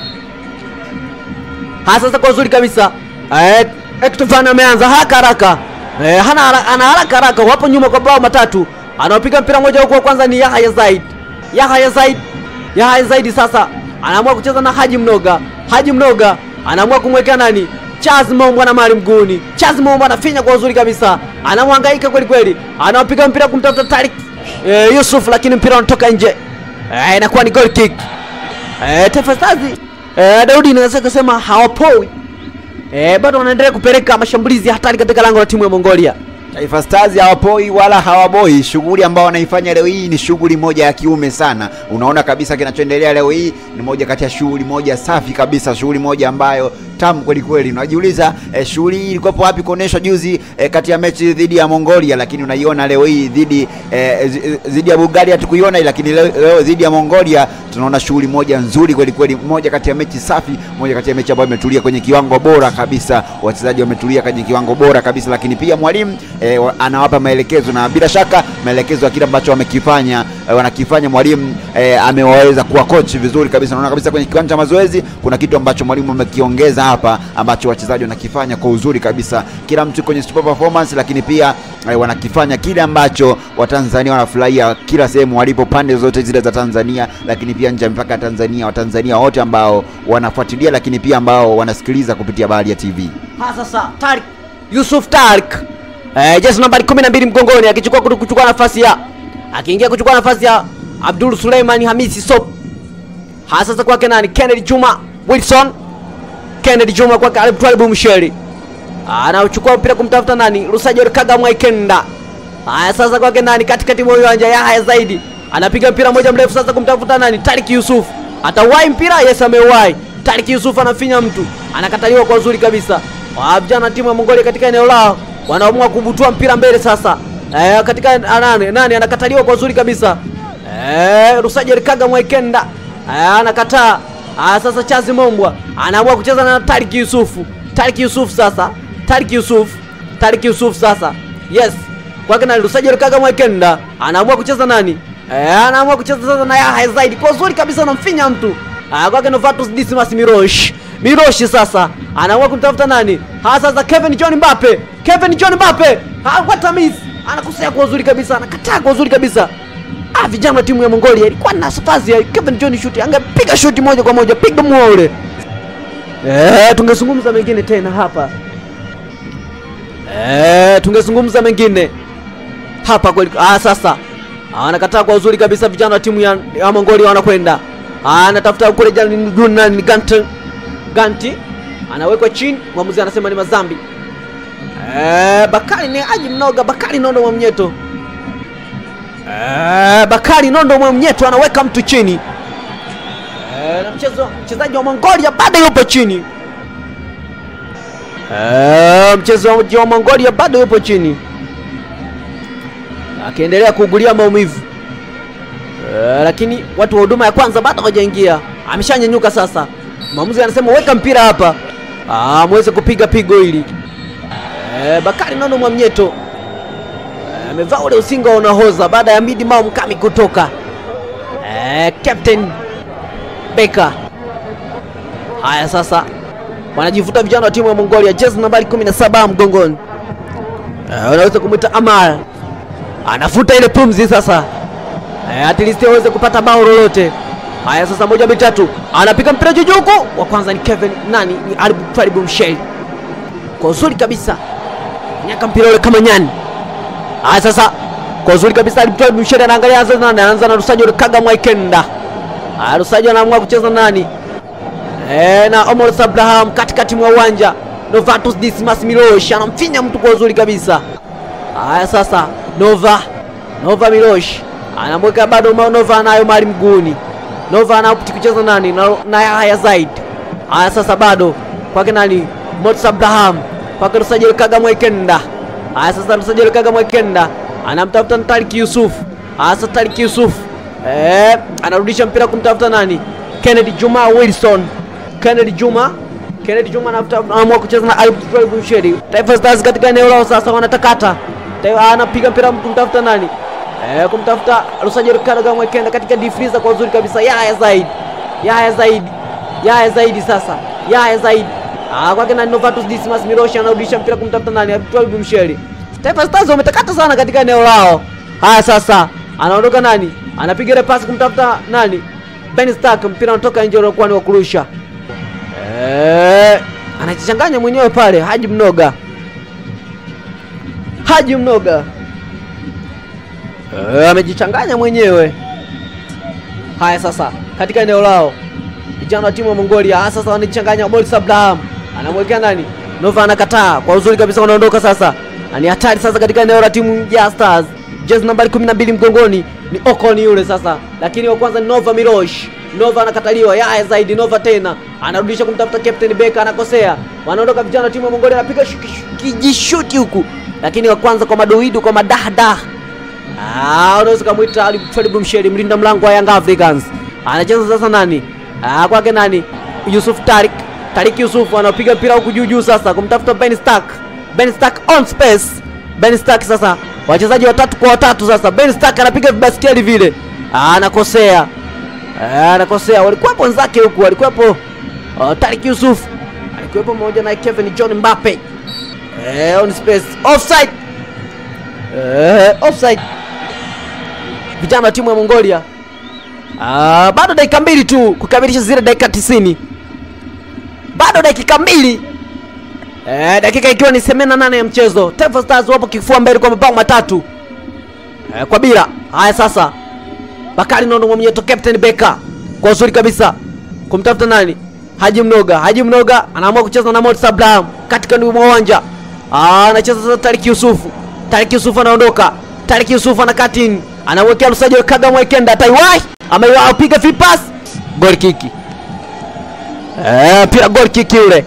Ha, sasa kwa uzuri kabisa eh, Hector Van ameanza haraka haraka eh, hana hara- ana haraka haraka, wapo nyuma kwa bao matatu, anaopiga mpira moja huko, wa kwanza ni Yahya Zaid. Yahya Zaid, Yahya Zaid sasa anaamua kucheza na Haji Mnoga. Haji Mnoga anaamua kumwekea nani? Charles Mombo na mali mguuni. Charles Mombo anafinya kwa uzuri kabisa, anamhangaika kweli kweli, anaopiga mpira kumtafuta Tarik eh, Yusuf, lakini mpira unatoka nje eh, inakuwa ni goal kick. Eh, Taifa Stars eh, Daudi naweza kusema hawapoi eh, bado wanaendelea kupeleka mashambulizi hatari katika lango la timu ya Mongolia. Taifa Stars hawapoi wala hawaboi. Shughuli ambao wanaifanya leo hii ni shughuli moja ya kiume sana. Unaona kabisa kinachoendelea leo hii ni moja kati ya shughuli moja safi kabisa, shughuli moja ambayo tamu kweli kweli. Unajiuliza eh, shughuli hii ilikuwa wapi kuonyeshwa juzi eh, kati ya mechi dhidi ya Mongolia, lakini unaiona leo hii dhidi eh, zi- dhidi ya Bulgaria hatukuiona, lakini leo, leo dhidi ya Mongolia tunaona shughuli moja nzuri kweli kweli, moja kati ya mechi safi, moja kati ya mechi ambayo imetulia kwenye kiwango bora kabisa, wachezaji wametulia kwenye kiwango bora kabisa, lakini pia mwalimu eh, wa- anawapa maelekezo na bila shaka maelekezo ya kile ambacho wamekifanya eh, wanakifanya mwalimu eh, amewaweza kuwa coach vizuri kabisa. Naona kabisa kwenye kiwanja cha mazoezi kuna kitu ambacho mwalimu amekiongeza hapa ambacho wachezaji wanakifanya kwa uzuri kabisa, kila mtu kwenye super performance, lakini pia eh, wanakifanya kile ambacho Watanzania wanafurahia kila sehemu walipo, pande zote zile za Tanzania, lakini pia nje ya mipaka ya Tanzania, Watanzania wote ambao wanafuatilia, lakini pia ambao wanasikiliza kupitia Baharia TV. Ha, sasa Tarik Yusuf Tarik eh, jezi nambari 12 mgongoni akichukua kutu- kuchukua nafasi ya akiingia kuchukua nafasi ya Abdul Suleiman Hamisi Sop. Ha, sasa kwake nani? Kennedy Juma Wilson. Kennedy Juma kwake Alip Twalibu Msheri. Anauchukua mpira kumtafuta nani? Rusajor Kagamwa Ikenda. Haya sasa kwake nani? Katikati mwa uwanja Yahya zaidi. Anapiga mpira moja mrefu sasa kumtafuta nani? Tarik Yusuf. Atauwai mpira? Yes, ameuwai. Tarik Yusuf anafinya mtu. Anakataliwa kwa uzuri kabisa. Wa vijana timu ya Mongolia katika eneo lao wanaamua kubutua mpira mbele sasa. Eh, katika ah, nani? Nani anakataliwa kwa uzuri kabisa. Eh, Rusajor Kagamwa Ikenda. Eh, anakataa. Ah, sasa Chazi Mombwa anaamua kucheza na Tarik Yusufu. Tarik Yusuf sasa. Tarik Yusuf. Tarik Yusuf sasa. Yes. Kwake na Lusajo Kaga Mwekenda anaamua kucheza nani? Eh, anaamua kucheza sasa na Yahya zaidi. Kwa uzuri kabisa anamfinya mtu. Ah, kwake Novatus Dismas Mirosh. Mirosh sasa anaamua kumtafuta nani? Ha sasa Kevin John Mbappe. Kevin John Mbappe. Ha, what a miss. anakosea kwa uzuri kabisa anakataa kwa uzuri kabisa ah, vijana wa timu ya mongolia ilikuwa na nafasi ya kevin john shuti angepiga shuti moja kwa moja piga mua ule eh, tungezungumza mengine tena hapa eh, tungezungumza mengine hapa kweli ah, sasa anakataa kwa uzuri kabisa vijana wa timu ya, ya mongolia wanakwenda anatafuta kule jani juu nani ni ganti ganti anawekwa chini mwamuzi anasema ni mazambi Eh, Bakari ni aji mnoga Bakari Nondo Mwamnyeto. Eh, Bakari Nondo Mwamnyeto anaweka mtu chini. Eh, na mchezo mchezaji wa Mongolia bado yupo chini. Eh, mchezaji wa Mongolia bado yupo chini. Akiendelea kuugulia maumivu. Eh, lakini watu wa huduma ya kwanza bado hawajaingia. Ameshanyanyuka sasa. Mwamuzi anasema weka mpira hapa. Ah, muweze kupiga pigo hili. Eh, Bakari Nondo Mwamnyeto eh, amevaa ule usinga wa unahoza baada ya Midi Mao Mkami kutoka. Eh, Captain Beka. Haya sasa wanajivuta vijana wa timu ya Mongolia, jezi nambari 17 mgongoni. Eh, unaweza kumwita Amar, anafuta ile pumzi sasa, eh, at least aweze kupata bao lolote. Haya sasa, moja mitatu, anapiga mpira juu juu huku. Wa kwanza ni Kevin nani, ni Alibu Twalibu Msheli kwa uzuri kabisa nyaka mpira ule kama nyani. Haya sasa, kwa uzuri kabisa alitoa msheri, anaangalia anza nani, anaanza na Rusajo Kaga Mwaikenda. Haya, Rusajo anaamua kucheza nani eh, na Omar Abraham katikati mwa uwanja. Novatus Dismas Milosh anamfinya mtu kwa uzuri kabisa. Haya sasa, Nova Nova Milosh anamweka bado ma- Nova anayo mali mguuni. Nova anapti kucheza nani na, na Yahya Zaid. Haya sasa bado kwake nani Mots Abraham kwake Rusajel Kaga Mwekenda. Haya sasa Rusajel Kaga Mwekenda anamtafuta Tariq Yusuf. Haya sasa Tariq Yusuf eh, anarudisha mpira kumtafuta nani? Kennedy Juma Wilson. Kennedy Juma Kennedy Juma anafuta anaamua kucheza na Ayub Twalibu Msheri. Taifa Stars katika eneo lao sasa wanatakata. Taifa anapiga mpira kumtafuta nani? Eh, kumtafuta Rusajel Kaga Mwekenda katika difriza kwa uzuri kabisa. Yahya Zaid. Yahya Zaid. Yahya Zaidi sasa. Yahya Zaidi. Ah, kwake na Novatus Dismas Miroshi anarudisha mpira kumtafuta nani? Abdul Msheri. Taifa Stars wametakata sana katika eneo lao. Haya sasa, anaondoka nani? Anapiga ile pasi kumtafuta nani? Ben Stark, mpira unatoka nje unakuwa ni wa kurusha. Eh, anajichanganya mwenyewe pale Haji Mnoga. Haji Mnoga. Eh, amejichanganya mwenyewe. Haya sasa, katika eneo lao vijana wa timu ya Mongolia ah, sasa wanajichanganya. Boris Abraham anamwekea nani? Nova anakataa kwa uzuri kabisa, wanaondoka sasa, na ni hatari sasa katika eneo la timu ya Stars. Jezi nambari 12 mgongoni ni Okoni yule sasa, lakini wa kwanza ni Nova Mirosh. Nova anakataliwa, Yaya zaidi Nova tena anarudisha kumtafuta Captain Beka, anakosea. Wanaondoka vijana wa timu ya Mongolia, anapiga shu- shu- kijishuti huku, lakini wa kwanza kwa madoido, kwa madahdah Ah, unaweza kumwita Ali Twalibu Msheri, mlinda mlango wa Young Africans. Anacheza sasa nani? Ah, kwake nani? Yusuf Tarik. Tarik Yusuf anapiga mpira huku juu juu sasa kumtafuta Ben Stark. Ben Stark on space. Ben Stark sasa wachezaji watatu kwa watatu sasa. Ben Stark anapiga vibaskeli vile. Ah, anakosea. Ah, anakosea. Walikuwepo wenzake huku, walikuwepo uh, Tarik Yusuf. Alikuwepo pamoja na Kevin John Mbappe. Eh, on space. Offside. Eh, offside vijana wa timu ya Mongolia. Ah, bado dakika mbili tu kukamilisha zile dakika tisini, bado dakika mbili eh, dakika ikiwa ni semena nane ya mchezo. Taifa Stars wapo kifua mbele kwa mabao matatu eh, kwa bila. Haya sasa, Bakari Nondo Mwamnyeto, Captain Beka kwa uzuri kabisa kumtafuta nani? Haji Mnoga. Haji Mnoga anaamua kucheza na Morris Abraham katika ndio mwa uwanja. Ah, anacheza sasa Tariq Yusufu. Tariq Yusufu anaondoka. Tariq Yusufu anakaa in. Anawekea Lusajo Kaga Mwekenda ataiwai. Ameiwa piga free pass. Goal kick. Eh, pia goal kick yule.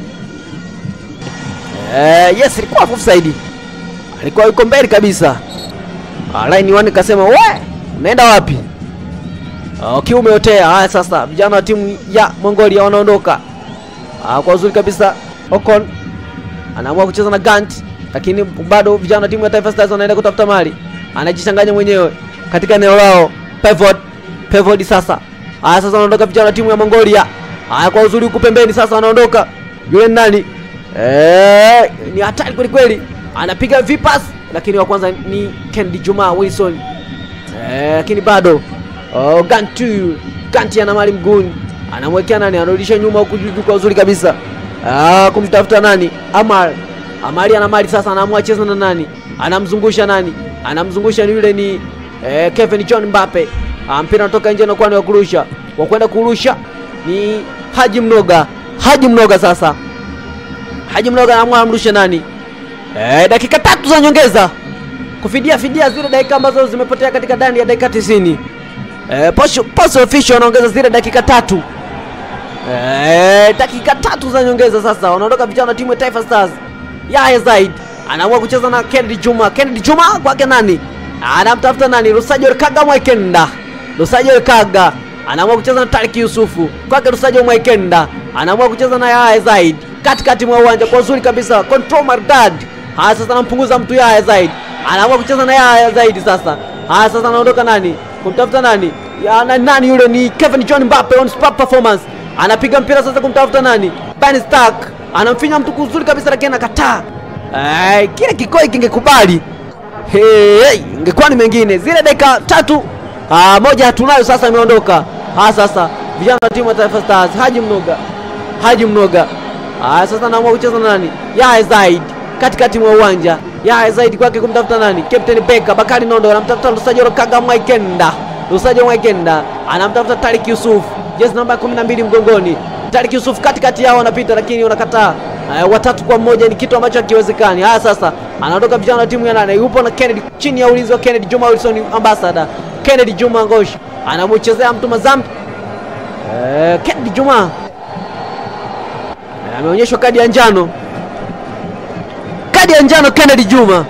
Eh, yes ilikuwa offside. Alikuwa yuko mbele kabisa. Ah, line 1 kasema, "We, unaenda wapi?" Ah, Kiu umeotea. Haya sasa, vijana wa timu ya Mongolia wanaondoka. Ah, kwa uzuri kabisa Ocon anaamua kucheza na Gant, lakini bado vijana wa timu ya Taifa Stars wanaenda kutafuta mali. Anajichanganya mwenyewe katika eneo lao. Pivot, pivot sasa. Haya sasa wanaondoka vijana wa timu ya Mongolia. Haya kwa uzuri huku pembeni sasa wanaondoka. Yule ni nani? Eh, ni hatari kweli kweli. Anapiga vipas lakini wa kwanza ni Kennedy Juma Wilson eh, lakini bado oh, Gantu Ganti ana mali mguuni, anamwekea nani, anarudisha nyuma huku juu juu kwa uzuri kabisa ah, kumtafuta nani Amar Amari ana mali sasa, anaamua cheza na nani, anamzungusha nani, anamzungusha ni yule ni eh, Kevin John Mbappe. Ah, mpira unatoka nje na kwani wa kurusha, wa kwenda kurusha ni Haji Mnoga. Haji Mnoga sasa, Haji Mnoga anaamua amrushe nani, eh, dakika tatu za nyongeza kufidia fidia zile dakika ambazo zimepotea katika ndani ya dakika 90. Eh, posho posho official wanaongeza zile dakika tatu. Eh, dakika tatu za nyongeza sasa wanaondoka vijana wa timu ya Taifa Stars. Yahya Zaid anaamua kucheza na Kennedy Juma. Kennedy Juma kwake nani? Anamtafuta nani? Lusajo Kaga Mwaikenda. Lusajo Kaga anaamua kucheza na Tariq Yusufu. Kwake Lusajo Mwaikenda anaamua kucheza na Yahya Zaid katikati mwa uwanja kwa uzuri kabisa. Control Mardad. Haya sasa anampunguza mtu Yahya Zaid. Anaamua kucheza na Yahya Zaid sasa. Haya sasa anaondoka nani? Kumtafuta nani? Ya, na, nani yule ni Kevin John Mbappe on spot performance. Anapiga mpira sasa kumtafuta nani? Ben Stark. Anamfinya mtu kuzuri kabisa lakini anakataa. Eh, kile kikoi kingekubali. Hey, hey, ingekuwa ni mengine. Zile dakika tatu ah, moja hatunayo sasa imeondoka. Ah, sasa vijana wa timu ya Taifa Stars Haji Mnoga. Haji Mnoga. Ah, sasa anaamua kucheza na nani? Yahya Zaid katikati mwa uwanja. Yahya Zaid kwake kumtafuta nani? Captain Beka Bakari Nondo anamtafuta Lusajo Kaga Mwaikenda. Lusajo Mwaikenda anamtafuta Tariq Yusuf, jezi namba 12 mgongoni. Tariq Yusuf katikati yao anapita, lakini wanakataa. Uh, watatu kwa mmoja ni kitu ambacho hakiwezekani. Haya sasa, anaondoka vijana wa timu ya nane, yupo na Kennedy chini ya ulinzi wa Kennedy Juma Wilson ambassador. Kennedy Juma Ngosh anamchezea mtu mazambi. Uh, Kennedy Juma Eh, ameonyeshwa kadi ya njano, kadi ya njano Kennedy Juma.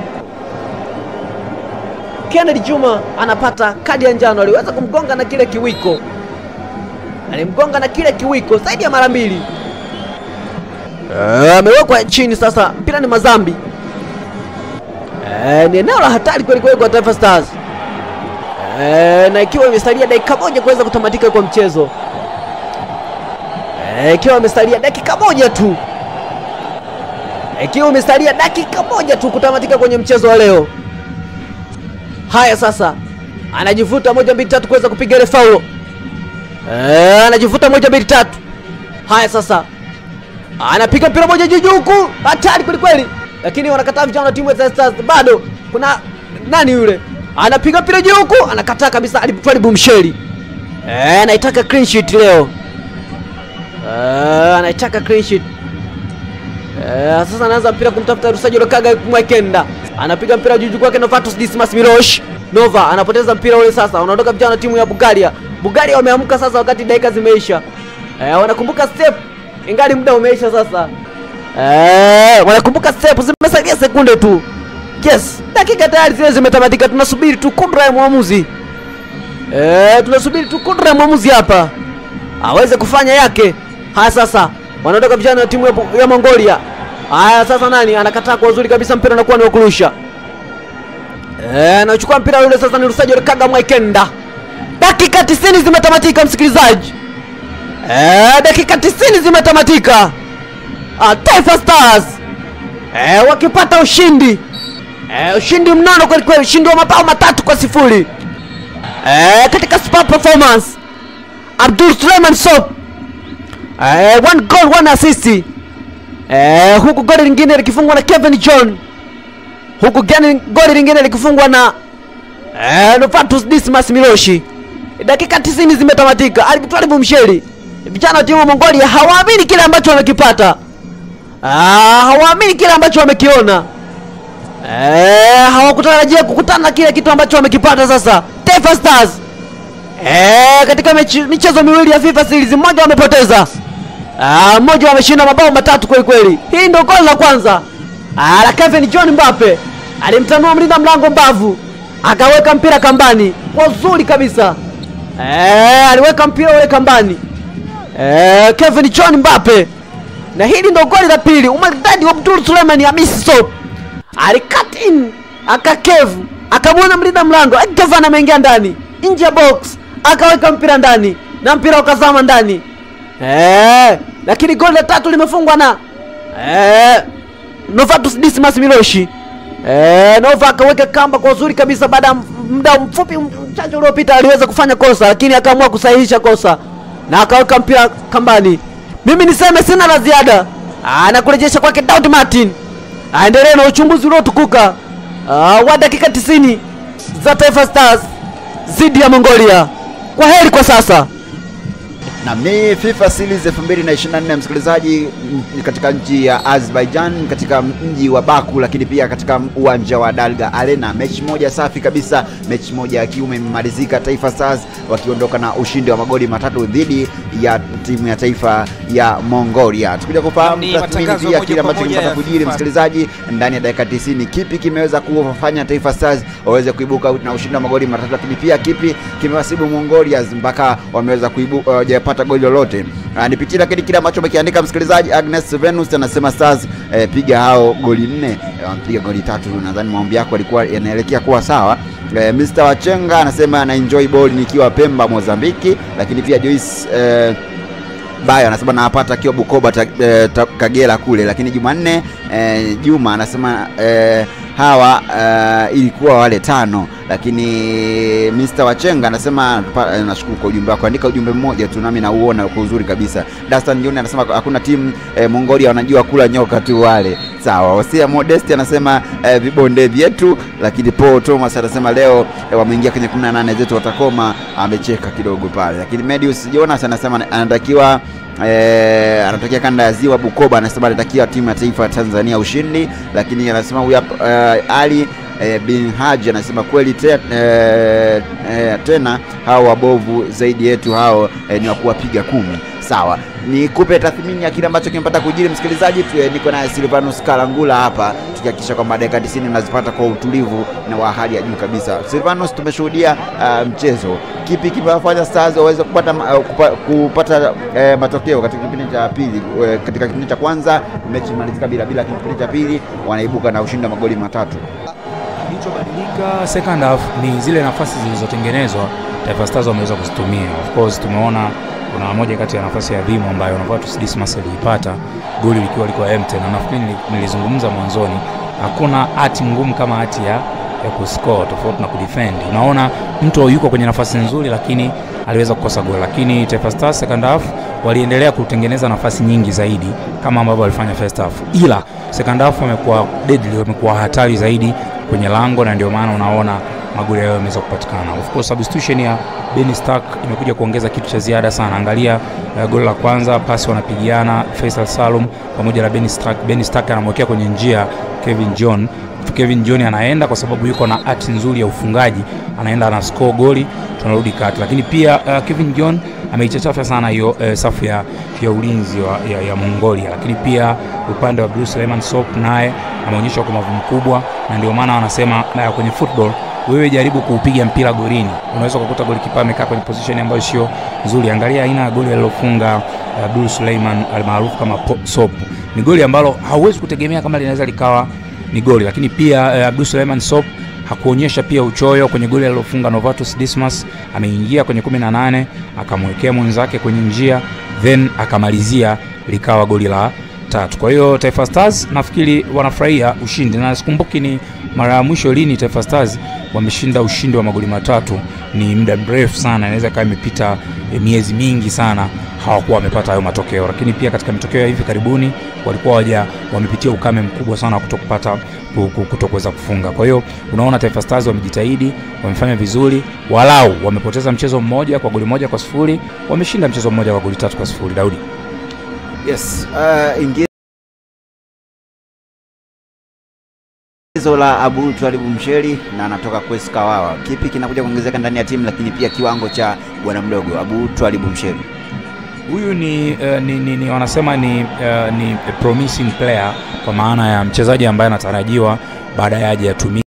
Kennedy Juma anapata kadi ya njano, aliweza kumgonga na kile kiwiko, alimgonga na kile kiwiko zaidi ya mara mbili. Eh, amewekwa chini sasa, mpira ni mazambi. Eh, ni eneo la hatari kweli kweli kwa Taifa Stars. Eh, na ikiwa imesalia dakika moja kuweza kutamatika kwa mchezo Eh, ikiwa imesalia dakika moja tu, ikiwa imesalia dakika moja tu kutamatika kwenye mchezo wa leo. Haya sasa, anajivuta moja mbili tatu kuweza kupiga ile faulo. Eh, anajivuta moja mbili tatu. Haya sasa, anapiga mpira moja juu juu huku, hatari kweli kweli, lakini wanakataa vijana wa timu ya Taifa Stars. Bado kuna nani yule anapiga mpira juu huku, anakataa kabisa. Twalibu Msheli eh, anaitaka clean sheet leo eh, anaitaka clean sheet eh, sasa anaanza mpira kumtafuta Rusajo Lokaga Mwekenda, anapiga mpira juu juu kwake Novatus Dismas Milosh Nova anapoteza mpira ule. Sasa unaondoka vijana wa timu ya Bulgaria. Bulgaria wameamka sasa, wakati dakika zimeisha eh, wanakumbuka step ingali muda umeisha sasa. Eh, wanakumbuka step, zimesalia sekunde tu. Yes, dakika tayari zile zimetamatika, tunasubiri tu kudra ya mwamuzi. Eh, tunasubiri tu kudra ya mwamuzi hapa aweze kufanya yake. Haya sasa, wanaondoka vijana wa timu ya, ya Mongolia. Haya sasa, nani anakataa kwa uzuri kabisa, mpira unakuwa ni wa kurusha. Eh, anachukua mpira yule sasa, ni Rusajo Kaga Mwaikenda. Dakika 90 zimetamatika, msikilizaji. Eh, dakika 90 zimetamatika. Ah, Taifa Stars eh, wakipata ushindi eh, ushindi mnono kweli kweli, ushindi wa mabao matatu kwa sifuri eh, katika super performance. Abdul Suleiman Sop eh, one goal one assist eh, huku goli lingine likifungwa na Kevin John, huku gani goli lingine likifungwa na eh, Novatus Dismas Miloshi. Dakika 90 zimetamatika. Albitwalibu Msheli, vijana wa timu ya Mongolia hawaamini kile ambacho wamekipata. Ah, hawaamini kile ambacho wamekiona. Eh, hawakutarajia kukutana na kile kitu ambacho wamekipata sasa. Taifa Stars eh, katika mechi, michezo miwili ya FIFA Series mmoja wamepoteza. Ah, mmoja wameshinda mabao matatu kweli kweli. Hii ndio goli la kwanza. Ah, la Kevin John Mbappe. Alimtanua mlinda mlango mbavu. Akaweka mpira kambani. Kwa uzuri kabisa. Eh, aliweka mpira ule kambani. Eh, Kevin John Mbappe. Na hili ndo goli la pili. Umaridadi wa Abdul Suleiman Hamisi Sow. Alicut in, akakevu, akamwona mlinda mlango, Kevin ameingia ndani, nje ya box, akaweka mpira ndani na mpira ukazama ndani. Eh, lakini goli la tatu limefungwa na eh, Novatus Dismas Miloshi. E, Nova akaweka kamba kwa uzuri kabisa. Baada ya muda mfupi mchache uliopita aliweza kufanya kosa, lakini akaamua kusahihisha kosa na akaweka mpira kambani. Mimi niseme sina la ziada, anakurejesha kwake Daud Martin aendelee na uchunguzi uliotukuka ah, wa dakika 90 za Taifa Stars dhidi ya Mongolia. Kwa heri kwa sasa. na ni FIFA Series 2024 msikilizaji, m- katika nchi ya Azerbaijan, katika mji wa Baku, lakini pia katika uwanja wa Dalga Arena. Mechi moja safi kabisa, mechi moja ya kiume imemalizika, Taifa Stars wakiondoka na ushindi wa magoli matatu dhidi ya timu ya taifa ya Mongolia. Tukuja kufahamu Ni tathmini matangazo pia moja kile kwa ambacho moja kimepata ya kujiri, FIFA. msikilizaji, ndani ya dakika 90, kipi kimeweza kuwafanya Taifa Stars waweze kuibuka na ushindi wa magoli matatu, lakini pia kipi kimewasibu Mongolia mpaka wameweza kuibuka hawajapata goli lolote. Ah, Nipitie lakini kile ambacho amekiandika msikilizaji. Agnes Venus anasema Stars eh, piga hao goli nne, eh, wamepiga goli tatu. Nadhani maombi yako yalikuwa yanaelekea kuwa sawa. Eh, Mr. Wachenga anasema ana enjoy ball nikiwa Pemba Mozambiki, lakini pia Joyce eh, Bayo anasema nawapata akiwa Bukoba ta, eh, ta, Kagera kule, lakini Jumanne eh, Juma anasema eh, hawa eh, ilikuwa wale tano, lakini Mr. Wachenga anasema pa- eh, nashukuru kwa ujumbe wako, andika ujumbe mmoja tu nami nauona kwa uzuri kabisa. Dastan Junior anasema hakuna timu eh, Mongolia wanajua kula nyoka tu wale. Sawa. Osia Modesti anasema eh, vibonde vyetu, lakini Paul Thomas anasema leo eh, wameingia kwenye 18 zetu watakoma, amecheka kidogo pale, lakini Medius Jonas anasema anatakiwa Eh, anatokea kanda ya ziwa Bukoba, anasema anatakia timu ya taifa ya Tanzania ushindi, lakini anasema huyu hapa eh, Ali eh, bin Haji anasema kweli te, eh, eh, tena hao wabovu zaidi yetu hao eh, ni wa kuwapiga kumi. Sawa, nikupe tathmini ya kile ambacho kimepata kujiri msikilizaji. tu- eh, Niko naye Silvanus Kalangula hapa tukihakikisha kwamba dakika 90 unazipata kwa utulivu na wa hali ya juu kabisa. Silvanus, tumeshuhudia uh, mchezo, kipi kimewafanya Stars waweze kupata, ma- uh, kupa, kupata eh, matokeo katika kipindi cha pili? Eh, katika kipindi cha kwanza mechi imalizika bila bila, lakini kipindi cha pili wanaibuka na ushindi wa magoli matatu. Kilichobadilika second half ni zile nafasi zilizotengenezwa Taifa Stars wameweza kuzitumia. Of course tumeona kuna moja kati ya nafasi ya Vimo ambayo Novatus Dismas aliipata goli likiwa liko empty, na nafikiri nili- nilizungumza mwanzoni, hakuna hati ngumu kama hati ya ya kuscore tofauti na kudefend. Unaona mtu yuko kwenye nafasi nzuri, lakini aliweza kukosa goli, lakini Taifa Stars second half waliendelea kutengeneza nafasi nyingi zaidi kama ambavyo walifanya first half, ila second half wamekuwa deadly, wamekuwa hatari zaidi kwenye lango, na ndio maana unaona magoli hayo yameweza kupatikana. Of course substitution ya Ben Stark imekuja kuongeza kitu cha ziada sana. Angalia uh, goli la kwanza, pasi wanapigiana Faisal Salum pamoja na Ben Stark. Ben Stark anamwekea kwenye njia Kevin John Kevin John anaenda kwa sababu yuko na hati nzuri ya ufungaji, anaenda ana score goli, tunarudi kati. Lakini pia uh, Kevin John ameichachafa sana hiyo uh, safu ya, ya ulinzi wa, ya, ya Mongolia. Lakini pia upande wa Bruce Lehman Sop naye ameonyesha ukomavu mkubwa, na ndio maana wanasema uh, kwenye football wewe jaribu kuupiga mpira golini, unaweza kukuta golikipa amekaa kwenye position ambayo sio nzuri. Angalia aina ya goli alilofunga uh, Abdul Suleiman almaarufu kama Po- Sop, ni goli ambalo hauwezi kutegemea kama linaweza likawa ni goli, lakini pia uh, Abdul Suleiman Sop hakuonyesha pia uchoyo kwenye goli alilofunga Novatus Dismas. Ameingia kwenye 18 akamwekea mwenzake kwenye njia, then akamalizia likawa goli la tatu. Kwa hiyo Taifa Stars nafikiri wanafurahia ushindi, na sikumbuki ni mara ya mwisho lini Taifa Stars wameshinda ushindi wa magoli matatu. Ni muda mrefu sana, inaweza ikawa imepita eh, miezi mingi sana hawakuwa wamepata hayo matokeo, lakini pia katika matokeo ya hivi karibuni walikuwa waja wamepitia ukame mkubwa sana wa kutokupata kutokuweza kufunga. Kwa hiyo unaona Taifa Stars wamejitahidi, wamefanya vizuri, walau wamepoteza mchezo mmoja kwa goli moja kwa sifuri, wameshinda mchezo mmoja kwa goli tatu kwa sifuri. Daudi. Yes, uh, ingizo la Abu Twalibu Msheri na anatoka Kwesi Kawawa. Kipi kinakuja kuongezeka ndani ya timu, lakini pia kiwango cha bwana mdogo Abu Twalibu Msheri? Huyu ni, uh, ni, ni, ni wanasema ni, uh, ni a promising player kwa maana ya mchezaji ambaye anatarajiwa baadaye aje atumike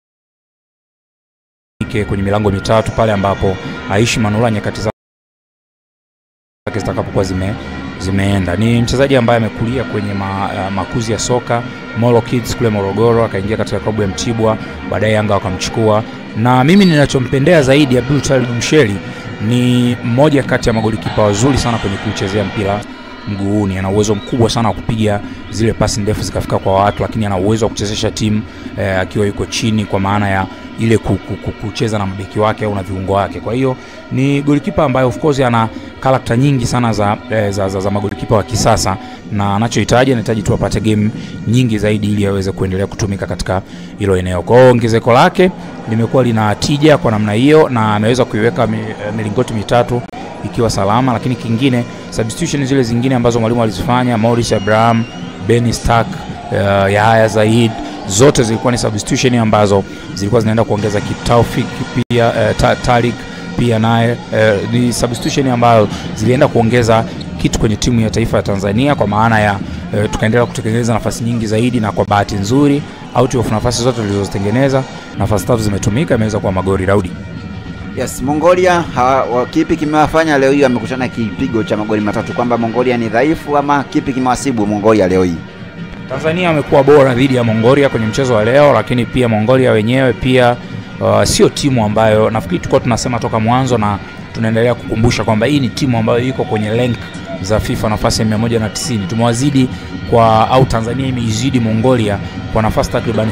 kwenye milango mitatu pale ambapo Aishi Manula nyakati zake zitakapokuwa zime zimeenda. Ni mchezaji ambaye amekulia kwenye ma, uh, makuzi ya soka Molo Kids kule Morogoro, akaingia katika klabu ya Mtibwa, baadaye Yanga wakamchukua, na mimi ninachompendea zaidi Abdul Talib Msheli ni mmoja kati ya magolikipa wazuri sana kwenye kuchezea mpira mguuni. Ana uwezo mkubwa sana wa kupiga zile pasi ndefu zikafika kwa watu, lakini ana uwezo wa kuchezesha timu eh, akiwa yuko chini, kwa maana ya ile ku- ku- ku- kucheza na mabeki wake au na viungo wake. Kwa hiyo ni golikipa ambaye of course ana karakta nyingi sana za, eh, za, za, za magolikipa wa kisasa, na anachohitaji anahitaji tu apate game nyingi zaidi ili aweze kuendelea kutumika katika hilo eneo. Kwa hiyo ongezeko lake limekuwa lina tija kwa namna hiyo, na ameweza kuiweka mi- eh, milingoti mitatu ikiwa salama, lakini kingine substitution zile zingine ambazo mwalimu alizifanya Maurice Abraham, Benny Stark, uh, Yahya Zaid zote zilikuwa ni substitution ambazo zilikuwa zinaenda kuongeza Kitaufik pia uh, ta, Tariq pia naye uh, ni substitution ambayo zilienda kuongeza kitu kwenye timu ya taifa ya Tanzania kwa maana ya uh, tukaendelea kutengeneza nafasi nyingi zaidi, na kwa bahati nzuri out of nafasi zote tulizozitengeneza nafasi tatu zimetumika, imeweza kuwa magori Daudi. Yes, Mongolia hawa, wa- kipi kimewafanya leo hii wamekutana kipigo cha magoli matatu, kwamba Mongolia ni dhaifu ama kipi kimewasibu Mongolia leo hii? Tanzania amekuwa bora dhidi ya Mongolia kwenye mchezo wa leo, lakini pia Mongolia wenyewe pia uh, sio timu ambayo nafikiri tulikuwa tunasema toka mwanzo na tunaendelea kukumbusha kwamba hii ni timu ambayo iko kwenye rank za FIFA nafasi ya 190. Tumewazidi kwa au Tanzania imeizidi Mongolia kwa nafasi takriban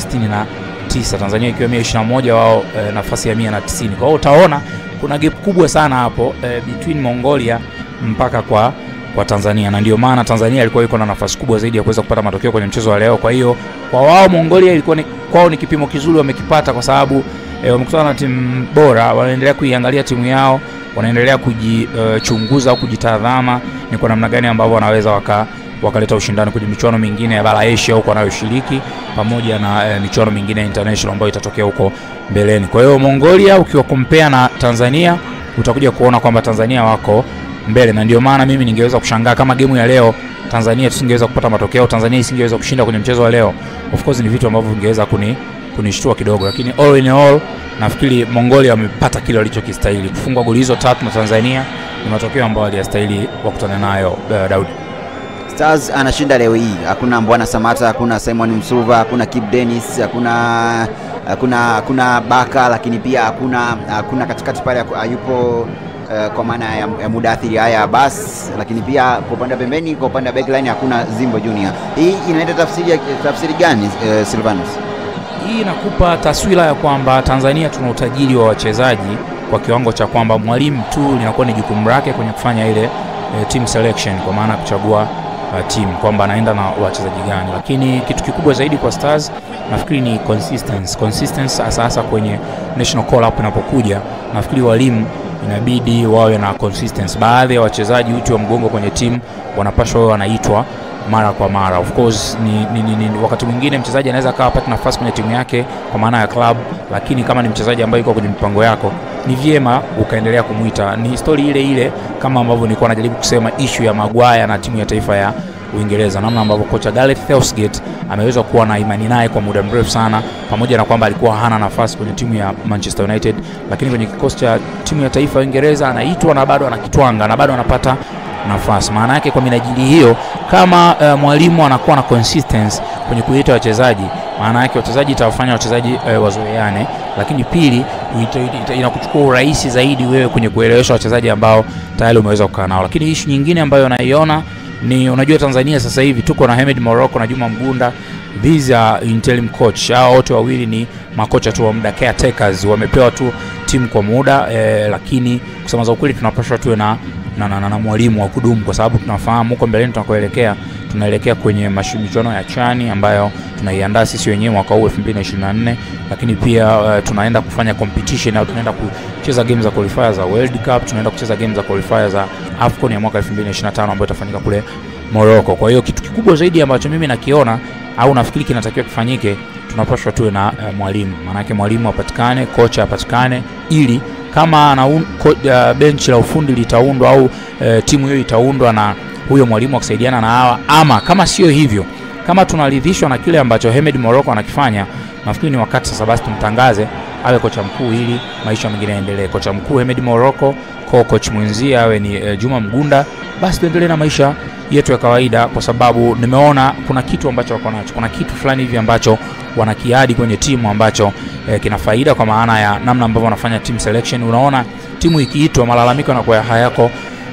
69, Tanzania ikiwa 121 wao eh, nafasi ya 190. Kwa hiyo utaona kuna gap kubwa sana hapo eh, between Mongolia mpaka kwa kwa Tanzania na ndio maana Tanzania ilikuwa iko na nafasi kubwa zaidi ya kuweza kupata matokeo kwenye mchezo wa leo. Kwa hiyo kwa wao Mongolia ilikuwa ni, kwao ni kipimo kizuri wamekipata, kwa sababu e, wamekutana na timu bora, wanaendelea kuiangalia timu yao, wanaendelea kujichunguza uh, au kujitazama ni kwa namna gani ambavyo wanaweza waka wakaleta ushindani kwenye michuano mingine ya bara Asia huko wanayoshiriki pamoja na e, michuano mingine ya international ambayo itatokea huko mbeleni. Kwa hiyo Mongolia ukiwa compare na Tanzania utakuja kuona kwamba Tanzania wako mbele na ndio maana mimi ningeweza kushangaa kama gemu ya leo Tanzania tusingeweza kupata matokeo, Tanzania isingeweza kushinda kwenye mchezo wa leo. Of course ni vitu ambavyo vingeweza kuni kunishtua kidogo, lakini all in all nafikiri Mongolia wamepata kile walichokistahili. Kufungwa goli hizo tatu na Tanzania ni matokeo ambayo waliyastahili wakutane nayo uh, Daudi. Stars anashinda leo hii, hakuna Mbwana Samata, hakuna Simon Msuva, hakuna Kip Dennis, hakuna hakuna hakuna Baka, lakini pia hakuna hakuna katikati pale hayupo uh, kwa maana ya, ya Mudathiri haya Abbas, lakini pia kwa upande wa pembeni, kwa upande wa backline hakuna Zimbo Junior. Hii inaenda tafsiri ya- tafsiri gani uh, Silvanus? Hii inakupa taswira ya kwamba Tanzania tuna utajiri wa wachezaji kwa kiwango cha kwamba mwalimu tu linakuwa ni jukumu lake kwenye kufanya ile e, team selection, kwa maana ya kuchagua uh, team kwamba anaenda na wachezaji gani, lakini kitu kikubwa zaidi kwa Stars nafikiri ni consistency. Consistency hasa hasa kwenye national call up inapokuja, nafikiri walimu inabidi wawe na consistency. Baadhi ya wachezaji uti wa mgongo kwenye timu wanapaswa wawe wanaitwa mara kwa mara. Of course ni, ni, ni, ni, wakati mwingine mchezaji anaweza akawa apate nafasi kwenye timu yake kwa maana ya club, lakini kama ni mchezaji ambaye yuko kwenye mipango yako ni vyema ukaendelea kumwita. Ni histori ile ile kama ambavyo nilikuwa najaribu kusema issue ya Maguire na timu ya taifa ya Uingereza, namna ambavyo kocha Gareth Southgate ameweza kuwa na imani naye kwa muda mrefu sana, pamoja na kwamba alikuwa hana nafasi kwenye timu ya Manchester United, lakini kwenye kikosi cha timu ya taifa ya Uingereza anaitwa na bado anakitwanga na bado anapata nafasi. Maana yake kwa minajili hiyo, kama uh, mwalimu anakuwa na consistency kwenye kuita wachezaji, maana yake wachezaji itawafanya wachezaji uh, wazoeane, lakini pili ita- ita- inakuchukua urahisi zaidi wewe kwenye kuelewesha wachezaji ambao tayari umeweza kukaa nao. Lakini ishu nyingine ambayo naiona ni unajua, Tanzania sasa hivi tuko na Hemed Morocco na Juma Mgunda, these are interim coach. Hao wote wawili ni makocha tu wa muda, caretakers, wamepewa tu timu kwa muda eh, lakini kusema za ukweli tunapaswa tuwe na na, na, na, na mwalimu wa kudumu kwa sababu tunafahamu huko mbeleni tunakoelekea tunaelekea kwenye mashu- michuano ya chani ambayo tunaiandaa sisi wenyewe mwaka huu 2024 lakini pia uh, tunaenda kufanya competition au tunaenda kucheza game za qualifier za World Cup tunaenda kucheza game za qualifier za AFCON ya mwaka 2025 ambayo itafanyika kule Morocco kwa hiyo kitu kikubwa zaidi ambacho mimi nakiona au nafikiri kinatakiwa kifanyike tunapaswa tuwe na uh, mwalimu maanake mwalimu apatikane kocha apatikane ili kama ana uh, benchi la ufundi litaundwa au uh, timu hiyo itaundwa na huyo mwalimu akisaidiana na hawa ama kama sio hivyo kama tunaridhishwa na kile ambacho Hemed Morocco anakifanya nafikiri ni wakati sasa basi tumtangaze awe kocha mkuu ili maisha mengine yaendelee kocha mkuu Hemed Morocco ko coach mwenzie awe ni uh, Juma Mgunda basi tuendelee na maisha yetu ya kawaida kwa sababu nimeona kuna kitu ambacho wako nacho kuna kitu fulani hivi ambacho wanakiadi kwenye timu ambacho eh, kina faida kwa maana ya namna ambavyo wanafanya team selection unaona timu ikiitwa malalamiko yanakuwa hayako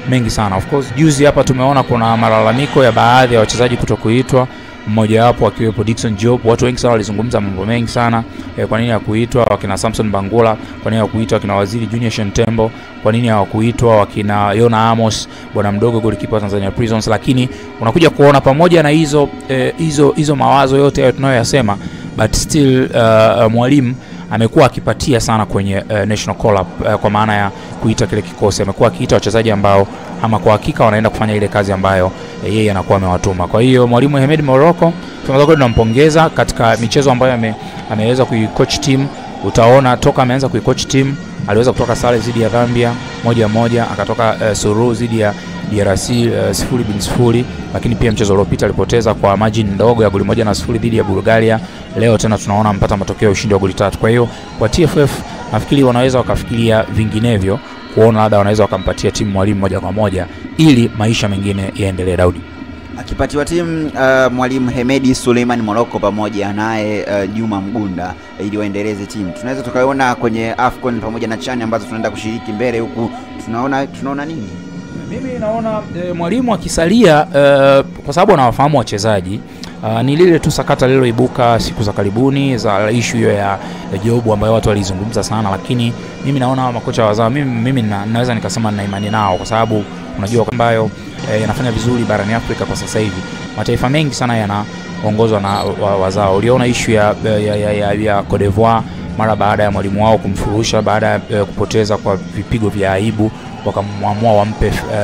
mengi sana. Of course juzi hapa tumeona kuna malalamiko ya baadhi ya wachezaji kuto kuitwa mmojawapo akiwepo Dickson Job. Watu wengi sana walizungumza mambo mengi sana e, kwa nini hakuitwa wakina Samson Bangula, kwa nini hawakuitwa wakina Waziri Junior Shentembo, kwa nini hawakuitwa wakina Yona Amos, bwana mdogo golikipa wa Tanzania Prisons. Lakini unakuja kuona pamoja na hizo eh, hizo hizo mawazo yote hayo tunayoyasema, but still uh, uh, mwalimu amekuwa akipatia sana kwenye uh, national call up uh, kwa maana ya kuita kile kikosi. Amekuwa akiita wachezaji ambao ama kwa hakika wanaenda kufanya ile kazi ambayo eh, yeye anakuwa amewatuma. Kwa hiyo mwalimu Hemed Morocco tunaweza tunampongeza katika michezo ambayo ame, ameweza kuicoach team. Utaona toka ameanza kuicoach team aliweza kutoka sare dhidi ya Zambia moja moja, akatoka uh, suru dhidi ya DRC uh, sifuri bin sifuri, lakini pia mchezo uliopita alipoteza kwa margin ndogo ya goli moja na sifuri dhidi ya Bulgaria. Leo tena tunaona mpata matokeo ya ushindi wa goli tatu. Kwa hiyo kwa TFF nafikiri wanaweza wakafikiria vinginevyo, kuona labda wanaweza wakampatia timu mwalimu moja kwa moja ili maisha mengine yaendelee. Daudi akipatiwa timu uh, mwalimu Hemedi Suleiman Moroko pamoja naye uh, Juma Mgunda ili waendeleze timu. Tunaweza tukaiona kwenye AFCON pamoja na chani ambazo tunaenda kushiriki mbele huku, tunaona tunaona nini? Mimi naona e, mwalimu akisalia e, kwa sababu anawafahamu wachezaji Uh, ni lile tu sakata lililoibuka siku za karibuni za ishu hiyo ya, ya Jobu ambayo watu walizungumza sana, lakini mimi naona makocha wazao, mimi, mimi na, naweza nikasema nina imani nao kwa sababu unajua ambayo eh, yanafanya vizuri barani Afrika kwa sasa hivi. Mataifa mengi sana yanaongozwa na wa, wazao. Uliona ishu ya, ya, ya, ya, ya Cote d'Ivoire mara baada ya mwalimu wao kumfurusha baada ya eh, kupoteza kwa vipigo vya aibu wakamwamua wampe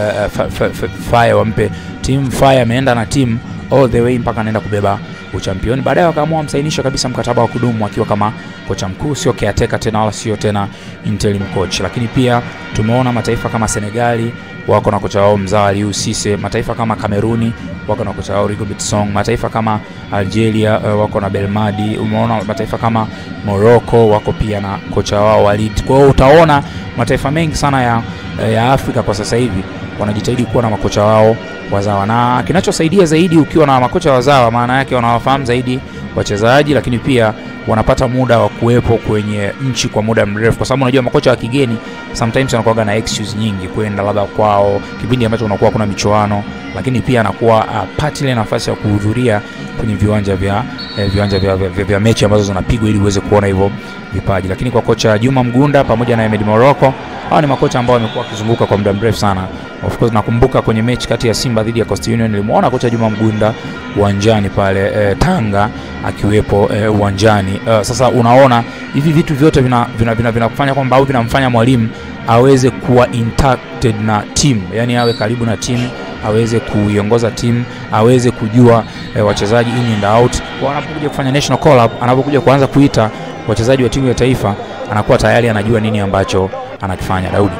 uh, Fire wampe team Fire ameenda na timu all the way mpaka anaenda kubeba uchampioni. Baadaye wakaamua msainisha kabisa mkataba wa kudumu akiwa kama kocha mkuu, sio caretaker tena wala sio tena interim coach. Lakini pia tumeona mataifa kama Senegali wako na kocha wao mzawa Aliou Cisse, mataifa kama Kameruni wako na kocha wao Rigobert Song, mataifa kama Algeria uh, wako na Belmadi. Umeona mataifa kama Morocco wako pia na kocha wao Walid. Kwa hiyo utaona mataifa mengi sana ya, ya Afrika kwa sasa hivi wanajitahidi kuwa na makocha wao wazawa, na kinachosaidia zaidi ukiwa na makocha wazawa, maana yake wanawafahamu zaidi wachezaji, lakini pia wanapata muda wa kuwepo kwenye nchi kwa muda mrefu, kwa sababu unajua makocha wa kigeni sometimes wanakuwa na excuse nyingi kwenda labda kwao kipindi ambacho unakuwa kuna michuano, lakini pia anakuwa apati ile nafasi ya kuhudhuria kwenye viwanja vya eh, viwanja vya, vya, vya, vya mechi ambazo zinapigwa ili uweze kuona hivyo vipaji. Lakini kwa kocha Juma Mgunda pamoja na Ahmed Morocco, hawa ni makocha ambao wamekuwa wakizunguka kwa muda mrefu sana. Of course nakumbuka kwenye mechi kati ya Simba dhidi ya Coast Union nilimuona kocha Juma Mgunda uwanjani pale eh, Tanga akiwepo eh, uwanjani. Uh, sasa unaona hivi vitu vyote vinakufanya vina, vina, vina, vina kwamba au vinamfanya mwalimu aweze kuwa interacted na timu, yani awe karibu na timu aweze kuiongoza timu aweze kujua eh, wachezaji in and out. Kwa anapokuja kufanya national call up, anapokuja kuanza kuita wachezaji wa timu ya taifa, anakuwa tayari anajua nini ambacho anakifanya. Daudi.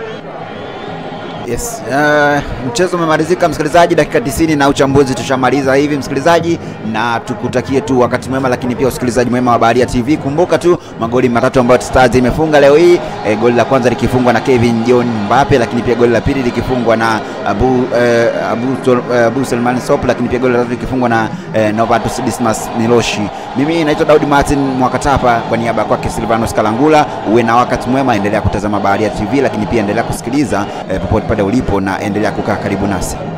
Yes. Uh, mchezo umemalizika msikilizaji, dakika 90 na uchambuzi tushamaliza hivi msikilizaji, na tukutakie tu wakati mwema, lakini pia usikilizaji mwema wa Baharia TV. Kumbuka tu magoli matatu ambayo Stars imefunga leo hii e, goli la kwanza likifungwa na Kevin John Mbappe, lakini pia goli la pili likifungwa na Abu, eh, Abu, Tol, eh, Abu Selman Sop, lakini pia goli la tatu likifungwa na eh, Novatus Dismas Miloshi. Mimi naitwa Daudi Martin Mwakatapa kwa niaba ya kwake Silvanos Kalangula. Uwe na wakati mwema, endelea kutazama Baharia TV, lakini pia endelea kusikiliza eh, popote pale ulipo na endelea kukaa karibu nasi.